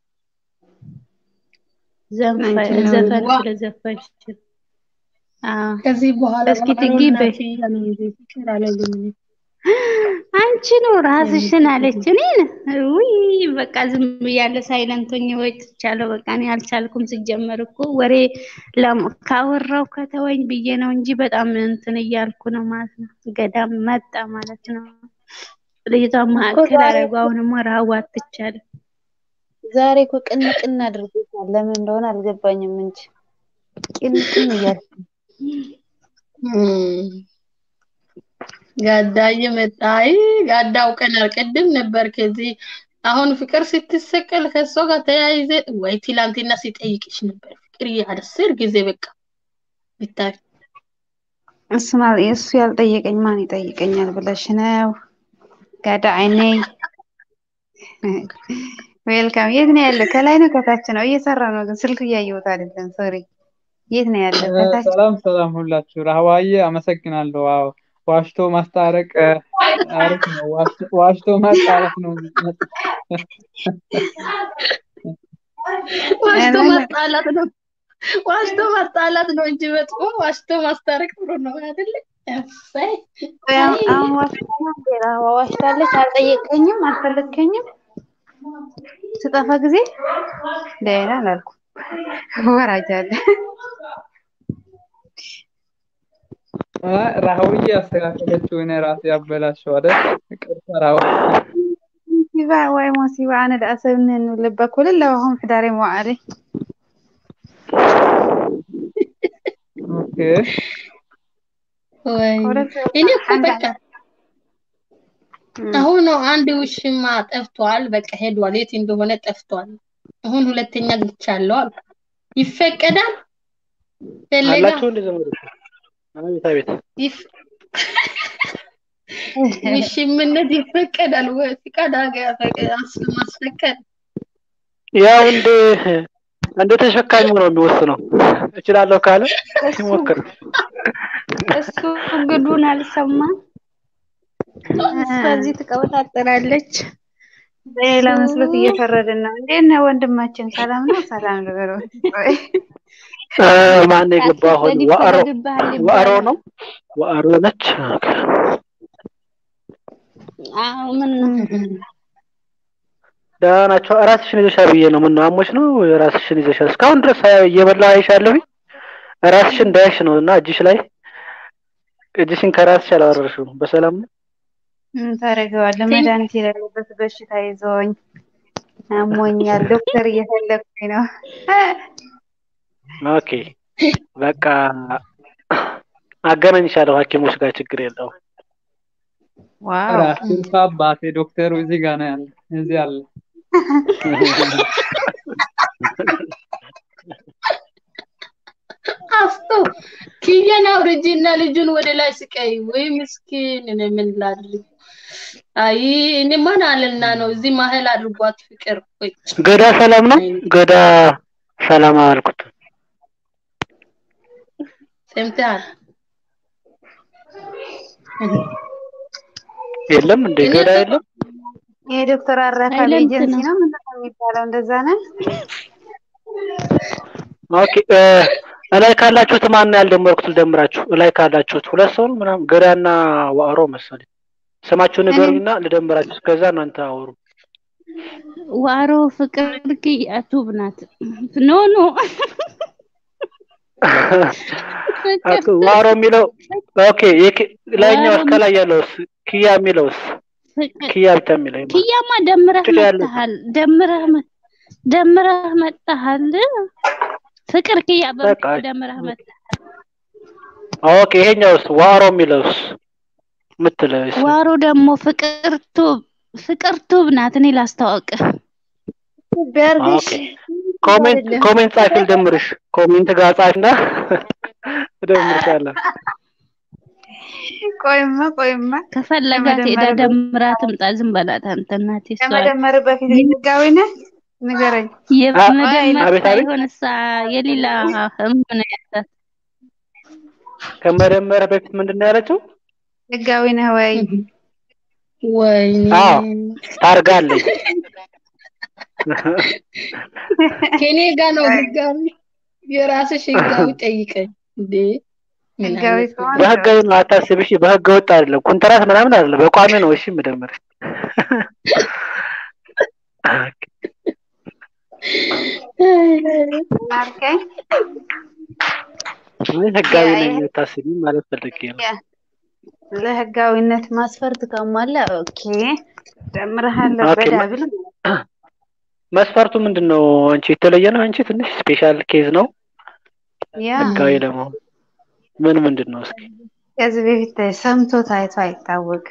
ዘንፈ- አንቺ ነው ዘፈን ዋ ስለዘፈንሽ አዎ። ከዚህ በኋላ እስኪ ማሮ ትጊ እና በይ። ኪያ ነው እንጂ ፍቅር አለልኝ። አንቺ ነው ራስሽን አለች። እኔን ውይ በቃ ዝም ብያለሁ። ሳይለንት ሆኜ ወጥቻለሁ። በቃ እኔ አልቻልኩም። ሲጀመር እኮ ወሬ ለም- ካወራው ከተወኝ ብዬ ነው እንጂ በጣም እንትን እያልኩ ነው ማለት ነው። ገዳም መጣ ማለት ነው። ልጅቷ እኮ ማዕከል ዛሬ አደረጉ። አሁንማ ረሃቡ አትቻልም። ዛሬ እኮ ቅን ቅን አድርጎታል። ለምን እንደሆነ አልገባኝም እንጂ ቅን ቅን እያልኩ እም፣ ጋዳዬ መጣ። አይ ጋዳ አውቀናል። ቅድም ነበር ከዚህ አሁን ፍቅር ስትሰቀል ከሷ ጋር ተያይዘ ወይ ትላንትና ሲጠይቅሽ ነበር ፍቅር አስር ጊዜ በቃ ብታይ እሱማ እሱ ያልጠየቀኝ ማን ይጠይቀኛል ብለሽ ነው? ጋዳ አይነይ ዌልካም። የት ነው ያለ? ከላይ ነው ከታች ነው? እየሰራ ነው ግን ስልክ እያየሁት አይደለም። ሶሪ። የት ነው ያለ? ከታች ሰላም ሰላም ሁላችሁ። ራህዋዬ አመሰግናለሁ። ዋው ዋሽቶ ማስታረቅ እ፣ አሪፍ ነው። ዋሽቶ ዋሽቶ ማጣላት ነው። ዋሽቶ ኧረ ማጣላት ነው። ዋሽቶ ማጣላት ነው እንጂ መጥፎ ዋሽቶ ማስታረቅ ጥሩ ነው አይደለ? እሰይ አሁን አይ አሁን ዋሽታ ነው እንዴ? ራህዋ ዋሽታለች። አልጠየቀኝም፣ አልፈለግከኝም ስጠፋ ጊዜ ደህና አላልኩም። ወራጅ አለ። አ፣ ራህውዬ ያስተካከለችው እኔ ራሴ ያበላሸው አይደል? ይቅርታ ራህዋ። ሙሲባ ወይ ሙሲባ አነ ለአሰብን ንብልበ ኩልለ ወሁም ሕዳሬ መዋዕለ ኦኬ ወይ ሁለት እኔ እኮ አንድ በቃ አመት እም፣ አሁን ነው አንድ ውሽማ ጠፍቷል። በቃ ሄዷል። የት እንደሆነ ጠፍቷል። አሁን ሁለተኛ ግቻለሁ አልኩ። ይፈቀዳል ፈለጋ አላችሁ እንደ ዘመዶች? አቤት አቤት። ይፍ ውሽምነት ይፈቀዳል ወይ? ፍቃድ አገ- ፈቅ- አስ- ማስፈቀድ ያው እንደ እንደ ተሸካሚው ነው የሚወስነው። እችላለሁ ካለ እሱ ይሞክር። እሱ ግዱን አልሰማም። በዚህ ትቀበጣጠራለች። በሌላ መስሎት እየፈረድን ነው። እንዴት ነህ ወንድማችን? ሰላም ነው? ሰላም ልበለው። ቆይ እ፣ ማን የገባ አሁን? አትፍረድ ዋዕሮ ይፈረድብሃል ዋዕሮ ይባላል። ነው ዋዕሮ ነች። ኦኬ። አዎ ምን ደህና ናቸው። ራስሽን ይዘሻል ብዬ ነው። ምን ነው አሞሽ ነው? ራስሽን ይዘሻል። እስካሁን ድረስ አያ- እየበላሁ አይሻለሁ። ራስሽን እንዳያሽ ነው እና እጅሽ ላይ እጅሽን ከራስሽ አላወረርሽም። በሰላም ነው? ምን ታደርገዋለህ? መድኃኒት የሌለበት በሽታ ይዞኝ አሞኛል። ዶክተር እየፈለግኩኝ ነው። ኦኬ በቃ አገናኝሻለሁ ሐኪሞች ጋር ችግር የለውም። ዋው ራስን አባቴ ዶክተሩ እዚህ ጋር ነው ያለ፣ እዚህ አለ። አስቶ ኪያን አውርጂና ልጁን ወደ ላይ ስቀይ። ወይ ምስኪን፣ እኔ ምን ላድርግ? አይ እኔ ማን አለና ነው እዚህ መሀል አድርጓት ፍቅር። ወይ ገዳ ሰላም ነው? ገዳ ሰላም አልኩት። ሰምተሃል? የለም እንደ እኔ ገዳ እኮ የለም። የዶክተር አረፋ ሳይለንት ኤጀንሲ ነው። ነው ምንድን ነው የሚባለው? እንደዛ ነው። ኦኬ እ፣ እላይ ካላችሁት ማን ነው ያልደመርኩት? ልደምራችሁ። እላይ ካላችሁት ሁለት ሰው ነው ምናምን ገዳና ዋዕሮ መሰለኝ። ስማችሁን እኔ ንገሩኝና ልደምራችሁ። እስከዛ እናንተ አውሩ። ዋሮ ፍቅር ቱብ ናት። ኖ ኖ ፍቅር አቶ ዋሮ የሚለው ኦኬ። የኪ- ላይኛው እስከ ላይ ያለውስ ኪያ የሚለውስ ፍቅር ኪያ ብቻ የሚለው ይማ ክያማ ደምረህ ጭቃ ያለው መጥተሃል። ደምረህ መ- ደምረህ መጥተሃል። ፍቅር ክያ በቃ በሚለው ደምረህ መጥተሃል። ኦኬ። ይሄኛውስ ዋሮ የሚለውስ ምትለውስ ዋሮ ደግሞ ፍቅር ቱብ ፍቅር ቱብ ናት። እኔ ላስተዋውቅህ። ቢያርግሽ ኦኬ። ኮሜንት አይደለም ኮሜንት ጻፊ ልደምርሽ። ኮሜንት ጋር ጻፊና እደምርሻለሁ። ቆይማ ቆይማ ከፈለጋት ሄዳ ከመደመር በፊት ደምራ ትምጣ። ዝም በላት አንተ እናቴ። እሷ ከመደመር በፊት ህጋዊ ነህ? ንገረኝ። አ- የመደመር አቤት አቤት ሳይሆን እሷ የሌላ ህም ነው ያላት። ከመደመር በፊት ምንድን ነው ያለችው? ህጋዊ ነህ ወይ? ወይኔ አዎ ታርጋለኝ። ከኔ ጋር ነው ህጋዊ። የራስሽ ህጋዊ ጠይቀኝ እንዴ! ምን ህጋዊ አይነት ከሆነ በህጋዊ ነው አታስብ። እሺ በህገ ወጥ አይደለም፣ ኮንትራት ምናምን አይደለም፣ በቋሚ ነው። እሺ የምደምርሽ አልከኝ። እኔ ህጋዊ ያ- ነኝ ያ- የምታስቢ ማለት ፈልጌ ነው። ያ ለህጋዊነት መስፈርት ከሟላ ኦኬ ደምረሃለሁ ኦኬ መ- በዳብል መስፈርቱ ምንድን ነው? አንቺ የተለየ ነው። አንቺ ትንሽ ስፔሻል ኬዝ ነው ያ ህጋዊ ለመሆን ምን ምንድን ነው? እስኪ ከዚህ በፊት ሰምቶ ታይቶ አይታወቅ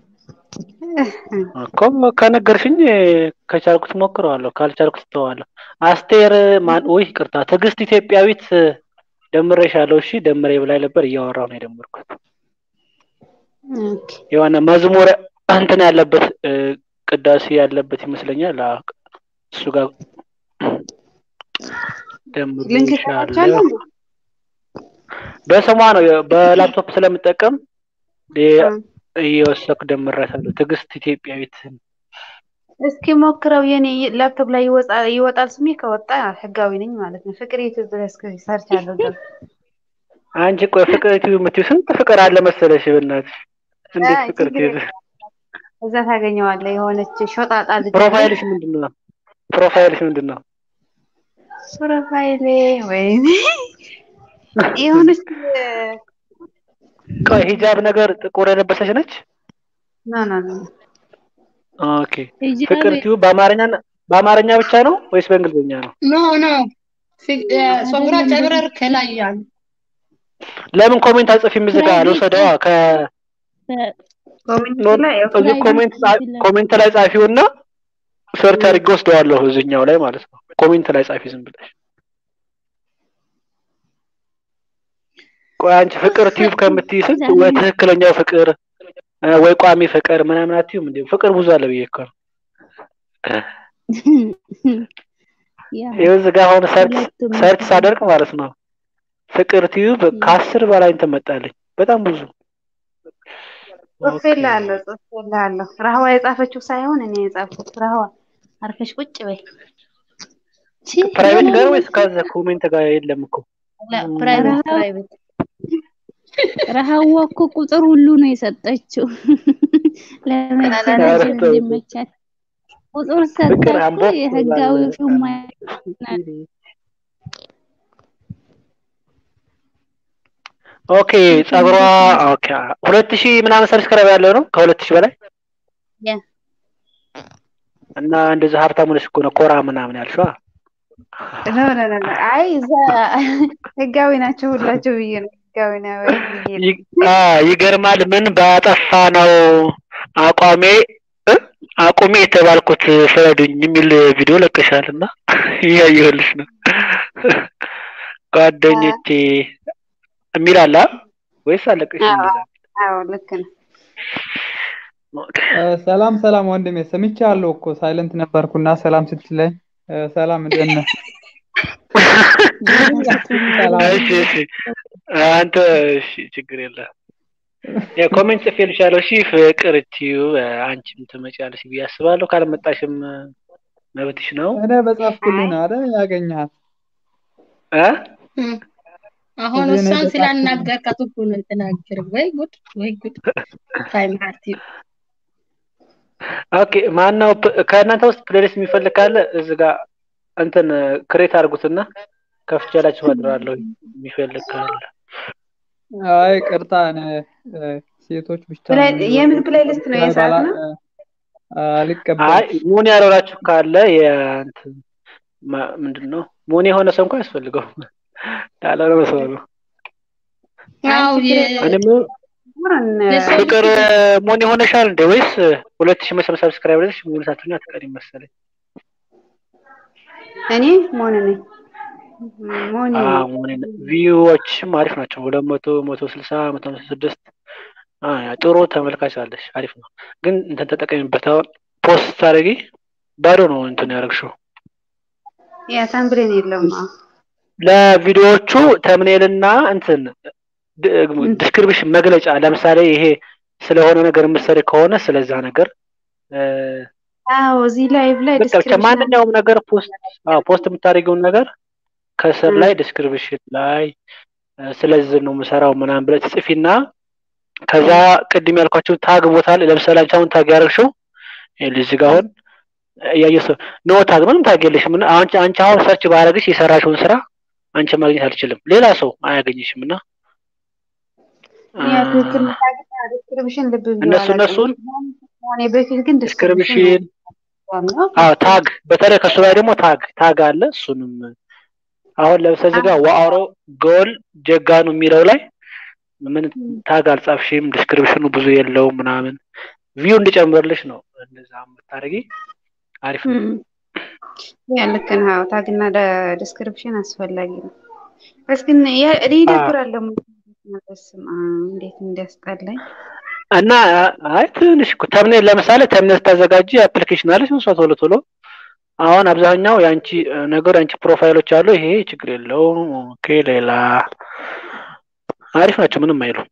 እኮ ከነገርሽኝ ከቻልኩት ሞክረዋለሁ፣ ካልቻልኩት ተዋለሁ። አስቴር ማን ወይ ይቅርታ፣ ትዕግስት ኢትዮጵያዊት ደምሬሻለሁ። እሺ ደምሬ ብላኝ ነበር፣ እያወራሁ ነው የደመርኩት። ኦኬ የሆነ መዝሙር እንትን ያለበት እ፣ ቅዳሴ ያለበት ይመስለኛል። አዎ፣ እሱ ጋር ሊንክ ደምሬሻለሁ። ሰጣችኋለሁ በስሟ ነው በላፕቶፕ ስለምጠቀም የ- እ። እየወሰኩ ደምሬያታለሁ። ትዕግስት ኢትዮጵያዊት እስኪ ሞክረው የኔ ላፕቶፕ ላይ ይወጣ- ይወጣል ስሜ ከወጣ ህጋዊ ነኝ ማለት ነው ፍቅር ዩቲዩብ ብለህ እስኪ ሰርች አድርገው አንቺ ቆይ ፍቅር ቲቪ የምትይው ስንት ፍቅር አለ መሰለሽ? በእናትሽ እንዴት አይ ፍቅር ችግር ቲቪ የለም እዛ ታገኘዋለህ የሆነች ሾጣጣ ልጅ አለች ፕሮፋይልሽ ምንድን ነው? ፕሮፋይልሽ ምንድን ነው? ፕሮፋይሌ ወይኔ የሆነች ቆይ ሂጃብ ነገር ጥቁር የለበሰች ነች። ኖ ኖ ኖ ኦኬ ፍቅር ቲቪ በአማርኛ በአማርኛ ብቻ ነው ወይስ በእንግሊዝኛ ነው? ኖ ኖ ፊ- እ፣ ፀጉሯ ጨብረር ከላይ ያለ ለምን ኮሜንት አጽፊም እዚህ ጋር ልውሰደዋ ከ ኮሚኒቲ ኖ- ላይ ያው እዚህ ኮሜንት ጻ- ኮሜንት ላይ ጻፊውና ሰርች አድርጌ ወስደዋለሁ እዚህኛው ላይ ማለት ነው። ኮሜንት ላይ ጻፊ ዝም ብለሽ። ቆይ አንቺ ፍቅር ቲዩብ ከምትይ ስንት ወይ ትክክለኛው ፍቅር እ፣ ወይ ቋሚ ፍቅር ምናምን አትዩም እንዴ? ፍቅር ብዙ አለ ብዬ እኮ ነው። ያው ይኸው እዚህ ጋር አሁን ሰርች ሁለቱም ሰርች ሳደርግ ማለት ነው ፍቅር ቲዩብ ከአስር በላይ እንትን መጣልኝ። በጣም ብዙ ኦኬ። ጽፌልሃለሁ ጽፌልሃለሁ። ረህዋ የጻፈችው ሳይሆን እኔ የጻፍኩት። ረህዋ አርፈሽ ቁጭ በይ። ቺ ፕራይቬት ጋር ወይስ ከዛ ኮሜንት ጋር የለም እኮ ፕራይቬት ፕራይቬት ረሃዋ እኮ ቁጥር ሁሉ ነው የሰጠችው ለመጀናጀን እንዲመቻት ቁጥር ሰጠ ፍቅር እኮ አምቦ የህጋዊ ሹማ ኦኬ ጸጉሯ ኦኬ ሁለት ሺህ ምናምን ሰብስክራይብ ያለው ነው ከሁለት ሺህ በላይ ያ እና እንደዚህ ሀብታም ሆነሽ እኮ ነው ኮራ ምናምን ያልሽዋ ኖ ኖ ኖ ኖ። አይ እዛ ህጋዊ ናቸው ሁላቸው ብዬ ነው ህጋዊ ነው ወይ ብዬ ነው። ይ- አ ይገርማል ምን ባጠፋ ነው አቋሜ እ? አቁሜ የተባልኩት ፍረዱኝ የሚል ቪዲዮ ለቀሻል እና እያየሁልሽ ነው ጓደኞቼ የሚል አለ አ? ወይስ አለቀሽ አዎ የሚል አለ? አዎ ልክ ነው። ኦኬ። እ፣ ሰላም ሰላም ወንድሜ ሰምቻለሁ እኮ ሳይለንት ነበርኩና ሰላም ስትለኝ እ፣ ሰላም እንደት ነህ? ሰላም እሺ እሺ አንተ እሺ ችግር የለም ያ ኮሜንት ጽፌልሻለሁ እሺ ፍቅር እትዩ አንቺም ትመጪያለሽ ብዬ አስባለሁ ካልመጣሽም መብትሽ ነው እኔ በጻፍኩልህ ነው አይደል ያገኘሃት እ አሁን እዚህ እኔ እሷን በጻፍኩልህ ስላናገርካት እኮ ነው የተናገረ። ወይ ጉድ ወይ ጉድ ታይ ማርቲ ኦኬ ማነው ፕ- ከእናንተ ውስጥ ፕሌሊስት የሚፈልግ ካለ እዚህ ጋር እንትን ክሬት አድርጉትና ከፍቼላችሁ አድራለሁ የሚፈልግ ካለ አይ ቅርታ እኔ እ፣ ሴቶች ብቻ ፕላይ- ነው የምን ፕሌሊስት ነው ላይ ባላ የሳት ነው? እ፣ አልቀበልም አይ ሙን ያልሆናችሁ ካለ የእንትን ማ- ምንድን ነው ሙን የሆነ ሰው እንኳን ያስፈልገው ያልሆነ ሰው ነው አው አንቺ የ ፕሌሊስት እኔም ሆነን የሰው ፍቅር ሙን የሆነሻል እንዴ ወይስ ሁለት ሺህ መሰብ ሰብስክራይብ ደሽ ሙሉ ሳትሆኝ አትቀሪም መሰለኝ እኔ ሞኒ ነኝ ሞኒ ነኝ። አዎ ሙን ቪዩዎችም አሪፍ ናቸው ሁለት መቶ መቶ ስልሳ መቶ ሃምሳ ስድስት አ ያ ጥሩ ተመልካች አለሽ አሪፍ ነው ግን እንትን ተጠቀሚበት አሁን ፖስት ታደርጊ ባዶ ነው እንትን ያደረግሽው ያ ታምብሬን የለውም። አዎ ለቪዲዮዎቹ ተምኔልና እንትን ዲስክሪፕሽን መግለጫ ለምሳሌ ይሄ ስለሆነ ነገር የምትሰሪ ከሆነ ስለዛ ነገር እ፣ አዎ እዚህ ላይቭ ላይ በቃ ብቻ ዲስክሪፕሽን ማንኛውም ነገር ፖስት አዎ ፖስት የምታደርጊውን ነገር ከስር ላይ ዲስክሪፕሽን ላይ እ፣ ስለዚህ ነው የምሰራው ምናምን ብለሽ ትጽፊና ከዛ ቅድም ያልኳቸው ታግ ቦታ ላይ ለምሳሌ አንቺ አሁን ታግ ያደረግሽው ይኸውልሽ እዚህ ጋር አሁን እያየ ሰው ኖ ታግ ምንም ታግ የለሽም እና አንቺ አንቺ አሁን ሰርች ባደረግሽ የሰራሽውን ስራ አንቺ ማግኘት አልችልም ሌላ ሰው አያገኝሽም እና ያ ትክክል ዲስክሪፕሽን ልብ ብዬ እነሱ እነሱን እኔ በፊት ግን ዲስክሪፕሽን ዲስክሪፕሽን አዎ ታግ በተለይ ከሱ ላይ ደግሞ ታግ ታግ አለ እሱንም አሁን ለምሳሌ እዚህ ጋር ዋአሮ ጎል ጀጋኑ የሚለው ላይ ምን ታግ አልጻፍሽም ዲስክሪፕሽኑ ብዙ የለውም ምናምን ቪው እንዲጨምርልሽ ነው እንደዛ የምታደርጊ አሪፍ ነው ያ ልክ ነህ። አዎ ታግና ዲስክሪፕሽን አስፈላጊ ነው። በስ ግን ያ- እኔ ይደብራል ደግሞ በስመ አብ እንዴት እንዲያስጠላኝ እና አይ ትንሽ እኮ ተምኔል ለምሳሌ ተምኔል ስታዘጋጂ አፕሊኬሽን አለች እሷ ቶሎ ቶሎ አሁን አብዛኛው የአንቺ እ፣ ነገር የአንቺ ፕሮፋይሎች አሉ ይሄ ችግር የለውም ኦኬ ሌላ አሪፍ ናቸው ምንም አይሉ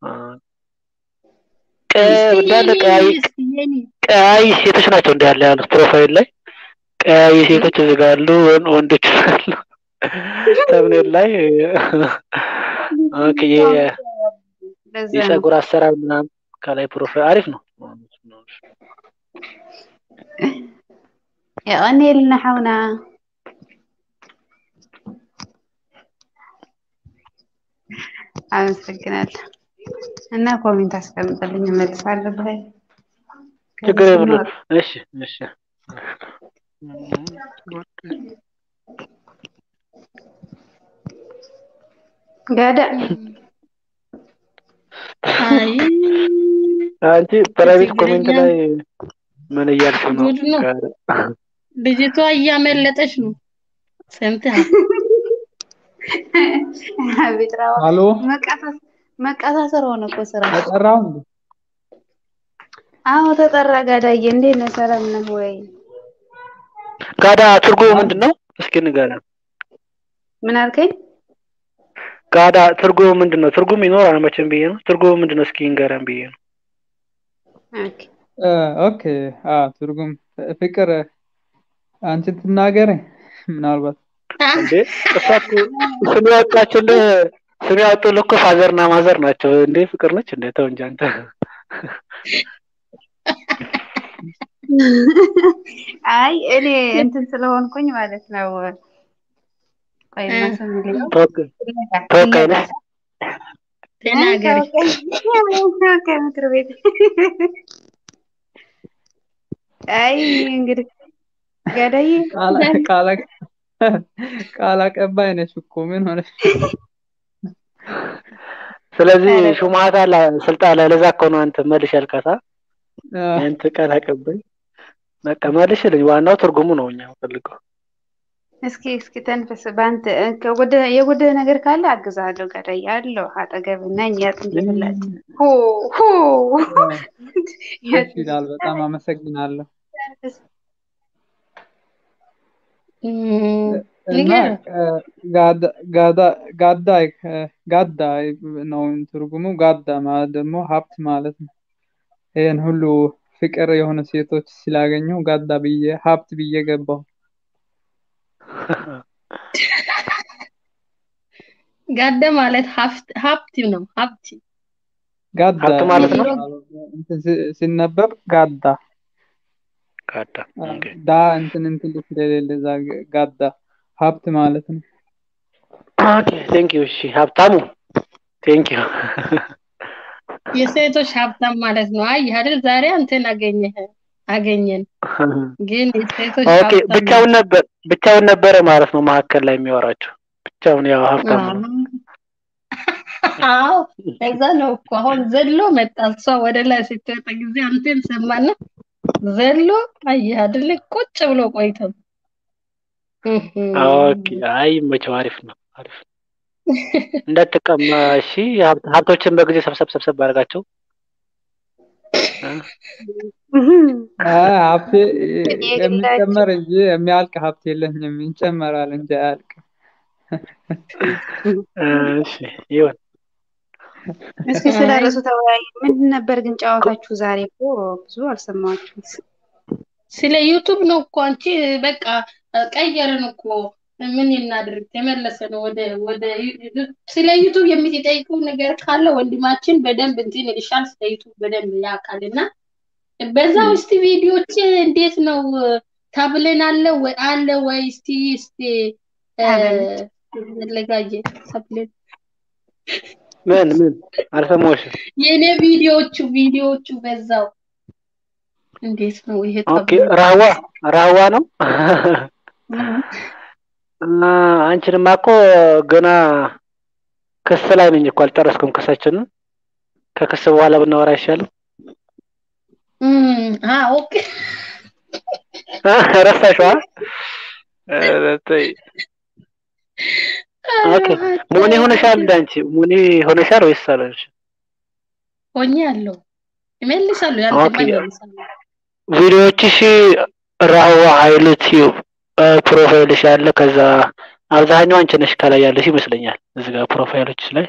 እንዳለ ቀያይ ቀያይ ሴቶች ናቸው እንዳለ ያሉት ፕሮፋይል ላይ ቀያይ ሴቶች እዚህ ጋር አሉ ወን- ወንዶች አሉ ተምኔል ላይ ኦኬ የ- ለዛ ነው የፀጉር አሰራር ምናምን ከላይ ፕሮፋይል አሪፍ ነው ያው እኔ ልናሐውና አመሰግናለሁ እና ኮሜንት አስቀምጥልኝ እመልሳለሁ በይ ችግር የለም እሺ እሺ ጋዳ አይ አንቺ ፕራይቬት ችግረኛ ኮሜንት ላይ ምን እያልሽ ነው ጉድ ነው። ልጅቷ እያመለጠች ነው። ሰምተሃል? አቤት ራዋ አሎ መቀሳሰር ሆነ እኮ ስራ ተጠራው እንዴ አዎ ተጠራ። ጋዳዬ እንዴት ነህ? ሰላም ነህ ወይ? ጋዳ ትርጉሙ ምንድን ነው? እስኪ ንገረን። ምን አልከኝ? ጋዳ ትርጉሙ ምንድን ነው? ትርጉም ይኖራል መቼም ብዬ ነው። ትርጉሙ ምንድን ነው? እስኪ ንገረን ብዬ ነው። ኦኬ እ፣ ኦኬ አዎ፣ ትርጉም ፍቅር አንቺ ትናገሪ ምናልባት እንዴ እሷ እኮ ስም ያወጣችልህ ስም ያወጡልህ እኮ ፋዘርና ማዘር ናቸው። እንዴ ፍቅር ነች እንዴ? ተው እንጂ አንተ። አይ እኔ እንትን ስለሆንኩኝ ማለት ነው። ቆይማ ስም ልኝ ተወካይ ተወካይ ነች። ተናገሪ። ተወካይ ምክር ቤት አይ እንግዲህ ገዳዬ ቃል ቃል ቃል አቀባይ ነች እኮ ምን ሆነሽ? ስለዚህ ሹማት አለ ስልጣን ላይ ለዛ እኮ ነው አንተ መልሽ ያልካታ አ፣ አንተ ቃል አቀባይ በቃ መልሽ ልጅ ዋናው ትርጉሙ ነው እኛ ፈልገው እስኪ እስኪ ተንፈስ። በአንተ ከጎደ የጎደለ ነገር ካለ አግዛለሁ። ገዳዬ አለሁ አጠገብ ነኝ። ያጥንት ይላል ሆ ሆ ደስ ይላል። በጣም አመሰግናለሁ። እም፣ እና ንገረን። እ፣ ጋዳ ጋዳ ጋዳ እ፣ ጋዳ ነው ትርጉሙ። ጋዳ ማለት ደግሞ ሀብት ማለት ነው። ይህን ሁሉ ፍቅር የሆነ ሴቶች ስላገኘው ጋዳ ብዬ ሀብት ብዬ ገባሁ። ጋደ ማለት ሀብት ሀብት ነው። ሀብት ጋዳ ሀብት ማለት ነው። እንትን ሲ- ሲነበብ ጋዳ ጋዳ አ፣ ኦኬ ዳ እንትን እንትን ስለሌለ እዛ ጋ- ጋዳ ሀብት ማለት ነው። ኦኬ ቴንክ ዩ እሺ ሀብታሙ ቴንክ ዩ የሴቶች ሀብታም ማለት ነው። አይ አይደል ዛሬ አንተን አገኘህ አገኘን። ግን የሴቶች ኦኬ ሀብታም ብቻውን ነበር ብቻውን ነበረ ማለት ነው መካከል ላይ የሚያወራቸው ብቻውን ያው ሀብታም ነው አዎ እዛ ነው እኮ አሁን ዘሎ መጣ። እሷ ወደ ላይ ስትወጣ ጊዜ አንተን ሰማና ዘሎ አየህ አይደለ ቁጭ ብሎ ቆይቶ ኦኬ አይ መቼው አሪፍ ነው አሪፍ ነው እንዳትቀማ እሺ ሀብት- ሀብቶችን በጊዜ ሰብሰብ ሰብሰብ አድርጋቸው እ? አ፣ ሀብቴ የሚጨመር እንጂ የሚያልቅ ሀብት የለኝም። ይጨመራል እንጂ አያልቅም። እሺ ይሁን እስኪ ስለ ርዕሱ ተወያዩ። ምንድን ነበር ግን ጨዋታችሁ ዛሬ? እኮ ብዙ አልሰማችሁም። ስለ ዩቱብ ነው እኮ አንቺ በቃ ቀየርን እኮ ምን እናድርግ? ተመለሰ ነው ወደ ወደ ስለ ዩቱብ የምትጠይቁ ነገር ካለ ወንድማችን በደንብ እንትን ይልሻል። ስለ ዩቱብ በደንብ ያውቃል እና በዛ ውስጥ ቪዲዮች እንዴት ነው ታብለን አለ ወይ አለ ወይ? እስቲ እስቲ ለጋየ ታብለን ምን ምን አልሰማሁሽም የኔ ቪዲዮዎቹ ቪዲዮዎቹ በዛው እንዴት ነው ይሄ ኦኬ ታብለን? ራህዋ ራህዋ ነው እና አንቺንማ እኮ ገና ክስ ላይ ነኝ እኮ አልጨረስኩም ክሳችንን ከክስ በኋላ ብናወራ አይሻልም እም፣ አ ኦኬ ረሳሽዋ ኧረ ተይ ኦኬ ሞኒ ሆነሻል እንደ አንቺ ሞኒ ሆነሻል ወይስ አልሆንሽ ሆኜ አለው እመልሳለሁ ያንተማ ኦኬ እመልሳለሁ ቪዲዮዎችሽ ራህዋ ሀይሉ ቲዩብ ፕሮፋይልሽ ያለ ከዛ አብዛኛው አንቺ ነሽ ከላይ ያለሽ ይመስለኛል እዚህ ጋር ፕሮፋይሎች ላይ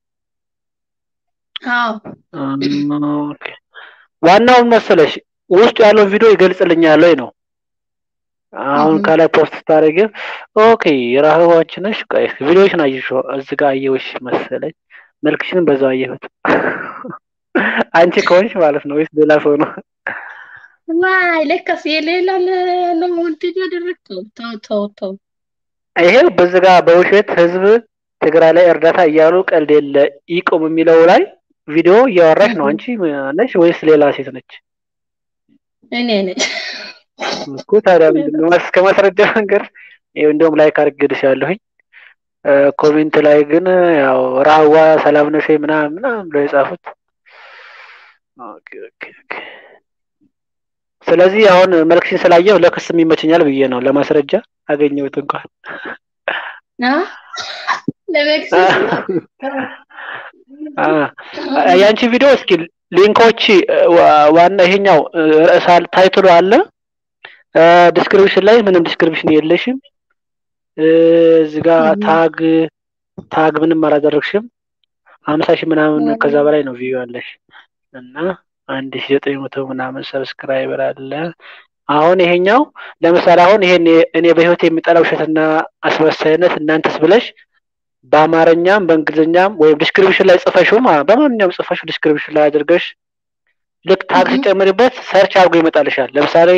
አዎ እም፣ ኦኬ ዋናውን መሰለሽ ውስጡ ያለው ቪዲዮ ይገልጽልኛል ወይ ነው አሁን እም፣ ከላይ ፖስት ስታደርጊ ኦኬ የራህዋ አንቺ ነሽ ቆይ ቪዲዮሽን አየሽው እዚህ ጋር አየሁሽ መሰለኝ መልክሽን በዛው አየሁት አንቺ ከሆንሽ ማለት ነው ወይስ ሌላ ሰው ነው ዋይ ለካስ የሌላ ለ- ነው እንትን ያደረግከው ተው ተው ተው ይሄ በዚህ ጋር በውሸት ህዝብ ትግራይ ላይ እርዳታ እያሉ ቀልድ የለ ይቁም የሚለው ላይ ቪዲዮ እያወራሽ ነው አንቺ ነሽ ወይስ ሌላ ሴት ነች እኔ ነኝ እኮ ታዲያ ምንድን ነው እስከ ማስረጃ መንገድ ይኸው እንደውም ላይክ አድርጌልሻለሁኝ እ፣ ኮሜንት ላይ ግን ያው ራህዋ ሰላም ነሽ ወይ ምናምን ምናምን ብለው የጻፉት ኦኬ ኦኬ ኦኬ ስለዚህ አሁን መልክሽን ስላየው ለክስም ይመቸኛል ብዬ ነው ለማስረጃ አገኘሁት እንኳን አ ለመክሰስ ነው አ፣ ያንቺ ቪዲዮ እስኪ ሊንኮች ዋና ይሄኛው ርዕስ ታይትሉ አለ። ዲስክሪፕሽን ላይ ምንም ዲስክሪፕሽን የለሽም። እዚህ ጋር ታግ ታግ ምንም አላደረግሽም። ሀምሳ ሺህ ምናምን ከዛ በላይ ነው ቪው ያለሽ እና አንድ ሺህ ዘጠኝ መቶ ምናምን ሰብስክራይበር አለ። አሁን ይሄኛው ለምሳሌ አሁን ይሄን እኔ በህይወት የሚጠላው ውሸትና አስመሳይነት እናንተስ ብለሽ በአማርኛም በእንግሊዝኛም ወይም ዲስክሪፕሽን ላይ ጽፈሽው በማንኛውም ጽፈሽው ዲስክሪፕሽን ላይ አድርገሽ ልክ ታግ ሲጨምርበት ሰርች አድርጎ ይመጣልሻል። ለምሳሌ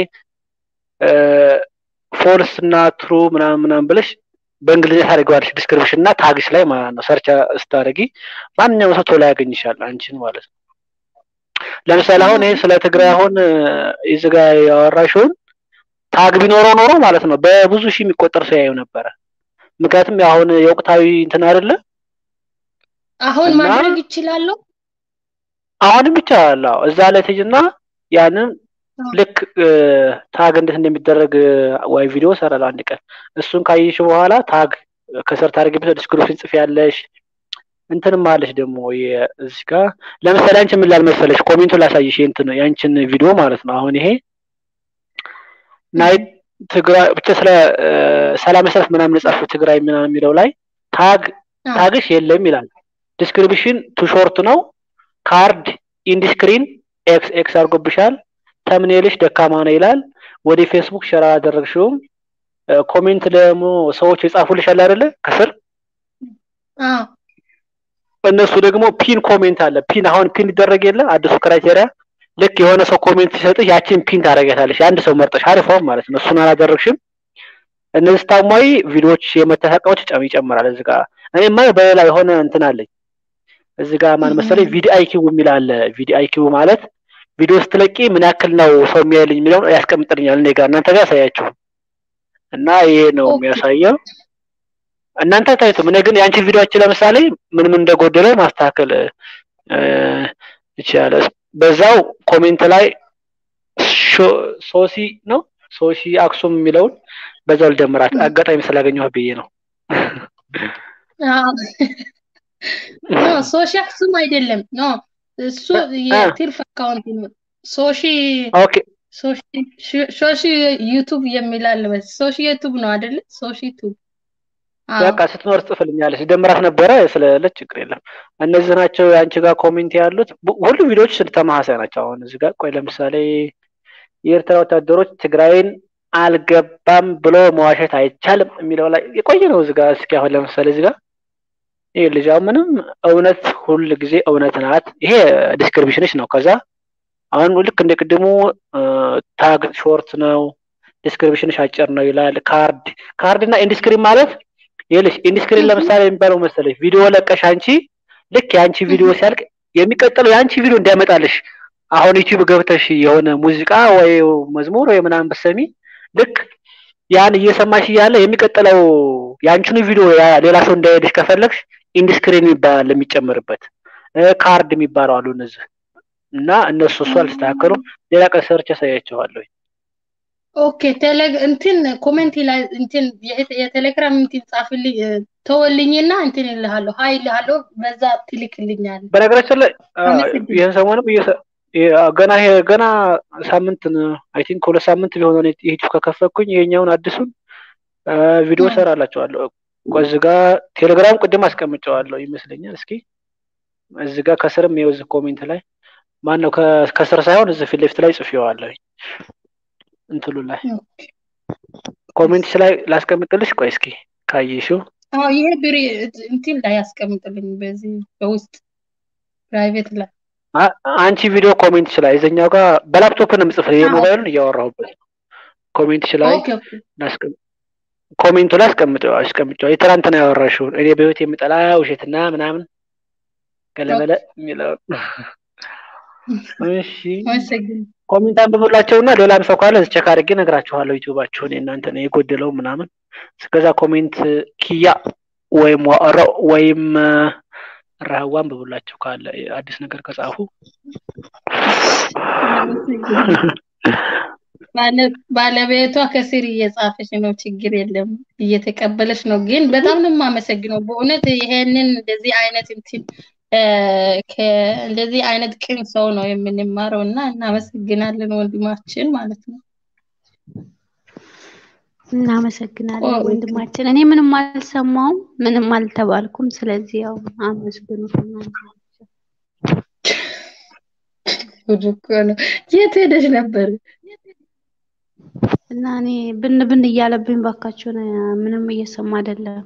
ፎልስ እና ትሩ ምናምን ምናምን ብለሽ በእንግሊዝኛ ታደርገዋለሽ ዲስክሪፕሽን እና ታግሽ ላይ ማለት ነው። ሰርች ስታደርጊ ማንኛውም ሰው ቶሎ ያገኝሻል አንቺን ማለት ነው። ለምሳሌ አሁን ይሄ ስለ ትግራይ አሁን እዚህ ጋር ያወራሽውን ታግ ቢኖረው ኖሮ ማለት ነው በብዙ ሺህ የሚቆጠር ሰው ያየው ነበረ። ምክንያቱም አሁን የወቅታዊ እንትን አይደለ አሁን ማድረግ ይችላለሁ። አሁንም ይቻላል። እዛ ላይ ትጅና ያንን ልክ ታግ እንዴት እንደሚደረግ ወይ ቪዲዮ ሰራለሁ አንድ ቀን። እሱን ካየሽ በኋላ ታግ ከስር ታደርጊበት ዲስክሪፕሽን ጽፍ ያለሽ እንትንም አለሽ ደግሞ እዚህ ጋር ለምሳሌ አንቺ ምን ላልመሰለሽ ኮሜንቱ ላሳይሽ እንትን ያንቺን ቪዲዮ ማለት ነው። አሁን ይሄ ናይት ትግራይ ብቻ ስለ ሰላም ሰልፍ ምናምን ጻፉ ትግራይ ምናምን የሚለው ላይ ታግ ታግሽ የለም ይላል። ዲስክሪፕሽን ቱ ሾርት ነው። ካርድ ኢንዲስክሪን ኤክስ ኤክስ አድርጎብሻል። ተምኔልሽ ደካማ ነው ይላል። ወደ ፌስቡክ ሸራ አደረግሽውም። ኮሜንት ደግሞ ሰዎች የጻፉልሽ አለ አይደለ ከስር እነሱ ደግሞ ፒን ኮሜንት አለ። ፒን አሁን ፒን ይደረግ የለ አዲሱ ክራይቴሪያ ልክ የሆነ ሰው ኮሜንት ሲሰጥሽ ያቺን ፒን ታደርጊያታለሽ። አንድ ሰው መርጠሽ አሪፏም ማለት ነው። እሱን አላደረግሽም። እነዚህ ታማኝ ቪዲዮዎች የመተሳቀዎች ጨም ይጨምራል። እዚህ ጋር እኔማ በሌላ የሆነ እንትን አለኝ። እዚህ ጋር ማን መሰለኝ ቪዲ አይኪው የሚል አለ። ቪዲ አይኪው ማለት ቪዲዮ ስትለቂ ምን ያክል ነው ሰው የሚያይልኝ የሚለውን ያስቀምጥልኛል እኔ ጋር እናንተ ጋር ያሳያችሁ እና ይሄ ነው የሚያሳየው። እናንተ ታይቱም እኔ ግን የአንቺ ቪዲዮዎች ለምሳሌ ምን ምን እንደጎደለ ማስተካከል ይችላል። በዛው ኮሜንት ላይ ሶሲ ነው ሶሲ አክሱም የሚለውን በዛው ልደምራት አጋጣሚ ስላገኘሁ ብዬ ነው። ኖ ሶሺ አክሱም አይደለም። ኖ እሱ የቲርፍ አካውንት ነው። ሶሺ ኦኬ ሶሺ ዩቱብ የሚላል ሶሺ ዩቱብ ነው አይደለ? ሶሺ ዩቱብ በቃ ስትኖር ጽፍልኛለች ደምራት ነበረ ስለለች ችግር የለም። እነዚህ ናቸው የአንቺ ጋር ኮሜንት ያሉት ሁሉ ቪዲዮዎች ተመሳሳይ ናቸው። አሁን እዚህ ጋር ቆይ ለምሳሌ የኤርትራ ወታደሮች ትግራይን አልገባም ብሎ መዋሸት አይቻልም የሚለው ላይ የቆየ ነው። እዚህ ጋር እስኪ አሁን ለምሳሌ እዚህ ጋር ይህ ልጅ አሁን ምንም እውነት ሁል ጊዜ እውነት ናት። ይሄ ዲስክሪፕሽንሽ ነው። ከዛ አሁን ልክ እንደ ቅድሙ ታግ ሾርት ነው፣ ዲስክሪፕሽንሽ አጭር ነው ይላል። ካርድ ካርድ እና ኢንዲስክሪን ማለት ይልሽ ኢንዲስክሪን ለምሳሌ የሚባለው መሰለሽ ቪዲዮ ለቀሽ አንቺ ልክ የአንቺ ቪዲዮ ሲያልቅ የሚቀጥለው የአንቺ ቪዲዮ እንዲያመጣልሽ አሁን ዩቲዩብ ገብተሽ የሆነ ሙዚቃ ወይ መዝሙር ወይ ምናምን ብትሰሚ ልክ ያን እየሰማሽ እያለ የሚቀጥለው የአንቺኑ ቪዲዮ ሌላ ሰው እንዳይሄድሽ ከፈለግሽ ኢንዲስክሪን ይባላል የሚጨምርበት ካርድ የሚባለው አሉ እነዚህ እና እነሱ እሱ አልስተካከሉም። ሌላ ቀን ሰርች ያሳያቸዋለሁ። ኦኬ ቴሌ እንትን ኮሜንት ላይ እንትን የቴሌግራም እንትን ጻፍልኝ ተወልኝና እንትን እልሃለሁ ሀይ እልሃለሁ በዛ ትልክልኛለህ። በነገራችን ላይ ይህን ሰሞኑን ገና ይሄ ገና ሳምንት አይ ቲንክ ሁለት ሳምንት ቢሆን ዩቲዩብ ከከፈትኩኝ ይሄኛውን አዲሱን ቪዲዮ ሰራላቸዋለሁ። እዚህ ጋር ቴሌግራም ቅድም አስቀምጨዋለሁ ይመስለኛል። እስኪ እዚህ ጋር ከስርም ይኸው እዚህ ኮሜንት ላይ ማን ነው ከስር ሳይሆን እዚህ ፊት ለፊት ላይ ጽፌዋለሁ እንትሉ ላይ ኮሜንት ላይ ላስቀምጥልሽ። ቆይ እስኪ ካየሽው አዎ ይሄ ብሪ እንትን ላይ ያስቀምጥልኝ በዚህ በውስጥ ፕራይቬት ላይ አንቺ ቪዲዮ ኮሜንት ላይ እዚኛው ጋር በላፕቶፕ ነው የምጽፍልኝ የሞባይሉን እያወራሁበት ኮሜንት ላይ ኮሜንቱ ላይ አስቀምጠው አስቀምጠው የትናንትና ያወራሽውን እኔ በህይወት የምጠላ ውሸትና ምናምን ገለበለ የሚለው እሺ ኮሜንት አንብቡላቸውና ሌላም ሰው ካለ ቸክ አድርጌ እነግራችኋለሁ ዩቲዩባችሁን የእናንተ ነው የጎደለው ምናምን እስከዛ ኮሜንት ኪያ ወይም ዋሮ ወይም ረህዋ አንብቡላቸው ካለ አዲስ ነገር ከጻፉ ባለቤቷ ከስር እየጻፈች ነው። ችግር የለም እየተቀበለች ነው። ግን በጣም ነው የማመሰግነው በእውነት ይሄንን እንደዚህ አይነት እንትን እንደዚህ አይነት ቅን ሰው ነው የምንማረው እና እናመሰግናለን ወንድማችን ማለት ነው። እናመሰግናለን ወንድማችን። እኔ ምንም አልሰማውም፣ ምንም አልተባልኩም። ስለዚህ ያው አመስግኑት እናንተ። ጉድ እኮ ነው። የት ሄደሽ ነበር? እና እኔ ብን ብን እያለብኝ ባካችሁን ምንም እየሰማ አይደለም።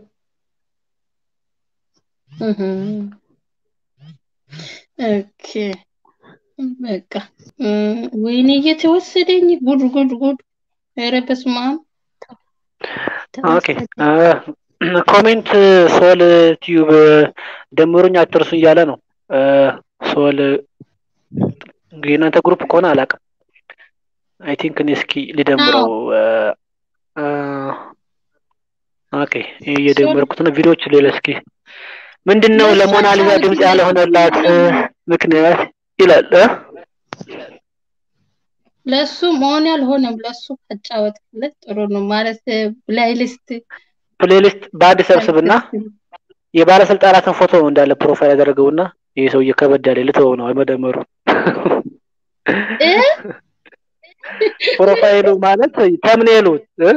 ኦኬ በቃ ወይኔ እየተወሰደኝ ጉድ ጉድ ጉድ! ኧረ በስመ አብ ኦኬ ኮሜንት ሶል ቲዩብ ደምሩኝ አትርሱ እያለ ነው። ሶል እንግዲህ እናንተ ግሩፕ ከሆነ አላውቅም። አይ ቲንክ እኔ እስኪ ልደምረው። ኦኬ እየደመርኩት ነው። ቪዲዮዎች ሌላ እስኪ ምንድን ነው ለሞናሊዛ ድምፅ ያልሆነላት ምክንያት ይላል። ለሱ መሆን ያልሆነም ለሱ አጫወትለት ጥሩ ነው ማለት ፕሌይሊስት ፕሌሊስት በአንድ ሰብስብና የባለስልጣናትን ፎቶ እንዳለ ፕሮፋይል ያደረገውና ይህ ሰውዬ ከበድ ያለ ልትወው ነው መደመሩ ፕሮፋይሉ ማለት ተምኔሉ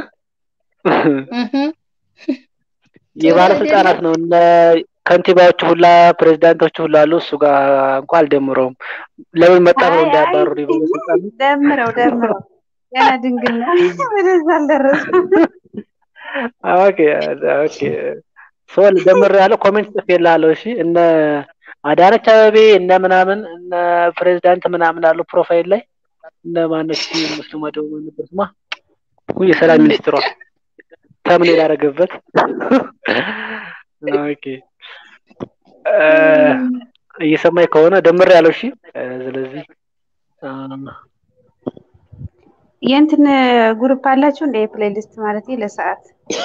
የባለስልጣናት ነው እነ ከንቲባዎች ሁላ ፕሬዚዳንቶች ሁላ አሉ። እሱ ጋር እንኳን አልደምረውም። ለምን መጣ ብለው እንዳያባሩ ባለስልጣኑ ደምረው ደምረው ገና ድንግል ነው ወደዛ አልደረስም። ኦኬ ኦኬ ሶል ደምር ያለው ኮሜንት ጽፌልሃለሁ። እሺ እነ አዳነች አበቤ እነ ምናምን እነ ፕሬዚዳንት ምናምን አሉ ፕሮፋይል ላይ እነ ማነች እሱ መደቡ ነበር ስማ የሰላም ሚኒስትሯ ተምኔል ያደረገበት ኦኬ እየሰማኝ ከሆነ ደምር ያለው እሺ ስለዚህ የእንትን ግሩፕ አላችሁ እንደ የፕሌሊስት ማለት ለሰዓት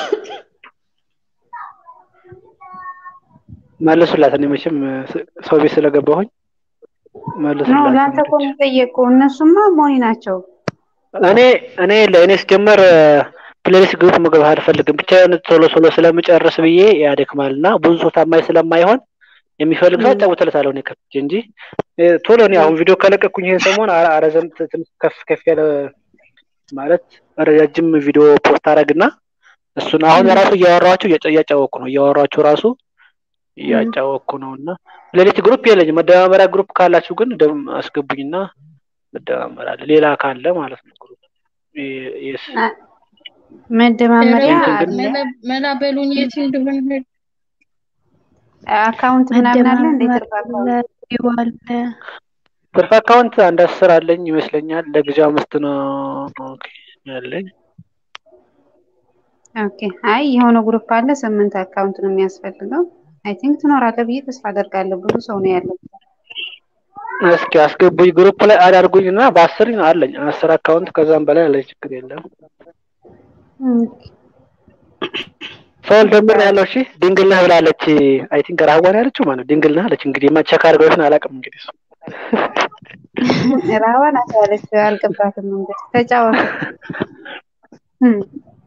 መልሱላት። እኔ መቼም ሰው ቤት ስለገባሁኝ ነው መልሱላት። ለአንተ እኮ የሚጠየቁ እነሱማ ሞኒ ናቸው። እኔ እኔ ለእኔ ስጀመር ፕሌሊስት ግሩፕ መግባት አልፈልግም። ብቻዬን ቶሎ ቶሎ ስለምጨርስ ብዬ ያደክማል እና ብዙ ሰው ታማኝ ስለማይሆን የሚፈልግ ሰው አጫውትለታለሁ እኔ ከፍቼ እንጂ እ፣ ቶሎ እኔ አሁን ቪዲዮ ከለቀኩኝ ይሄን ሰሞን አ- አረዘም ትንሽ ከፍ ከፍ ያለ ማለት ረጃጅም ቪዲዮ ፖስት አረግና እሱን አሁን ራሱ እያወራኋቸው እያጫ- እያጫወቅኩ ነው እያወራኋቸው ራሱ እያጫወቅኩ ነው እና ሌሊት ግሩፕ የለኝም። መደማመሪያ ግሩፕ ካላችሁ ግን ደም አስገቡኝና መደማመራለን። ሌላ ካለ ማለት ነው ግሩፕ የ- የስ መደማመሪያ ኧረ አለ መላ- መላ በሉኝ የት እንደሆነ ሄድ አካውንት ምናምን አለ እንደ ትርፍ አካውንት መደማመሪያ አለ። ትርፍ አካውንት አንድ አስር አለኝ ይመስለኛል። ለጊዜው አምስት ነው ኦኬ ያለኝ። ኦኬ አይ የሆነ ግሩፕ አለ ስምንት አካውንት ነው የሚያስፈልገው አይ ቲንክ ትኖራለህ ብዬ ተስፋ አደርጋለሁ ብዙ ሰው ነው ያለው እስኪ አስገቡኝ ግሩፕ ላይ አዳርጉኝ እና በአስር አለኝ አስር አካውንት ከዛም በላይ አለኝ ችግር የለም። ሰውል ደምር ያለው እሺ ድንግል ነህ ብላለች። አይ ቲንክ ራህዋን ያለችው ማለት ድንግል ነህ አለች። እንግዲህ መቸክ አድርገውሽን አላውቅም እንግዲህ እሱ ራዋን አሳለች አልገባትም እንግዲህ ተጫወቱ እም፣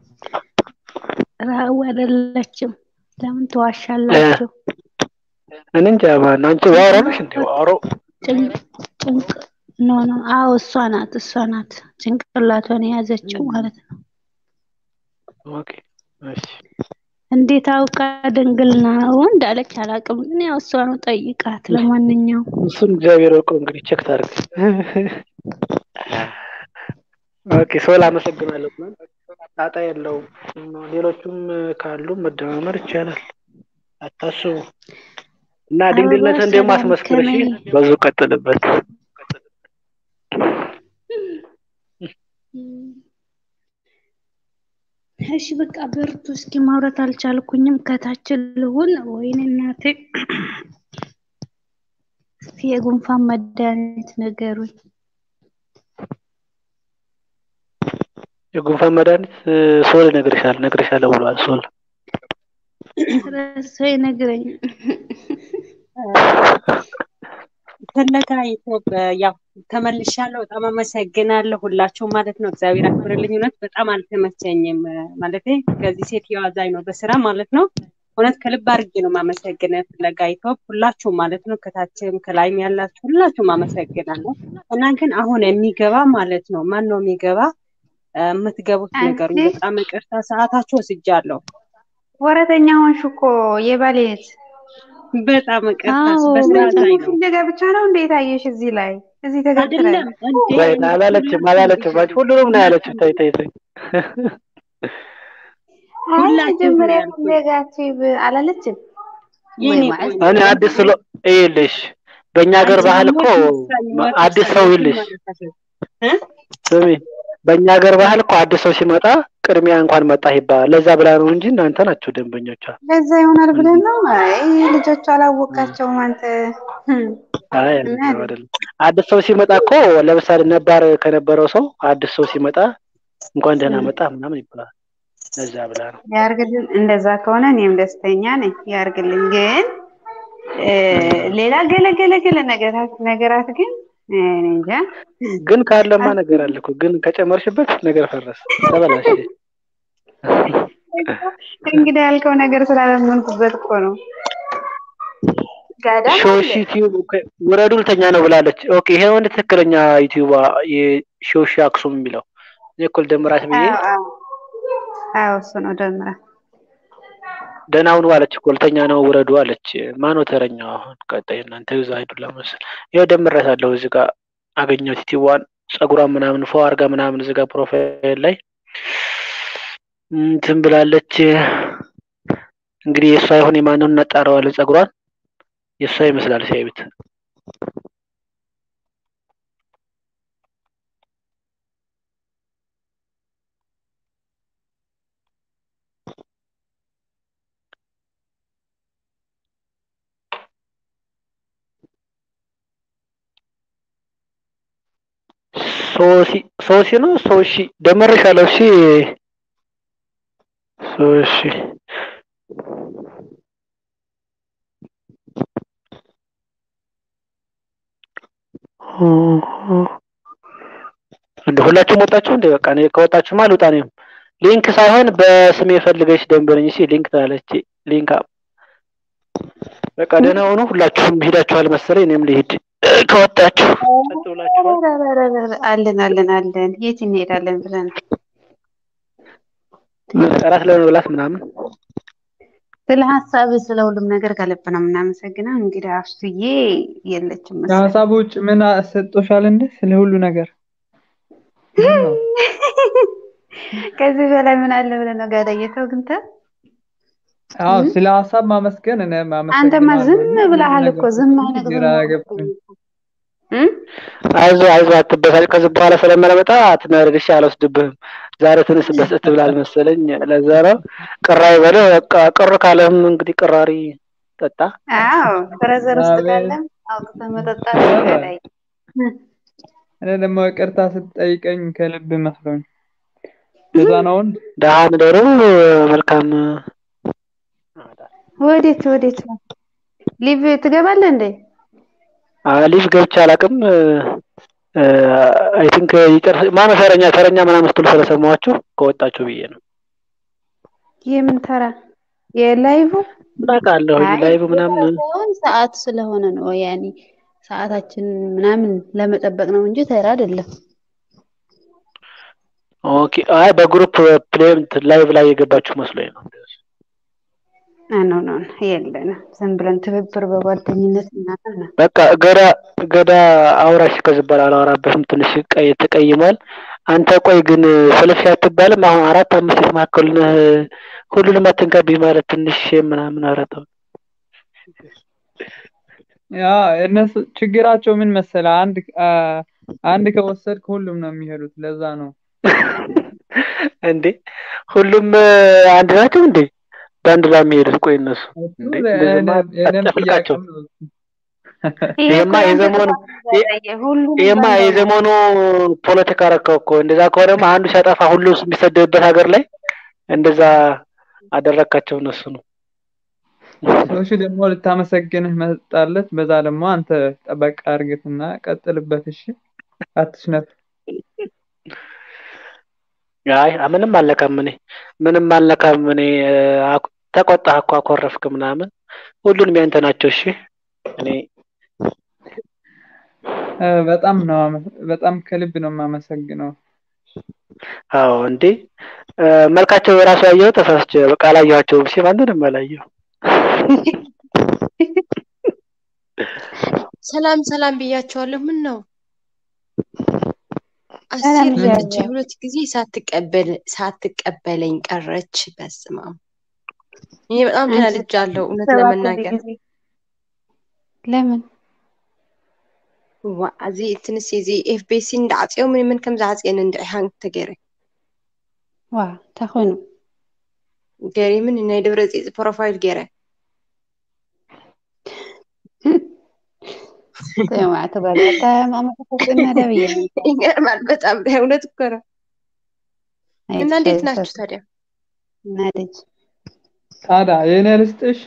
ራው አይደለችም። ለምን ትዋሻላችሁ? እኔ እንጃ ማን አንቺ ዋሮ ነሽ እንዴ ዋሮ ጭንቅ ጭንቅ ኖ ኖ አዎ እሷ ናት እሷ ናት ጭንቅላቷን የያዘችው ማለት ነው። ኦኬ እሺ እንዴት አውቃ ድንግል ነው እንዳለች አላውቅም፣ ግን ያው እሷ ነው ጠይቃት። ለማንኛውም እሱን እግዚአብሔር ወቀው እንግዲህ ቼክ ታርግ። ኦኬ ሶል አመሰግናለሁ። ጣጣ የለውም። ሌሎቹም ካሉ መደማመር ይቻላል። አታስቡ እና አበባ ድንግልነትን ደግሞ ሰላም አስመስክር እሺ። ከነይ በዙ ቀጥልበት። እሺ በቃ በርቱ። እስኪ ማውራት አልቻልኩኝም። ከታች ልሁን። ወይኔ እናቴ፣ እስኪ የጉንፋን መድኃኒት ነገሩኝ። የጉንፋን መድኃኒት እ፣ ሶል ይነግርሻል እነግርሻለሁ ብሏል ሶል። ረሰ ይነግረኝ ፍለጋ ኢትዮጵ ያው ተመልሻለሁ። በጣም አመሰግናለሁ ሁላችሁም ማለት ነው። እግዚአብሔር አክብርልኝ። እውነት በጣም አልተመቸኝም ማለት ከዚህ ሴትዮዋ አዛኝ ነው በስራ ማለት ነው። እውነት ከልብ አድርጌ ነው የማመሰግነው። ፍለጋ ኢትዮፕ ሁላችሁም ማለት ነው ከታችም ከላይም ያላችሁ ሁላችሁም አመሰግናለሁ። እና ግን አሁን የሚገባ ማለት ነው ማን ነው የሚገባ እ፣ የምትገቡት አንቺ ንገሩኝ። በጣም ይቅርታ ሰዓታችሁ ወስጃለሁ። ወረተኛ ሆንሽ እኮ የባሌት በጣም ይቅርታ አዎ በስርዓት ላይ ነው ፍለጋ ብቻ ነው እንዴ ታየሽ እዚህ ላይ እዚህ ተገትረን አይደለም እንዴ ወይ አላለችም አላለችም አንቺ ሁሉንም ነው ያለችው። ተይ ተይ ተይ አይ ሁላችሁም ነው መጀመሪያ ያልኩት። ፍለጋ ቲብ አላለችም ወይ የኔ ማለት ቆንጆ እኔ አዲስ ስለ ይኸውልሽ በእኛ ሀገር አንቺ ባህል ደግሞ እኮ ሲመጡ አዲስ ሰው ሰዎችን ይልሽ ማለት ነው እ? ስሚ በእኛ ሀገር ባህል እኮ አዲስ ሰው ሲመጣ ቅድሚያ እንኳን መጣህ ይባላል። ለዛ ብላ ነው እንጂ እናንተ ናችሁ ደንበኞቿ። ለዛ ይሆናል ብለን ነው አይ ልጆቹ አላወቃቸውም አንተ ህም፣ አይ እና አይደለም አይደለም። አዲስ ሰው ሲመጣ እኮ ለምሳሌ ነባር ከነበረው ሰው አዲስ ሰው ሲመጣ እንኳን ደህና መጣ ምናምን ይባላል። ለዛ ብላ ነው። ያርግልን እንደዛ ከሆነ እኔም ደስተኛ ነኝ ያርግልን ግን እ፣ ሌላ ገለገለገለ ነገራት ነገራት ግን እኔ እንጃ ግን ካለማ ነገር አለ እኮ ግን ከጨመርሽበት ነገር ፈረሰ ተበላሽ። እንግዲህ ያልከው ነገር ስላለመንኩበት እኮ ነው ጋዳ ሾሺ ዩቲዩብ ውረዱ ልተኛ ነው ብላለች። ኦኬ ይሄ ወንድ ትክክለኛ ዩቲዩብ የሾሺ አክሱም የሚለው እኔ እኮ ልደምራት ብዬ አዎ አዎ አዎ እሱ ነው ደምራ ደህና ሁኑ አለች እኮ ልተኛ ነው ውረዱ አለች። ማነው ተረኛው? አሁን ቀጣይ እናንተ ይዛ ሄዱላ መሰል ይኸው ደምሬያታለሁ። እዚህ ጋር አገኘሁት ዩቲዩቧን ጸጉሯን ምናምን ፎ አርጋ ምናምን እዚህ ጋር ፕሮፋይል ላይ እንትን ብላለች። እንግዲህ የእሷ ይሁን የማንውን እናጣረዋለን። ጸጉሯን የእሷ ይመስላል ሲያዩት። ሶሲ ሶሲ ነው ሶሺ ደመረሻለሁ። እሺ ሶሺ እንደ ሁላችሁም ወጣችሁ እንደ በቃ እኔ ከወጣችሁማ አልወጣ እኔም ሊንክ ሳይሆን በስሜ ፈልገሽ ደንበረኝ እሺ ሊንክ ትላለች ሊንክ አፕ በቃ ደህና ሆኖ ሁላችሁም ሄዳችኋል መሰለኝ እኔም ልሂድ ከወጣችሁ ጸጥ ብላችኋል ረረረረ፣ አለን አለን አለን የት እንሄዳለን ብለን እራት ለመብላት ምናምን ስለ ሀሳብ ስለ ሁሉም ነገር ከልብ ነው የምናመሰግነው። እንግዲህ አፍሱዬ የለችም መሰለኝ። ከሀሳብ ውጭ ምን ሰጦሻል እንደ ስለ ሁሉ ነገር ምን ነው? ከዚህ በላይ ምን አለ ብለህ ነው ጋዳየተው ግንተ አዎ ስለ ሀሳብ ማመስገን እኔ አንተማ አመሰግናለሁ። ዝም ሁሉ ብለሃል እኮ ነገር ዝም አይነት ግራ ገብቶኝ አይዞ አይዞ አትበሳጭ። ከዚህ በኋላ ስለማለመጣ አትናደድ። እሺ አልወስድብህም። ዛሬ ትንሽ በስት ብላል መሰለኝ። ለዛ ነው ቅር አይበልህ። በቃ ቅር ካለህም እንግዲህ ቅራሪ ጠጣ። አዎ ፍረዘር ውስጥ አቤት ካለም አውጥተህ መጠጣት ኧረ ጋዳይ እኔ ደግሞ ይቅርታ ስትጠይቀኝ ከልብ መስሎኝ ለዛ ነው ደህና እደሩ። መልካም ወዴት ወዴት ነው ሊቭ ትገባለህ እንዴ? ሊቭ ገብቼ አላውቅም። አይ ቲንክ ይጨርስ ማነው ተረኛ ተረኛ ምናምን ስትሉ ስለሰማኋችሁ ከወጣችሁ ብዬ ነው። የምን ተራ የላይቭ ምን አውቃለሁ አይ ላይቭ ምናምን ሳይሆን ሰዓት ስለሆነ ነው ያኔ ሰዓታችን ምናምን ለመጠበቅ ነው እንጂ ተራ አይደለም። ኦኬ። አይ በግሩፕ ፕሌይ እንትን ላይቭ ላይ የገባችሁ መስሎኝ ነው። ኖ ኖ የለንም። ዝም ብለን ትብብር በጓደኝነት እናደር ነው። በቃ ገዳ ገዳ አውራሽ ከዚህ በኋላ አላወራበትም። ትንሽ ቀይ ተቀይሟል። አንተ ቆይ ግን ፍልፍሽ አትባልም? አሁን አራት አምስት የተማከሉ ነህ። ሁሉንም አትንካብኝ ማለት ትንሽ ምናምን ኧረ ተው። ያ እነሱ ችግራቸው ምን መሰለ አንድ አ፣ አንድ ከወሰድክ ሁሉም ነው የሚሄዱት። ለዛ ነው እንዴ ሁሉም አንድ ናቸው እንዴ? በአንድ ላይ የሚሄዱት? ቆይ እነሱ እንዴ እንደዚህማ የእኔም አትጨፍልቃቸው። ጥያቄም ነው። ይሄ ይሄማ እኮ ያንተ የዘመኑ ጥፋት ጋዳዬ ሁሉም ይሄማ ባንድ ነው። የዘመኑ ፖለቲካ ረከው እኮ። እንደዛ ከሆነማ አንዱ ሲያጠፋ ሁሉ የሚሰደብበት ሀገር ላይ እንደዛ አደረካቸው እነሱ ነው። ሰዎች ደግሞ ልታመሰግንህ መጣለት። በዛ ደግሞ አንተ ጠበቅ አድርግትና ቀጥልበት። እሺ አትሽነፍ። አይ ምንም አልነካም እኔ ምንም አልነካም እኔ አኩ- ተቆጣህ እኮ አኮረፍክ ምናምን ሁሉንም ያንተ ናቸው። እሺ እኔ እ፣ በጣም ነው አመ- በጣም ከልብ ነው የማመሰግነው። አዎ እንዴ እ፣ መልካቸው የራሱ ያየው ተሳስቼ በቃ አላየኋቸውም። እሺ ማንንም አላየሁ። ሰላም ሰላም ብያቸዋለሁ። ምን ነው ሰላም አሲር መጥቼ ብያለሁ። ሁለት ጊዜ ሳትቀበል ሳትቀበለኝ ቀረች። በስመ አብ እኔ በጣም አንቺ ተናድጃለሁ እውነት ሰባት ለመናገር ጊዜ ለምን ዋ እዚ ትንስ እዚ ኤፍቤሲ እንዳዓፅዮ ምን ምን ከም ዝዓፅየን እንድዒሓን ተገይረ ዋ ተኾይኑ ገይረ ምን ናይ ደብረ ፅፅ ፕሮፋይል ገይረ ተማዕተ በለታ ማመሰግና ደብየ ይገርማል በጣም እውነት እኮ ነው። እና እንዴት ናችሁ ታዲያ? ናደጅ ታዲያ የእኔ ልስጥሽ?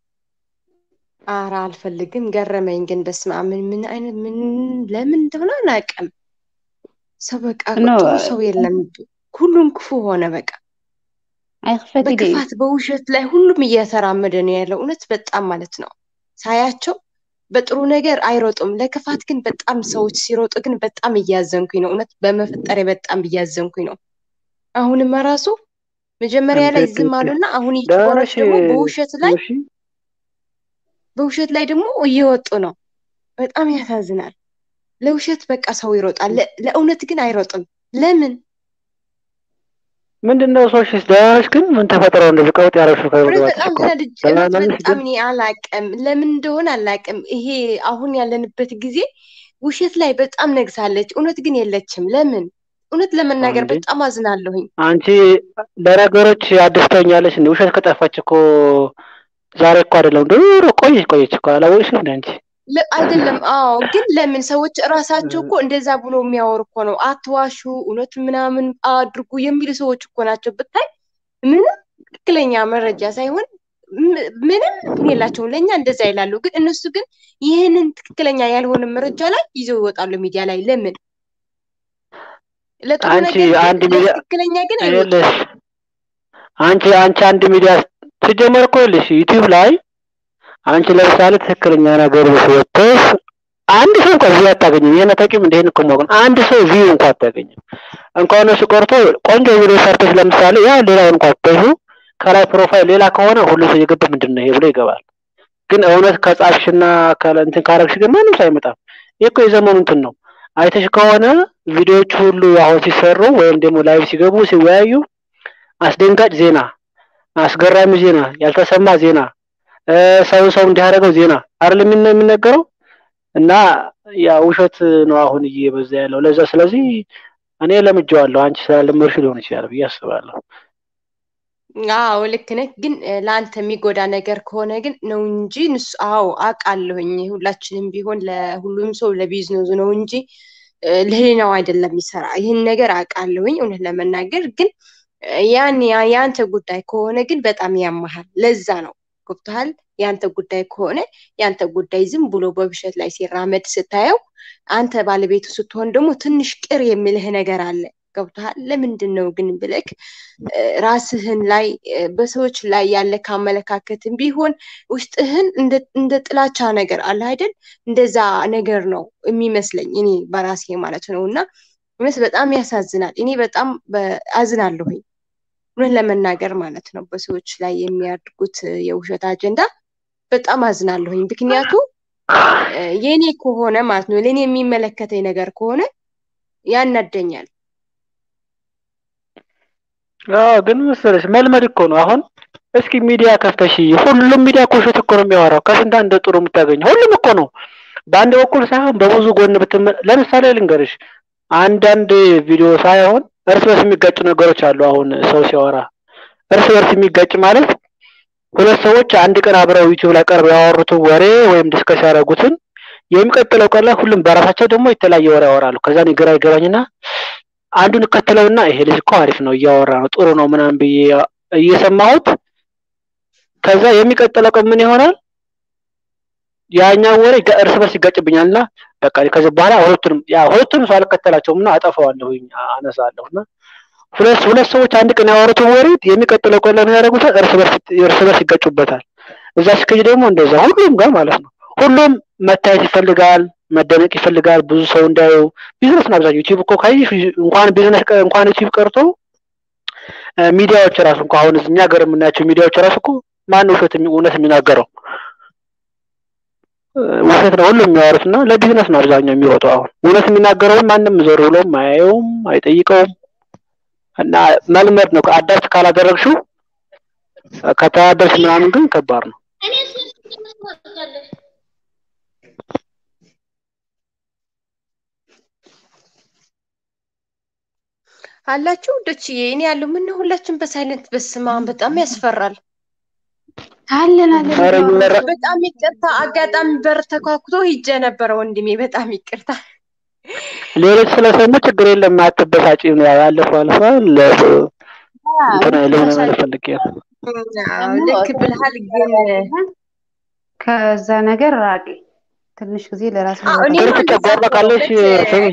ኧረ አልፈልግም። ገረመኝ ግን በስመ አብ ምን ምን አይነት ምን ለምን እንደሆነ አላውቅም። ሰው በቃ ኖ ጥሩ ሰው የለም። ሁሉም ክፉ ሆነ በቃ አይክፈት ደ በክፋት በውሸት ላይ ሁሉም እየተራመደ ነው ያለው። እውነት በጣም ማለት ነው ሳያቸው በጥሩ ነገር አይሮጡም። ለክፋት ግን በጣም ሰዎች ሲሮጡ ግን በጣም እያዘንኩኝ ነው። እውነት በመፈጠሬ በጣም እያዘንኩኝ ነው። አሁንማ ራሱ መጀመሪያ ላይ እንዴት ዝም አሉና አሁን ደህና ዩቱበሮች ነሽ ደግሞ በውሸት ላይ ዮሺ? በውሸት ላይ ደግሞ እየወጡ ነው። በጣም ያሳዝናል። ለውሸት በቃ ሰው ይሮጣል፣ ለ- ለእውነት ግን አይሮጥም። ለምን? ምንድን ነው ሰዎች ደህና ነሽ? ግን ምን ተፈጥሮ እንደዚህ ቀውጥ ያደረግሽው እውነት ከመግባትሽ በጣም እኮ ተናድጄ ደህና እውነት ነሽ በጣም ግን እኔ አላቅም፣ ለምን እንደሆነ አላቅም። ይሄ አሁን ያለንበት ጊዜ ውሸት ላይ በጣም ነግሳለች፣ እውነት ግን የለችም። ለምን? እውነት ለመናገር እንዴ በጣም አዝናለሁኝ። አንቺ ለነገሮች አዲስ ትሆኛለሽ እንዴ? ውሸት ከጠፋች እኮ ዛሬ እኮ አይደለም ድሮ ቆየች ቆየች እኮ አላወቅሽም እንዴ አንቺ? ለ- አይደለም አዎ፣ ግን ለምን ሰዎች እራሳቸው እኮ እንደዛ ብሎ የሚያወሩ እኮ ነው። አትዋሹ፣ እውነት ምናምን አድርጉ የሚሉ ሰዎች እኮ ናቸው። ብታይ ምንም ትክክለኛ መረጃ ሳይሆን ም- ምንም እንትን የላቸውም። ለእኛ እንደዛ ይላሉ፣ ግን እነሱ ግን ይህንን ትክክለኛ ያልሆነ መረጃ ላይ ይዘው ይወጣሉ ሚዲያ ላይ። ለምን? ለጥሩ አንቺ ነገር ግን አንድ ሚዲያ ለትክክለኛ ግን አይወጡም። ይኸውልሽ አንቺ አንቺ አንድ ሚዲያ ሲጀመር እኮ ይኸውልሽ ዩቲዩብ ላይ አንቺ ለምሳሌ ትክክለኛ ነገር ወጥተሽ አንድ ሰው እንኳን ቪው አታገኝም። ይሄን አታውቂም? እንደ ይሄን እኮ የማውቀው ነው። አንድ ሰው ቪው እንኳን አታገኝም። እንኳን እሱ ቀርቶ ቆንጆ ቪዲዮ ሰርተሽ ለምሳሌ ያ ሌላውን እንኳን አትተሹ ከላይ ፕሮፋይል ሌላ ከሆነ ሁሉ ሰው እየገባ ምንድን ነው ይሄ ብሎ ይገባል። ግን እውነት ከጻፍሽና ከለ እንትን ካረግሽ ግን ማንም ሰው አይመጣም። ይህ እኮ የዘመኑ እንትን ነው። አይተሽ ከሆነ ቪዲዮዎች ሁሉ አሁን ሲሰሩ ወይም ደግሞ ላይቭ ሲገቡ ሲወያዩ አስደንጋጭ ዜና፣ አስገራሚ ዜና፣ ያልተሰማ ዜና፣ እ፣ ሰው ሰው እንዲያደርገው ዜና አይደል የሚነ- የሚነገረው እና ያ ውሸት ነው አሁን እየበዛ ያለው ለዛ። ስለዚህ እኔ ለምጄዋለሁ። አንቺ ስላለመድሽ ሊሆን ይችላል ብዬ አስባለሁ። አዎ ልክ ነህ። ግን እ፣ ለአንተ የሚጎዳ ነገር ከሆነ ግን ነው እንጂ ንሱ አዎ አውቃለሁኝ። ሁላችንም ቢሆን ለሁሉም ሰው ለቢዝነሱ ነው እንጂ እ፣ ለህሊናው አይደለም የሚሰራ። ይህን ነገር አውቃለሁኝ እውነት ለመናገር ግን እ፣ ያን ያ- የአንተ ጉዳይ ከሆነ ግን በጣም ያመሃል። ለዛ ነው ገብቶሃል። የአንተ ጉዳይ ከሆነ የአንተ ጉዳይ ዝም ብሎ በውሸት ላይ ሲራመድ ስታየው፣ አንተ ባለቤቱ ስትሆን ደግሞ ትንሽ ቅር የሚልህ ነገር አለ። ገብቶሃል። ለምንድን ነው ግን ብለክ እ፣ ራስህን ላይ እ፣ በሰዎች ላይ ያለ ከአመለካከትም ቢሆን ውስጥህን እንደ እንደ ጥላቻ ነገር አለ አይደል? እንደዛ ነገር ነው የሚመስለኝ እኔ በራሴ ማለት ነው። እና እውነት በጣም ያሳዝናል። እኔ በጣም በ- አዝናለሁኝ እውነት ለመናገር ማለት ነው። በሰዎች ላይ የሚያድርጉት እ፣ የውሸት አጀንዳ በጣም አዝናለሁኝ። ምክንያቱ እ፣ የኔ ከሆነ ማለት ነው ለእኔ የሚመለከተኝ ነገር ከሆነ ያናደኛል። አዎ ግን መሰለሽ መልመድ እኮ ነው። አሁን እስኪ ሚዲያ ከፍተሽ ሁሉም ሚዲያ እኮ ውሸት እኮ ነው የሚያወራው። ከስንት አንድ ጥሩ የምታገኘው ሁሉም እኮ ነው። በአንድ በኩል ሳይሆን በብዙ ጎን ብትመ ለምሳሌ ልንገርሽ አንዳንድ ቪዲዮ ሳይሆን እርስ በርስ የሚጋጩ ነገሮች አሉ። አሁን ሰው ሲያወራ እርስ በርስ የሚጋጭ ማለት ሁለት ሰዎች አንድ ቀን አብረው ዩቲዩብ ላይ ቀርበው ያወሩትን ወሬ ወይም ዲስከስ ያደረጉትን የሚቀጥለው ቀን ላይ ሁሉም በራሳቸው ደግሞ የተለያየ ወሬ ያወራሉ። ከዛ እኔ ግራ ይገባኝና አንዱን እከተለውና ይሄ ልጅ እኮ አሪፍ ነው እያወራ ነው ጥሩ ነው ምናምን ብዬ እየሰማሁት ከዛ የሚቀጥለው ቀን ምን ይሆናል ያኛው ወሬ ጋ- እርስ በርስ ይጋጭብኛል እና በቃ ከዚህ በኋላ ሁለቱንም ያ ሁለቱንም ሰው አልከተላቸውም እና አጠፋዋለሁኝ አነሳለሁ እና ሁለት ሁለት ሰዎች አንድ ቀን ያወሩትን ወሬ የሚቀጥለው ቀን ለምን ያደርጉታል? እርስ በርስ እርስ በርስ ይጋጩበታል። እዛ ሲከጅ ደግሞ እንደዛ ሁሉም ጋር ማለት ነው። ሁሉም መታየት ይፈልጋል፣ መደነቅ ይፈልጋል፣ ብዙ ሰው እንዳየው። ቢዝነስ ነው አብዛኛው። ዩቲዩብ እኮ ካየሽ እንኳን ቢዝነስ ቀ- እንኳን ዩቲዩብ ቀርቶ እ፣ ሚዲያዎች ራሱ እንኳን አሁን እኛ ሀገር የምናያቸው ሚዲያዎች ራሱ እኮ ማን ውሸት የሚ- እውነት የሚናገረው እ፣ ውሸት ነው ሁሉም የሚያወሩት እና ለቢዝነስ ነው አብዛኛው የሚወጣው። አሁን እውነት የሚናገረውን ማንም ዞር ብሎም አያየውም፣ አይጠይቀውም። እና መልመድ ነው። አዳፕት ካላደረግሽው ከተዳደርሽ ምናምን ግን ከባድ ነው። አላችሁ ውዶችዬ? እኔ ያለው ምን ነው ሁላችን በሳይለንት በስማ በጣም ያስፈራል። አለን አለን ኧረ እየወራ በጣም ይቅርታ፣ አጋጣሚ በር ተኳኩቶ ሂጄ ነበረ ወንድሜ። በጣም ይቅርታ። ሌሎች ስለሰሙ ችግር የለም አትበሳጪ ነው ያለፈው አልፏል። እንትን አይልም ለማለት ፈልጌ ነው። አዎ፣ ደግሞ ልክ ብልሃል ግን ከዛ ነገር ራቂ። ትንሽ ጊዜ ለራስ አዎ፣ ቦታ እኔማ ትርፍ እንደዛ ጨጓራ እኮ ነው። ካለሽ ልክ ስሚ፣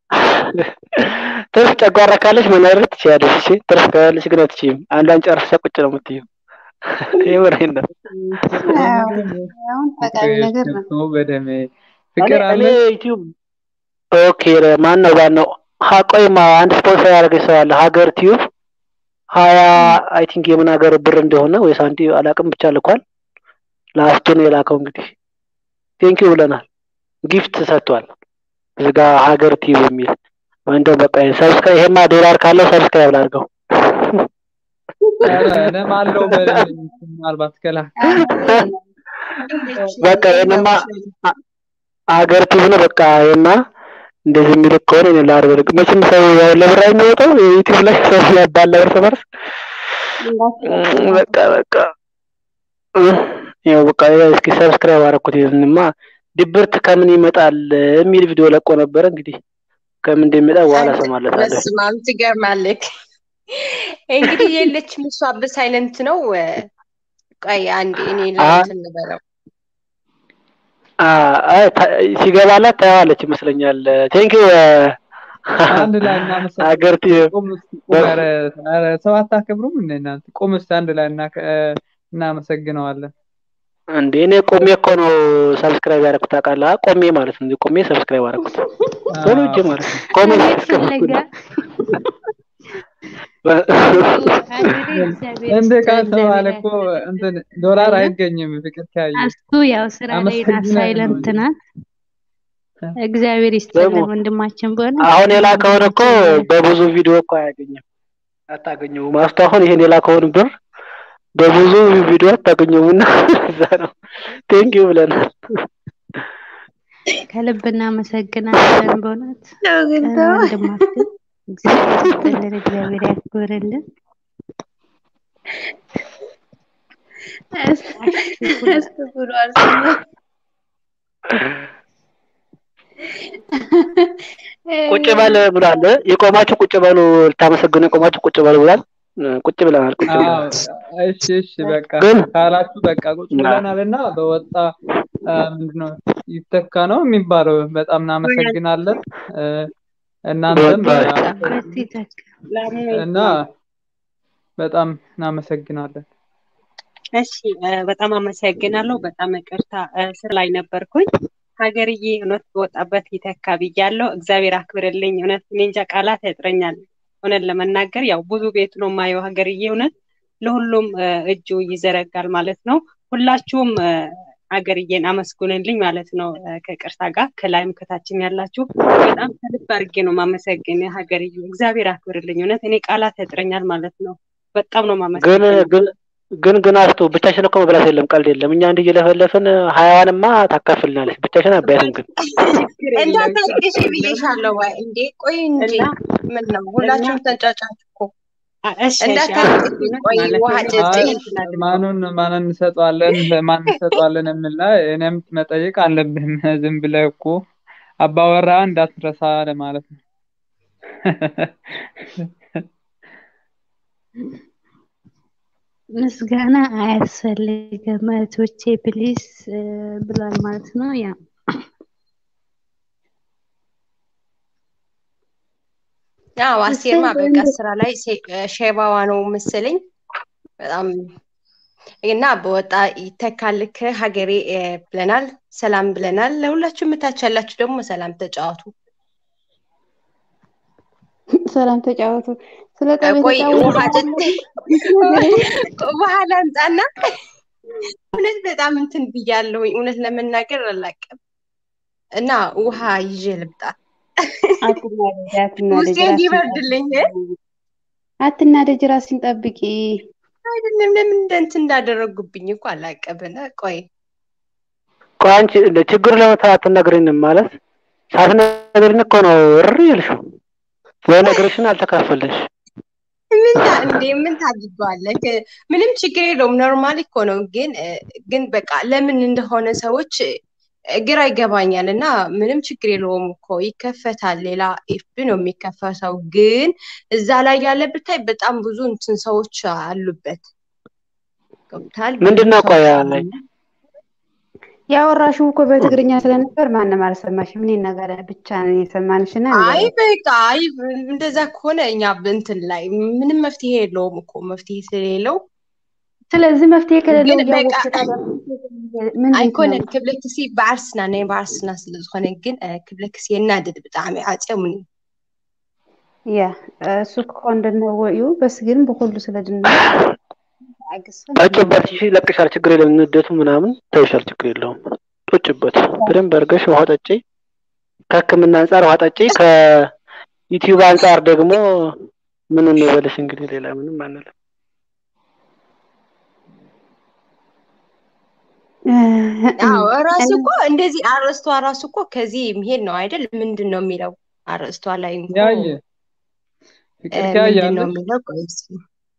ትርፍ ጨጓራ ካለሽ መናገር ትችያለሽ። እሺ ትርፍ ካለሽ ግን አትችይም። አንዷን ጨርሰሽ ቁጭ ነው የምትይው። የምሬን ነው። አዎ፣ አሁን ጠቃሚ ነገር ነው። ገብቶ በደሜ እኔ ፍቅር እኔ አለ ዩቲዩብ ኦኬ ማን ነው ባን ነው ሀቆይማ አንድ ስፖንሰር ያደረገች ሰው አለ ሀገር ቲዩብ ሀያ አይ ቲንክ የምን ሀገር ብር እንደሆነ ወይ ሳንቲ አላቅም ብቻ ልኳል። ላስቱን የላከው እንግዲህ ቴንኪው ብለናል። ጊፍት ሰጥቷል። እዚህ ጋ ሀገር ቲዩብ የሚል እንደው በቃ ሰብስክራይብ ይሄማ ዶላር ካለው ሰብስክራይብ ላድርገው። ኧረ እኔም አለው በደሜ ምናልባት ከላ በቃ ይሄንማ አ- ሀገር ቲዩብ ነው በቃ ይሄማ እንደዚህ የሚልክ ከሆነ እኔ ላድርግ። መቼም ሰው ያው ለብር የሚወጣው ዩቲዩብ ላይ ሰው ያባላ እርስ በርስ እም፣ በቃ በቃ እም፣ ያው በቃ ያው እስኪ ሰብስክራይብ አደረኩት። ይህንማ ድብርት ከምን ይመጣል የሚል ቪዲዮ ለቆ ነበረ። እንግዲህ ከምን እንደሚመጣ በኋላ አንተ እሰማለታለሁ። በስመ አብ ትገርማለህ። እንግዲህ የለችም እሷ በሳይለንት ነው። ቆይ አንዴ እኔ አ ለእንትን ልበለው። አ አይ ታ- ሲገባላት ታየዋለች ይመስለኛል። ቴንኪው አንድ ላይ እናመሰግናለን። ሀገር ቲዩብ ቁም እስኪ ቁም። ኧረ ኧረ ሰው አታከብሩም እንደ እናንተ? ቁም እስኪ አንድ ላይ እና እናመሰግነዋለን። እንዴ እኔ ቆሜ እኮ ነው ሰብስክራይብ ያደረኩት ታውቃለህ? ቆሜ ማለት ነው። ቆሜ ሰብስክራይብ አደረኩት ቶሎ እጄ አዎ ማለት ነው። ቆሜ ለቤት ሰብስክራይብ ፍለጋ አገሬ እግዚአብሔር እንደ ይስጥህ፣ ካልተባለ እግዚአብሔር እኮ ያክብርልህ እንትን ዶላር አይደለም። አይገኝም። ፍቅር ካየ እሱ ያው ስራ ላይ ናት፣ አመሰግናለሁ ሳይለንት እንጂ ናት። እግዚአብሔር ደግሞ ይስጥልን ወንድማችን በሆነ አሁን የላከውን እኮ ወንድማችን በሆነ በብዙ ቪዲዮ እኮ አያገኝም አታገኘውም። አስቶ አሁን ይሄን የላከውን ብር በብዙ ቪዲዮ አታገኘውም እና እዛ ነው ቴንኪው ብለናል። ከልብ እናመሰግናለን በእውነት እ፣ ግንተው ወንድማችን እግዚአብሔር ይስጥልን፣ እግዚአብሔር ያክብርልን። አሽኩላ አስተጉሯል ስሙ ቁጭ በል ብሏል። የቆማችሁ ቁጭ በሉ፣ ልታመሰግኑ የቆማችሁ ቁጭ በሉ ብሏል። እ፣ ቁጭ ብለናል። ቁጭ አዎ ብለናል። እሺ እሺ በቃ ግን ካላችሁ በቃ ቁጭ ብለናል እና በወጣ አ፣ ምንድነው ይተካ ነው የሚባለው። በጣም እናመሰግናለን እ፣ እናንተም በወጣ አ፣ በት ይተካ እና በጣም እናመሰግናለን። እሺ እ፣ በጣም አመሰግናለሁ። በጣም ይቅርታ እ፣ ስር ላይ ነበርኩኝ። ሀገርዬ እውነት በወጣበት ይተካ ብያለሁ። እግዚአብሔር አክብርልኝ። እውነት እኔ እንጃ ቃላት ያጥረኛል። እውነት ለመናገር ያው ብዙ ቤት ነው የማየው። ሀገርዬ እውነት ለሁሉም እ፣ እጁ ይዘረጋል ማለት ነው። ሁላችሁም እ፣ ሀገርዬን አመስግኑልኝ ማለት ነው። እ፣ ከቅርታ ጋር ከላይም ከታችም ያላችሁ በጣም ከልብ አድርጌ ነው ማመሰግን። ሀገርዬ እግዚአብሔር አክብርልኝ። እውነት እኔ ቃላት ያጥረኛል ማለት ነው። በጣም ነው ግን ማመሰግነው። ግን ግን ግን አስቱ ብቻሽን እኮ መብላት የለም፣ ቀልድ የለም። እኛ እንዲህ እየለፈለፍን ሀያዋንማ ታካፍልናለች። ብቻሽን አባያትም ግን ችግር የለም ችግር እንዳታልቅሽ የለም ብዬሻለሁ። ወይ እንዴ ቆይ እንጂ እና ምን ነው እና ሁላችሁም ተንጫጫችሁ እኮ። አ- እሺ እሺ አሁን እንዳታልቅሽ እውነት ቆይ ማለት ውሃ ነው ጠጪ። አይ እንትን አድርገው ማኑን ማንን እንሰጠዋለን ለማን እንሰጠዋለን የሚል ላይ እኔም መጠየቅ አለብህም። ዝም ብለህ እኮ አባወራ እንዳትረሳ ለማለት ነው። ምስጋና አያስፈልግም እህቶቼ ፕሊስ ብሏል ማለት ነው። ያ አዎ አስቴርማ እሰይ በቃ እንደ ስራ ላይ ሴ- ሼባዋ ነው መሰለኝ በጣም እና በወጣ ይተካልክ ሀገሬ እ፣ ብለናል። ሰላም ብለናል። ለሁላችሁም እታች ያላችሁ ደግሞ ሰላም ተጫወቱ። ሰላም ተጫወቱ። ስለ እ፣ ጠብ ቆይ ውሃ የተጫወቱ ጠጥ ውሃ ላምጣና እውነት በጣም እንትን ብያለሁኝ። እውነት ለመናገር አላውቅም እና ውሃ ይዤ ልምጣ አትናደጅ፣ አትናደጅ፣ ውስጤ ራስሽን እንዲበርድልኝ እ? ጠብቂ። አትናደጅ፣ ራስሽን ጠብቂ። አይደለም ለምን እንደ እንትን እንዳደረጉብኝ እኮ አላውቅም። እና ቆይ ቆይ አንቺ እንደ ችግሩ ለመፍታት አትነግሪንም ማለት ሳትነግሪን እኮ ነው እሪ ያልሽው። ወይ ነግረሽን አልተካፈልሽ። ምን ታ- እንዴ ምን ታድርገዋለህ? ከ- ምንም ችግር የለውም። ኖርማል እኮ ነው። ግን እ፣ ግን በቃ ለምን እንደሆነ ሰዎች እ፣ ግራ ይገባኛል። እና ምንም ችግር የለውም እኮ ይከፈታል። ሌላ ኤፍቢ ነው የሚከፈተው። ግን እዛ ላይ ያለ ብታይ በጣም ብዙ እንትን ሰዎች አሉበት። ገብቶሃል? ብዙ ምንድን ነው ቆይ ሰዎች ያለኝ አሉና ያወራሽው እኮ በትግርኛ ስለነበር ማንም አልሰማሽም። እኔ ነገር ብቻ ነን የሰማንሽና አይ ንገሪያት። በቃ አይ እንደዛ ከሆነ እኛ በእንትን ላይ ምንም መፍትሄ የለውም እኮ መፍትሄ ስለሌለው ስለዚህ መፍትሄ ከሌለው ግን በቃ እያወቅሽ ታዲያ ምንድን ኣይኮነን ነው? ክብለ ክሲ ባዕርስና ናይ ባዕርስና ስለ ዝኾነ ግን እ፣ ክብለ ክሲ የናድድ ብጣዕሚ ዓፅዮምኒ ያ እሱ ከሆነ እንደነወ እዩ በስ ግን ብኩሉ ስለ ድንወ አግስፈን ጠጭበት። እሺ ይለቅሻል፣ ችግር የለም። ንደቱ ምናምን ተይሻል፣ ችግር የለውም። ጡጭበት በደንብ አድርገሽ ውሃ ጠጪ። ከሕክምና አንጻር ውሃ ጠጪ። ከዩቲዩብ አንጻር ደግሞ ምን እንበልሽ እንግዲህ ሌላ ምንም አንልም። አዎ እራሱ እኔ እኮ እንደዚህ አርእስቷ ራሱ እኮ ከዚህ የሚሄድ ነው አይደል? ምንድን ነው የሚለው አርእስቷ ላይ እኮ ያየ እ፣ ፍቅር ምንድን ነው ትያያለሽ የሚለው? ቆይ እስኪ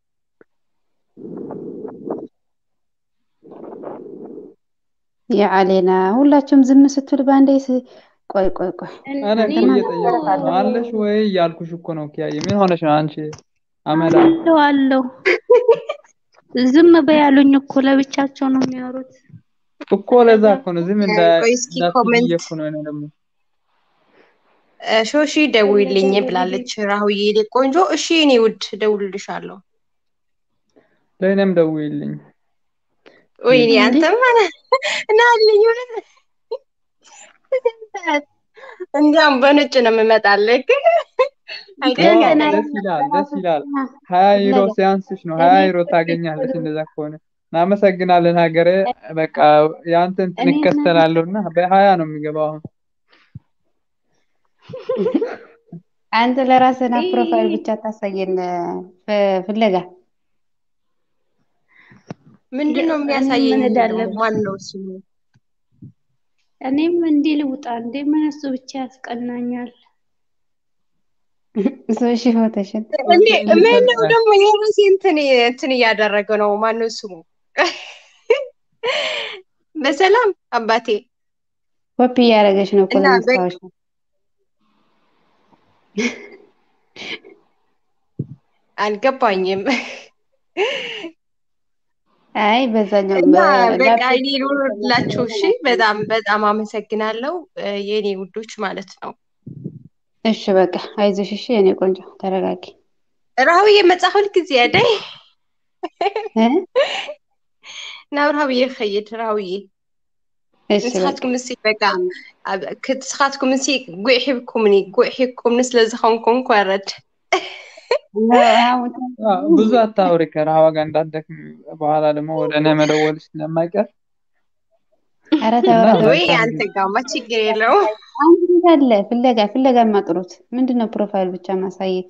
የዓሌና ሁላችሁም ዝም ስትሉ በአንዴ ስ- ቆይ ቆይ ቆይ እኔ እኮ ለማን እየጠየኩሽ ነው። አለሽ ወይ እያልኩሽ እኮ ነው። ኪያዬ ምን ሆነሽ ነው አንቺ አመዳ? አለው አለው ዝም በያሉኝ እኮ ለብቻቸው ነው የሚያወሩት። እኮ ለዛ እኮ ነው ዝም እ፣ እንዳ ቆይ እስኪ እንዳትይ ብዬ ኮሜንት እኮ ነው። እኔ ደግሞ እ፣ ሾሺ ደውይልኝ ብላለች ራሁዬ የኔ ቆንጆ። እሺ እኔ ውድ እደውልልሻለሁ። ለእኔም ደውይልኝ። ወይኔ እንዴ አንተማ ናልኝ እውነት እንዲያውም በነጭ ነው የምመጣልህ ግን አይደለም ዋው ገና ደስ ይላል፣ ደስ ይላል። ፍለጋ ሀያ ዩሮ ፍለጋ ሲያንስሽ ነው እኔ ሀያ ዩሮ ፍቅር ታገኛለሽ። ብሎ እንደዛ ከሆነ እናመሰግናለን ሀገሬ። በቃ የአንተ እንትን እኔ ምን እከተላለሁ እና በሀያ ነው የሚገባው አሁን አንተ ለራስህና ፕሮፋይል ብቻ ታሳየን ፍ- ፍለጋ ምንድን ነው እኔም የሚያሳየኝ? ምን ደግሞ እዳለብኝ ማን ነው ስሙ? እኔም እንዲህ ልውጣ እንዴ? ምን እሱ ብቻ ያስቀናኛል። ሶሺ ፎቶሽን እንዴ ኦኬ ምን ነው እየሰጠ ደግሞ የራሴ እንትን እንትን እያደረገ ነው። ማን ነው ስሙ? በሰላም አባቴ ኮፒ እያደረገች ነው እኮ እና በ- ለማስታወሻ። አልገባኝም። አይ በዛኛው እና በቃ በላፕቶፕ እኔ ልውረድላችሁ። እሺ፣ በጣም በጣም አመሰግናለሁ እ፣ የኔ ውዶች ማለት ነው። እሺ በቃ አይዞሽ። እሺ የኔ ቆንጆ ተረጋጊ። ራሁዬ መጽሐፍ ሁልጊዜ ያደይ እ? ናብ ራሁዬ ክኸይድ ራሁዬ እሺ በቃ ንስኻትኩም እሲ በቃ ኣብ- ክ- ንስኻትኩም እሲ ጉዕ ሂብኩምኒ ጉዕ ሂብኩምኒ ስለዝኾንኩም ኮረድ አ፣ ብዙ አታውሪ ከረሃዋ ጋር እንዳትደክሚ። በኋላ ደግሞ ወደ እኔ መደወልሽ ስለማይቀር ኧረ እና ተው ኧረ ተው ወይ አታውሪ። አንተ ጋማ ችግር የለውም። አንድ ቤት አለ ፍለጋ ፍለጋ ማጥሩት ምንድን ነው ፕሮፋይል ብቻ ማሳየት?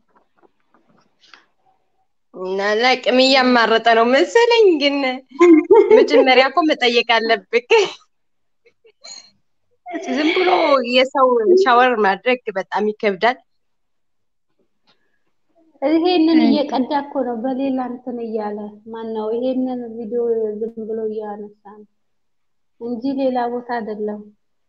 እና ለቅም እያማረጠ ነው መሰለኝ። ግን መጀመሪያ እኮ መጠየቅ አለብክ። ዝም ብሎ የሰው ሻወር ማድረግ በጣም ይከብዳል። ይሄንን እየቀዳ እኮ ነው በሌላ እንትን እያለ ማን ነው ይሄንን ቪዲዮ ዝም ብሎ እያነሳ ነው እንጂ ሌላ ቦታ አይደለም።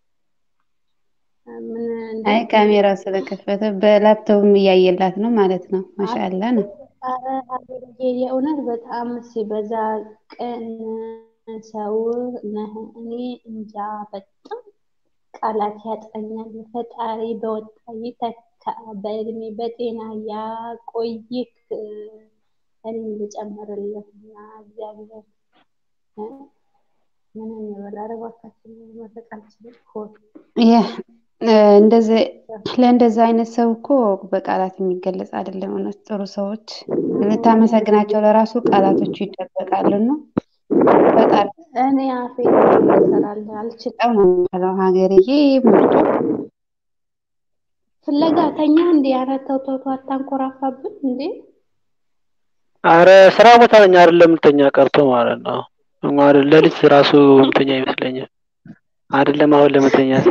ምን አይ እንዴት ካሜራው ስለከፈተ በላፕቶፕም እያየላት ነው ማለት ነው። ማሻአላ ነው። ኧረ ሀገርዬ የእውነት በጣም ሲበዛ ቅን ሰው ነህ። እኔ እንጃ በጣም ቃላት ያጥረኛል። ፈጣሪ በወጣ ይተካ በእድሜ በጤና ያቆይክ እኔም ልጨምርልህ እና እግዚአብሔር ምንም ይበል። ኧረ እባካችን መመረቅ አልችልም። ሆድ እንደዚህ ለእንደዚህ አይነት ሰው እኮ በቃላት የሚገለጽ አይደለም። እውነት ጥሩ ሰዎች ልታመሰግናቸው ለራሱ ቃላቶቹ ይደበቃሉና በጣም እኔ አፌ እሰራለሁ አልችልም። በጣም ነው የሚባለው ሀገርዬ ምርጡ ፍለጋ ተኛ እንዴ? ኧረ ተው ተው ተው አታንኮራፋብን እንዴ! አረ ስራ ቦታ ነኝ አይደለም ልተኛ ቀርቶ ማለት ነው። ማለት ለሊት ራሱ ምተኛ ይመስለኛል። አይደለም አሁን ለመተኛት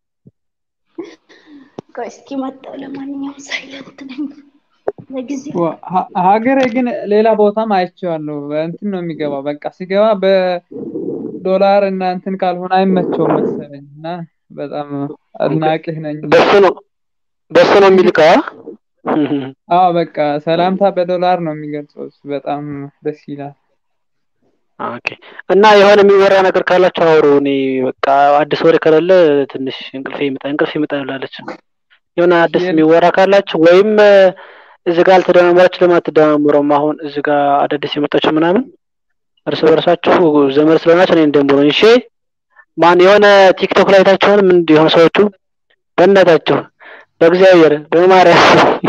ቆይ እስኪ መጣሁ። ለማንኛውም ሳይለንት ነኝ ለጊዜው። ዋ- ሀ- ሀገሬ ግን ሌላ ቦታም አይቼዋለሁ። እንትን ነው የሚገባው። በቃ ሲገባ በዶላር እና እንትን ካልሆነ አይመቸውም መሰለኝ እና በጣም አድናቂህ ነኝ። በሱ ነው በሱ ነው የሚልከው። አዎ በቃ ሰላምታ በዶላር ነው የሚገልጸው። እሱ በጣም ደስ ይላል። ኦኬ እና የሆነ የሚወራ ነገር ካላችሁ አውሩ። እኔ በቃ አዲስ ወሬ ከሌለ ትንሽ እንቅልፌ ይመጣ እንቅልፌ ይመጣ ብላለች። የሆነ አዲስ የለም። የሚወራ ካላችሁ ወይም እ፣ እዚህ ጋር አልተደማመራችሁ ለምን አትደማመሩም? አሁን እዚህ ጋር አዳዲስ የመጣችሁ ምናምን እርስ በርሳችሁ ዘመድ ስለሆናችሁ እኔ እንደምሮ እሺ። ማን የሆነ ቲክቶክ ላይ አይታችኋል? ምን የሆኑ ሰዎቹ በእናታችሁ በእግዚአብሔር በማርያም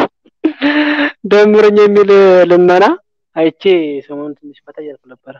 ደምሩኝ የሚል ልመና አይቼ ሰሞኑን ትንሽ ፈታ እያልኩ ነበረ።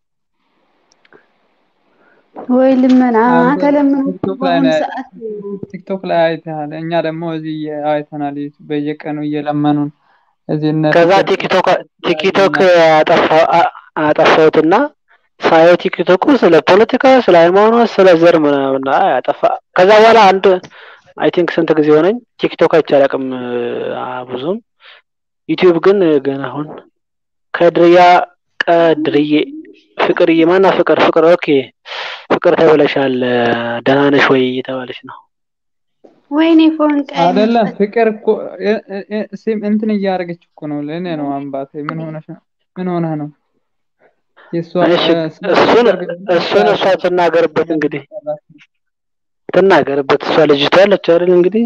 ወይ ልመና አንተ ተለምኖ ቲክቶክ ላይ በአሁኑ ነው ሰዓት ቲክቶክ ላይ አይተሃል። እኛ ደግሞ እዚህ አይተናል። በየቀኑ እየለመኑን እዚህ እነ ከዛ ፍቅር ቲክቶክ ቲክቶክ እና አጠፋ- አ- አጠፋሁትና ሳየው ቲክቶኩ ስለ ፖለቲካ፣ ስለ ሃይማኖት፣ ስለ ዘር ምናምን አይ አጠፋ። ከዛ በኋላ አንድ አይ ቲንክ ስንት ጊዜ ሆነኝ ቲክቶክ አይቼ አላውቅም አ፣ ብዙም ዩቲዩብ ግን ገና አሁን ከድርያ ቀድርዬ ፍቅርዬ ማና ፍቅር ፍቅር ኦኬ ፍቅር ተብለሻል ደህና ነሽ ወይ እየተባለች ነው። ወይኔ ፎንቃይ አይደለም መስጠት ፍቅር እኮ እ- እ- እ- ሲም እንትን እያደረገች እኮ ነው። ለእኔ ነው አምባቴ። ምን ሆነሽ ነው? ምን ሆነህ ነው? የእሷ እሺ እ፣ ስለ እሱን ፍቅር ግን እሱን እሷ ትናገርበት እንግዲህ እያሰራች ትናገርበት እሷ ልጅቷ ያለች አይደል እንግዲህ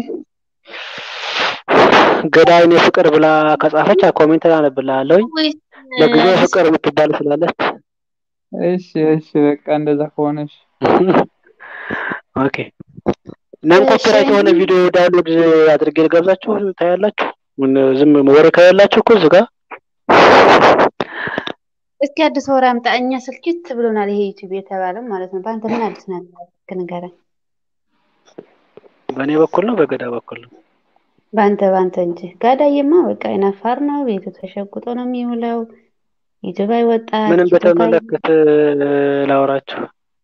ገዳይን የፍቅር ብላ ከጻፈች ኮሜንት ላነብልሃለሁኝ። ወይስ ለጊዜው አዲስ ፍቅር የምትባል ስላለች እሺ እሺ በቃ እንደዛ ከሆነች ኦኬ ነን እሺ ኮፒራይት የሆነ ቪዲዮ ዳውንሎድ አድርጌ ልጋብዛችሁ ታያላችሁ። ምን ዝም ወሬ ከሌላችሁ እኮ እዚህ ጋር እስኪ አዲስ ወሬ አምጣ። እኛ ስልችት ብሎናል ይሄ ዩቲዩብ የተባለው ማለት ነው። በአንተ ምን አዲስ ነገር አለ? እስኪ ንገረኝ። በእኔ በኩል ነው በገዳ በኩል ነው። በአንተ በአንተ እንጂ ጋዳዬማ በቃ አይናፋር ነው። ቤቱ ተሸጉጦ ነው የሚውለው። ዩቲዩብ አይወጣ ምንም ቲክቶክ አይ በተመለከተ ላወራችሁ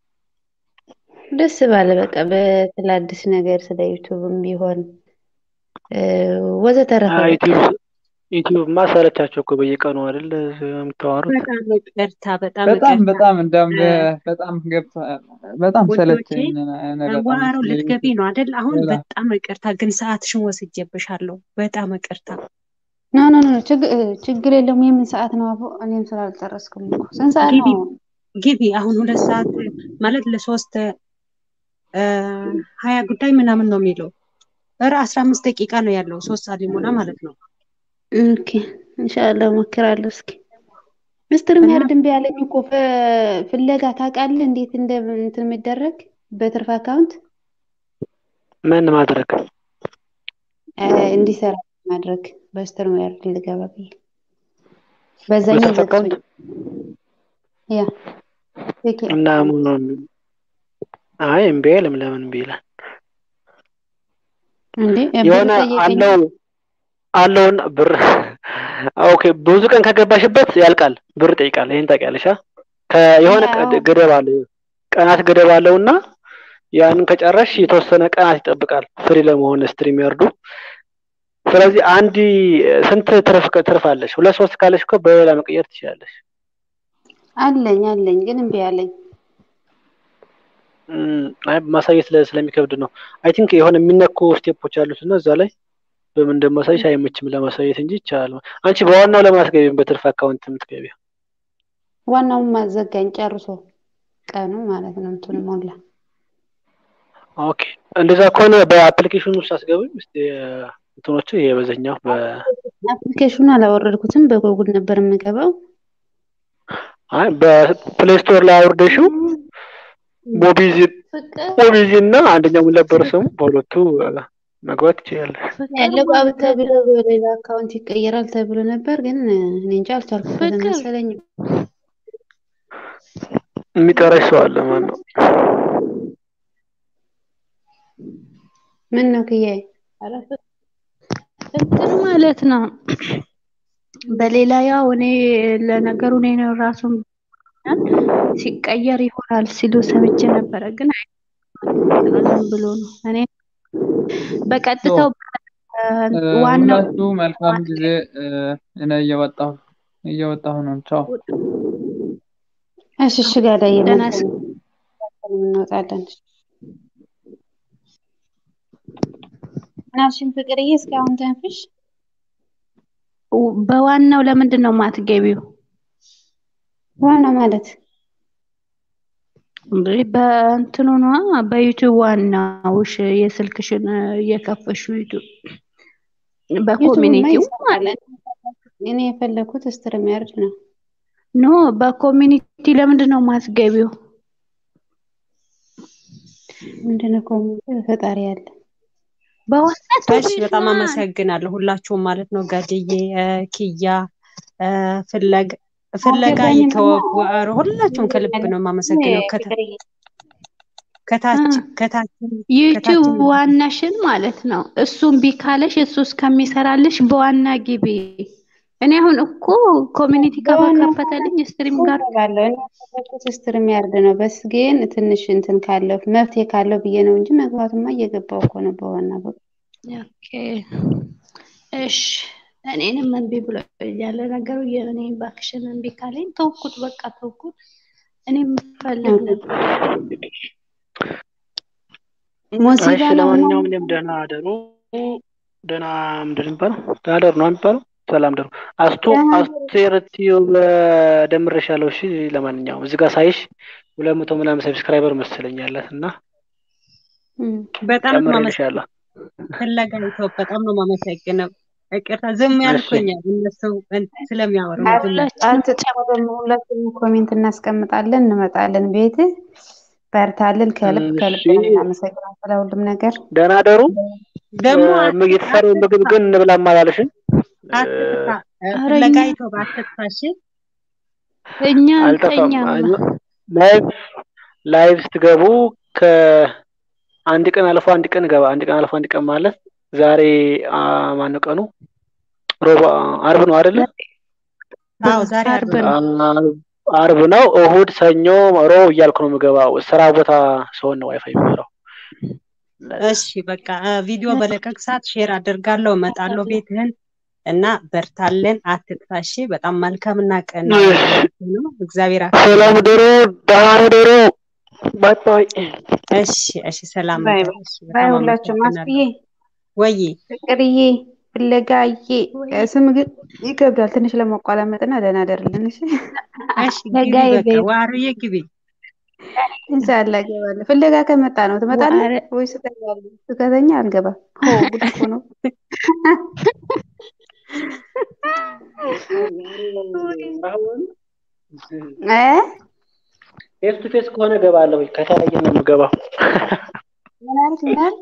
ደስ ባለ በቃ በስለ አዲስ ነገር ስለ ዩቲዩብም ቢሆን እ፣ ወዘተረፈ በቃ ዩቲዩብ ዩቲዩብማ ሰለቻቸው እኮ በየቀኑ አይደል የምታወሩት። በጣም ይቅርታ፣ በጣም በጣም ይቅርታ በጣም እንደም እ፣ በጣም ገብቶ በጣም ውዶቼ ሰለቸኝ። እኔ በጣም ዋሮ ስለ ልትገቢ ዩቲዩብ ነው አይደል? አሁን ሌላ በጣም ይቅርታ፣ ግን ሰዓትሽን ወስጄብሻለሁ። በጣም ይቅርታ። ኖ ኖ ኖ ችግ- እ፣ ችግር የለውም። የምን ሰዓት ነው አቦ? እኔም ስላልጨረስኩም እኮ ስንት ሰዓት ግቢ ነው? ግቢ። አሁን ሁለት ሰዓት ማለት ለሶስት እ፣ ሀያ ጉዳይ ምናምን ነው የሚለው። ኧረ አስራ አምስት ደቂቃ ነው ያለው። ሶስት ሰዓት ሊሞላ ማለት ነው። ኦኬ ኢንሻአላህ እሞክራለሁ። እስኪ ሚስትር እና የሚያርድ እምቢ አለኝ እኮ ፍ- ፍለጋ ታውቃለህ? እንዴት እንደ እንትን የሚደረግ በትርፍ አካውንት ምን ማድረግ እ፣ እንዲሰራ ማድረግ በሚስትር የሚያርድ ልገባ ብዬ በዛኛው በትርፍ አካውንት ዘግቶኝ ያ ቴክ እና ምን አይ እምቢ አይልም። ለምን እምቢ ይላል? እንዴ ብር የሆነ ጠየቀኝ። አለው አለውን ብር ኦኬ፣ ብዙ ቀን ከገባሽበት ያልቃል፣ ብር ይጠይቃል። ይሄን ታውቂያለሽ? አ? ከየሆነ ቀ- ያው ገደብ አለው፣ ቀናት ገደብ አለውና ያንን ከጨረሽ የተወሰነ ቀናት ይጠብቃል ፍሪ ለመሆን ስትሪም ያርዱ። ስለዚህ አንድ ስንት ትርፍ ትርፍ አለሽ? ሁለት ሶስት ካለሽ እኮ በሌላ መቀየር ትችላለሽ። አለኝ አለኝ ግን እምቢ አለኝ። እም፣ አይ ማሳየት ስለ- ስለሚከብድ ነው። አይ ቲንክ የሆነ የሚነኩ ስቴፖች አሉት እና እዛ ላይ በምን እንደማሳይሽ አይመችም ለማሳየት እንጂ ይቻላል። አንቺ በዋናው ለማስገቢም በትርፍ አካውንት የምትገቢው ዋናውን ማዘጋኝ ጨርሶ ቀኑ ማለት ነው እንትኑ ሞላ። ኦኬ እንደዛ ከሆነ በአፕሊኬሽኑ ውስጥ አስገቢም እስቲ እንትኖቹ ይሄ በዚህኛው በ አፕሊኬሽኑ አላወረድኩትም። በጎጉል ነበር የምገባው። አይ በፕሌይ ስቶር ላይ አውርደሽው ሞቢዚ ፍቅር ሞቢዚ እና አንደኛው ምን ነበር ስሙ በሁለቱ እ፣ መግባት ትችያለሽ። ፍቅር ያለው ማለት ተብሎ በሌላ አካውንት ይቀየራል ተብሎ ነበር፣ ግን እኔ እንጃ አልቻልኩበትም ፍቅር መሰለኝ። የሚጠራሽ ሰው አለ ማን ነው? ምን ነው ክያዬ? ኧረ ፍቅር እንትን ማለት ነው። በሌላ ያው እኔ ለነገሩ እኔ ነው ራሱን ሲቀየር ይሆናል ሲሉ ሰምቼ ነበረ፣ ግን አይ ዝም ብሎ ነው። እኔ በቀጥታው እ፣ ዋናው ሁላችሁ መልካም ጊዜ። እ፣ እኔ እየወጣሁ እየወጣሁ ነው። ቻው። እሺ እሺ፣ ጋዳዬ ደህና መልካም እንወጣለን። ምናልሽን ፍቅርዬ? እስካሁን ተንፍሽ። በዋናው ለምንድን ነው የማትገቢው? ዋናው ማለት በእንትኑ ነዋ በዩቲዩብ ዋናውሽ የስልክሽን እየከፈሹ ዩቲዩብ ዩቱብማ በኮሚኒቲው ይሰራል። ማለት እኔ የፈለኩት ስትሪም ያርድ ነው። ኖ በኮሚኒቲ ለምንድን ነው የማትገቢው? ምንድነው ኮሚኒቲ? ፈጣሪ ያለ በዋናው እሺ በጣም ቱቢሽማ አመሰግናለሁ ሁላችሁም ማለት ነው። ጋድዬ እ፣ ኪያ እ፣ ፍለግ ፍለጋ አልገባኝም። ይተወው ኧረ ሁላችሁም ከልብ ነው የማመሰግነው። ከታ- ፍቅርዬ ከታች ከታች ዩቲዩብ ከታችን ዋናሽን ማለት ነው። እሱ እምቢ ካለሽ እሱ እስከሚሰራልሽ በዋና ግቢ። እኔ አሁን እኮ ኮሚኒቲ በዋና ከከፈተልኝ ስትሪም ጋር እገባለሁ። እኔ የፈለኩት ስትሪም ያርድ ነው። በስ ግን ትንሽ እንትን ካለው መፍትሄ ካለው ብዬ ነው እንጂ መግባቱማ እየገባው እኮ ነው በዋና በ ኦኬ እሺ። እኔንም እምቢ ብሎ ያለ ነገሩ የእኔ እባክሽን እምቢ ካለኝ ተውኩት፣ በቃ ተውኩት። እኔም ፈልግ ነበር። ሙሲባ እሺ ነው እና ለማንኛውም እኔም ደህና አደሩ። ደህና ምንድን ነው የሚባለው? ደህና አደሩ ነው የሚባለው። ሰላም ደሩ። አስቱ ደህና አደሩ። አስቴር ቲዩብ ደምሬሻለሁ። እሺ ለማንኛውም እዚህ ጋር ሳይሽ ሁለት መቶ ምናምን ሰብስክራይበር መስለኛለት እና እም። በጣም ነው ጨምሬልሻለሁ። ፍለጋ ይተወው በጣም ነው የማመሰግነው። ይቅርታ ዝም እሺ ያልኩኝ እነሱ ስለሚያወሩ ነው ዝም ያልኩት። ሁላችንም አትጨምርም። ሁላችንም ኮሜንት እናስቀምጣለን፣ እንመጣለን። ቤት በርታልን። ከልብ ከልብ እሺ ነው የምናመሰግነው ስለ ሁሉም ነገር። ደህና አደሩ። ደግሞ እ፣ አት- የተሰራው ምግብ አትጥፋ ግን እንብላም አላለሽም? እ፣ አትጥፋ እ፣ ኧረ ፍለጋ እኛ ይተወው አትጥፋ። እሺ እኛ አልጠፋም። አንተኛም ላይቭ ላይቭ ስትገቡ ከአንድ ቀን አልፎ አንድ ቀን ገባ። አንድ ቀን አልፎ አንድ ቀን ማለት ዛሬ አ፣ ማነው ቀኑ? ሮብ አርብ ነው አይደለ? አዎ ዛሬ አርብ አርብ ነው። ነው። አ፣ አርብ ነው። እሁድ፣ ሰኞ፣ ሮብ እያልኩ ነው የምገባው። ስራ ቦታ ሰውን ነው ዋይፋይ የሚበራው። እሺ በቃ እ፣ ቪዲዮ በለቀቅ ሰዓት ሼር አደርጋለሁ፣ እመጣለሁ ቤትህን እና በርታለን፣ አትጥፋ። እሺ በጣም መልካምና ቀና ነው። እግዚአብሔር ሰላም ያክብርልኝ። ደሩ፣ ደህና ደሩ። ባይ ባይ። እሺ እሺ፣ ሰላም ባይ እደሩ። ባይ እሺ ባይ። በጣም ሁላችሁም አመሰግናለሁ። አስዬ፣ ወይ ፍቅርዬ፣ ፍለጋዬ እ፣ ስም ግን ይከብዳል ትንሽ ለመቋላመጥና ደህና ደርልን። እሺ እሺ ግቢ ፍለጋዬ በቃ በይ ዋርዬ ግቢ። ኢንሻአላህ እገባለሁ። ፍለጋ ከመጣ ነው ትመጣለህ ዋረ ወይስ እተኛለሁ? ከተኛ አልገባም። ሆ ጉድ እኮ ነው። አሁን እ ፌስ ቱ ፌስ ከሆነ እገባለሁ። ከተለያየ ነው የምገባው። ምን አልክ? ምን አልክ?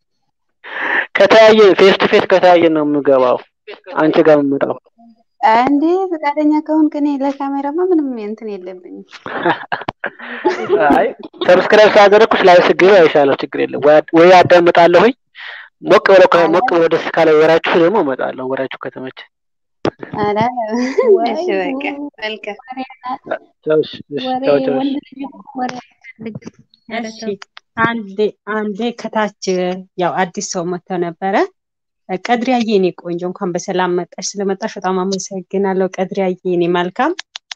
ከተለያየ ፌስ ቱ ፌስ ከተለያየ ነው የምገባው። አንቺ ጋር የምመጣው እንዴ ፈቃደኛ ከሆንክ እኔ ለካሜራማ ምንም እንትን የለብኝም። አይ ሰብስክራይብ ስላደረግኩሽ ላይ ስገቢ አይሻለሁ። ችግር የለም። ወይ ወይ አዳምጣለሁኝ ሞቅ ብለው ከ- ሞቅ ብለው ደስ ካለ ወራችሁ ደግሞ እመጣለሁ። ወራችሁ ከተመቸ አላ ወይ እሺ በቃ መልካም ወሬ ናት። ቻው። እሺ፣ እሺ፣ ወሬ ቻው ቻው። እሺ። ወንድ ልጅ እኮ ወሬ አይፈልግም። ኧረ እሺ ተው። አንዴ አንዴ ከታች ያው አዲስ ሰው መጥቶ ነበረ። ቀድሪያዬ የኔ ቆንጆ እንኳን በሰላም መጣሽ። ስለመጣሽ በጣም አመሰግናለሁ። ቀድሪያዬ የኔ መልካም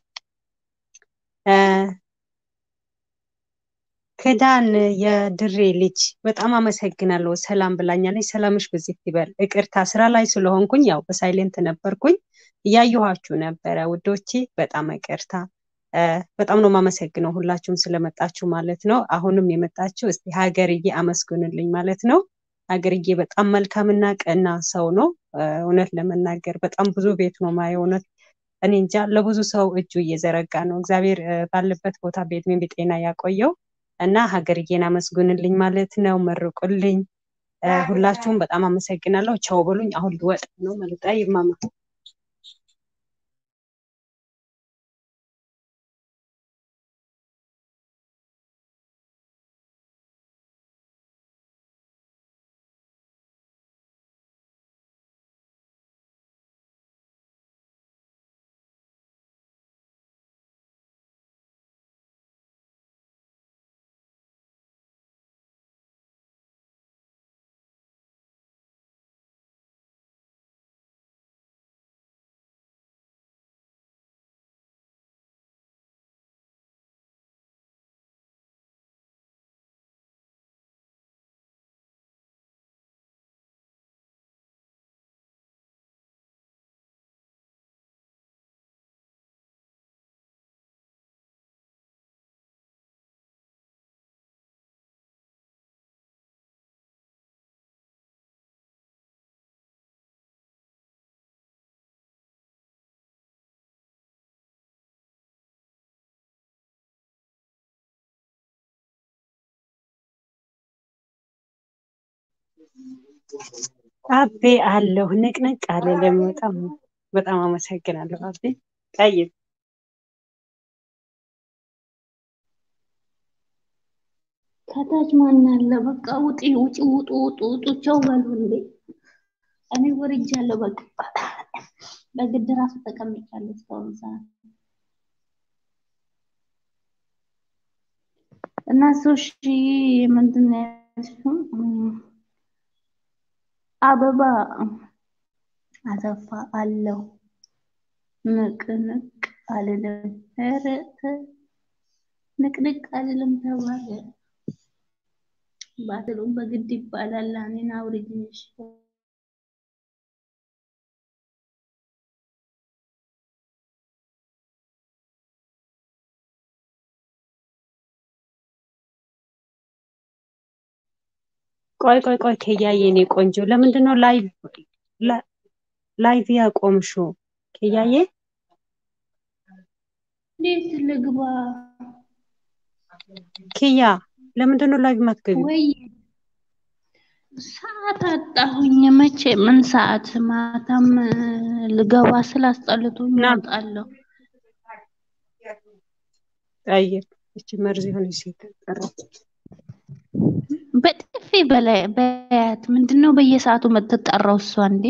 እ፣ ክዳን የድሬ ልጅ በጣም አመሰግናለሁ። ሰላም ብላኛለች። ሰላምሽ በዚህ ይበል። ይቅርታ ስራ ላይ ስለሆንኩኝ ያው በሳይሌንት ነበርኩኝ። እያየኋችሁ ነበረ ውዶቼ። በጣም ይቅርታ። እ፣ በጣም ነው የማመሰግነው ሁላችሁም ስለመጣችሁ ማለት ነው። አሁንም የመጣችሁ እስቲ ሀገርዬ አመስግኑልኝ ማለት ነው። ሀገርዬ በጣም መልካምና ቀና ሰው ነው። እውነት ለመናገር በጣም ብዙ ቤት ነው ማየው። እውነት እኔ እንጃ ለብዙ ሰው እጁ እየዘረጋ ነው። እግዚአብሔር ባለበት ቦታ በዕድሜ በጤና ያቆየው እና ሀገርዬን አመስግኑልኝ ማለት ነው። መርቁልኝ። ሁላችሁም በጣም አመሰግናለሁ። ቻው በሉኝ። አሁን ልወጣ ነው መልጣ ይማማ አቤ አለሁ ንቅንቅ አልልም። በጣም በጣም አመሰግናለሁ አቤ ጠይብ ከታች ማን አለ? በቃ ውጪ ውጪ ውጡ ውጡ ውጡ ቻው በሉ እንዴ! እኔ ወርጃለሁ። በቃ በግድ ራሱ ተቀምጫለሁ እስካሁን ሰዓት እና ሶሺ ምንድን ነው ያልሽው? አበባ አሰፋ አለው ንቅንቅ አልልም። ኧረ ንቅንቅ አልልም ተባለ። ባትሉም በግድ ይባላል። እኔን አውርጅኝ እሺ። ቆይ ቆይ ቆይ ከያዬ የኔ ቆንጆ ለምንድን ነው ላይቭ ላይቭ ያቆምሽው? ከያዬ እንዴት ልግባ? ኪያ ለምንድን ነው ላይቭ ማትገቢው? ወይ ሰዓት አጣሁኝ። መቼ ምን ሰዓት? ማታም ልገባ ስላስጠልቶኝ እወጣለሁ። ጠይቅ እቺ መርዝ የሆነች ሴት ጠራች። በጥፊ በላይ በያት። ምንድን ነው በየሰዓቱ የምትጠራው እሷ እንዴ?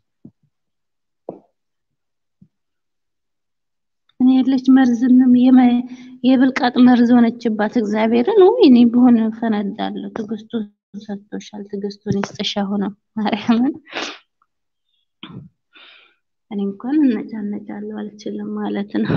እኔ ያለች መርዝንም የብልቃጥ መርዝ ሆነችባት። እግዚአብሔርን ወይ እኔ ብሆን ፈነዳለሁ። ትዕግስቱን ሰጥቶሻል፣ ትዕግስቱን ይስጥሽ። አሁንም ማርያምን እኔ እንኳን እነጫነጫለሁ አልችልም ማለት ነው።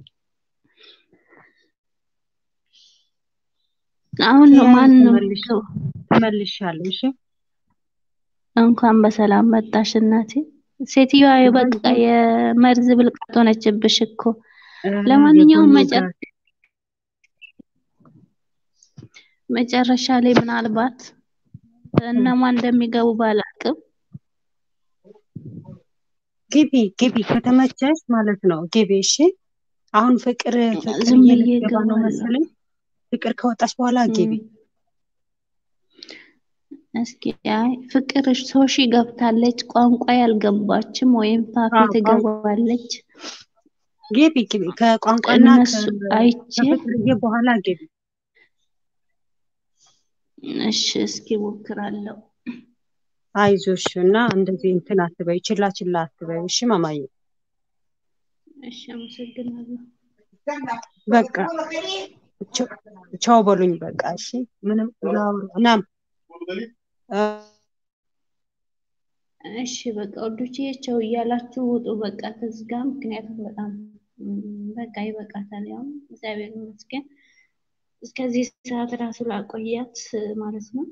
አሁን ነው ማን ነው ተመልሻለሁ። እሺ እንኳን በሰላም መጣሽ እናቴ። ሴትዮዋ በቃ የመርዝ ብልቃጥ ሆነችብሽ እኮ። ለማንኛውም መጨረሻ ላይ ምናልባት እነማን እንደሚገቡ ባላቅም ግቢ ግቢ፣ ከተመቸሽ ማለት ነው ግቢ። እሺ አሁን ፍቅር ፍቅር ዝም ብዬ ልትገባ ነው እገባለሁ። መሰለኝ። ፍቅር ከወጣች በኋላ ግቢ። እስኪ አይ ፍቅር ሶሺ ገብታለች፣ ቋንቋ ያልገባችም ወይም ፋፊ አዎ፣ ቋንቋ- ትገባለች። ግቢ ግቢ። ከቋንቋና እነሱ ከ- አይቼ ከፍቅርዬ በኋላ ግቢ። እሺ እስኪ ሞክራለሁ። አይዞሽ እና እንደዚህ እንትን አትበይ፣ ችላ ችላ አትበይ። እሺ ማማዬ እሺ አመሰግናለሁ። በቃ ቻው ቻው በሉኝ። በቃ እሺ ምንም ላውራ ናም እ እሺ በቃ ወዶቼ ቸው እያላችሁ ውጡ። በቃ ከዚህ ጋር ምክንያቱም በጣም ም፣ በቃ ይበቃታል። ያው እግዚአብሔር ይመስገን እስከዚህ ሰዓት ራሱ ላቆያት ማለት ነው።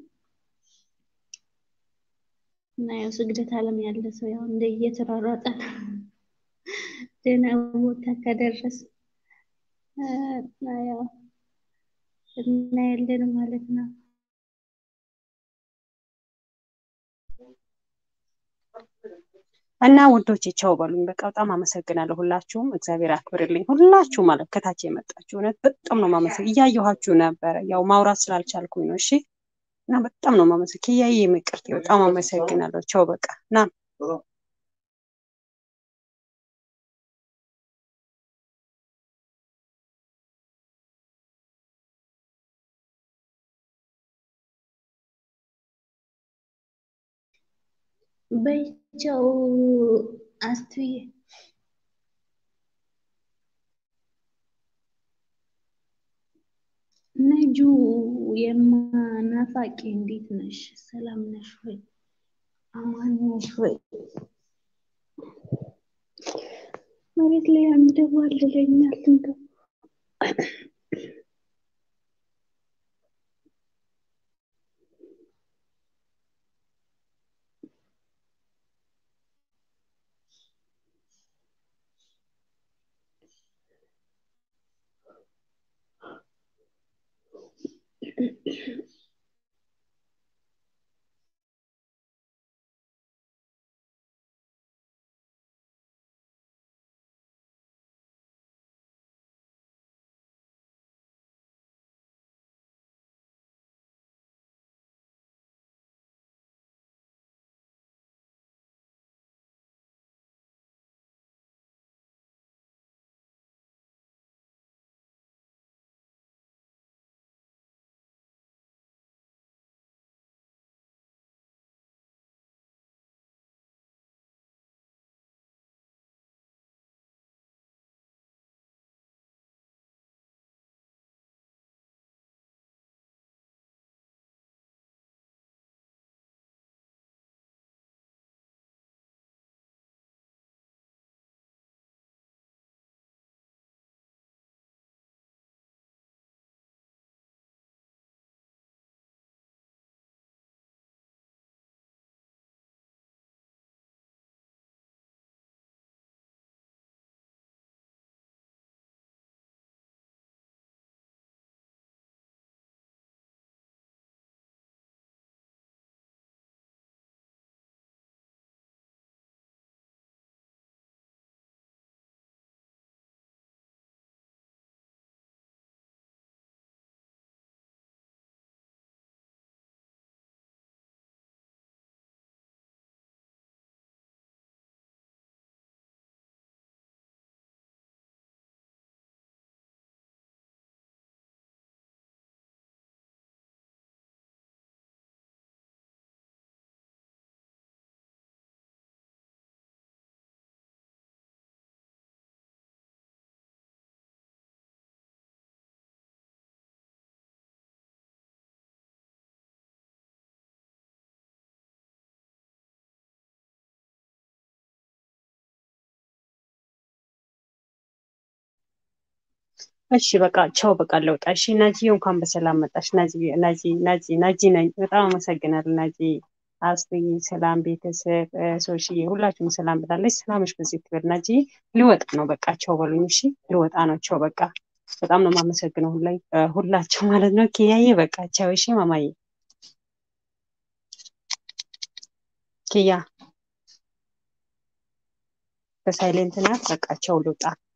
እና ያው ስግደት ዓለም ያለ ሰው ያው እንደ እየተሯሯጠ ደህና ቦታ ከደረስ እና ያው እናያለን ማለት ነው። እና ውዶቼ ቻው በሉኝ። በቃ በጣም አመሰግናለሁ ሁላችሁም፣ እግዚአብሔር አክብርልኝ። ሁላችሁ ማለት ከታች የመጣችሁ እውነት በጣም ነው ማመሰግ እያየኋችሁ ነበረ። ያው ማውራት ስላልቻልኩኝ ነው። እሺ እና በጣም ነው ማመሰግ ክያዬ ይቅርታ፣ በጣም አመሰግናለሁ። ቻው በቃ ና በይቸው አስቱዬ ነጁ የማናፋቂ እንዴት ነሽ? ሰላም ነሽ ወይ? አማን ነሽ ወይ? መሬት ላይ አንደባልለኛል እንደው እሺ በቃ ቻው በቃ ለውጣ። እሺ ናጂ እንኳን በሰላም መጣሽ። ናጂ ናጂ ናጂ ናጂ ነኝ። በጣም አመሰግናለሁ ናጂ። አስቱዬ ሰላም፣ ቤተሰብ ሶሽዬ ሁላችሁም ሰላም ብላለች። ሰላምሽ በዚህ ትበል ናጂ። ልወጣ ነው በቃ ቻው በሉኝ። እሺ ልወጣ ነው ቻው በቃ። በጣም ነው የማመሰግነው ሁላይ ሁላችሁ ማለት ነው። ኪያዬ በቃ ቻው። እሺ ማማዬ ኪያ በሳይሌንት ናት። በቃ ቻው ልውጣ።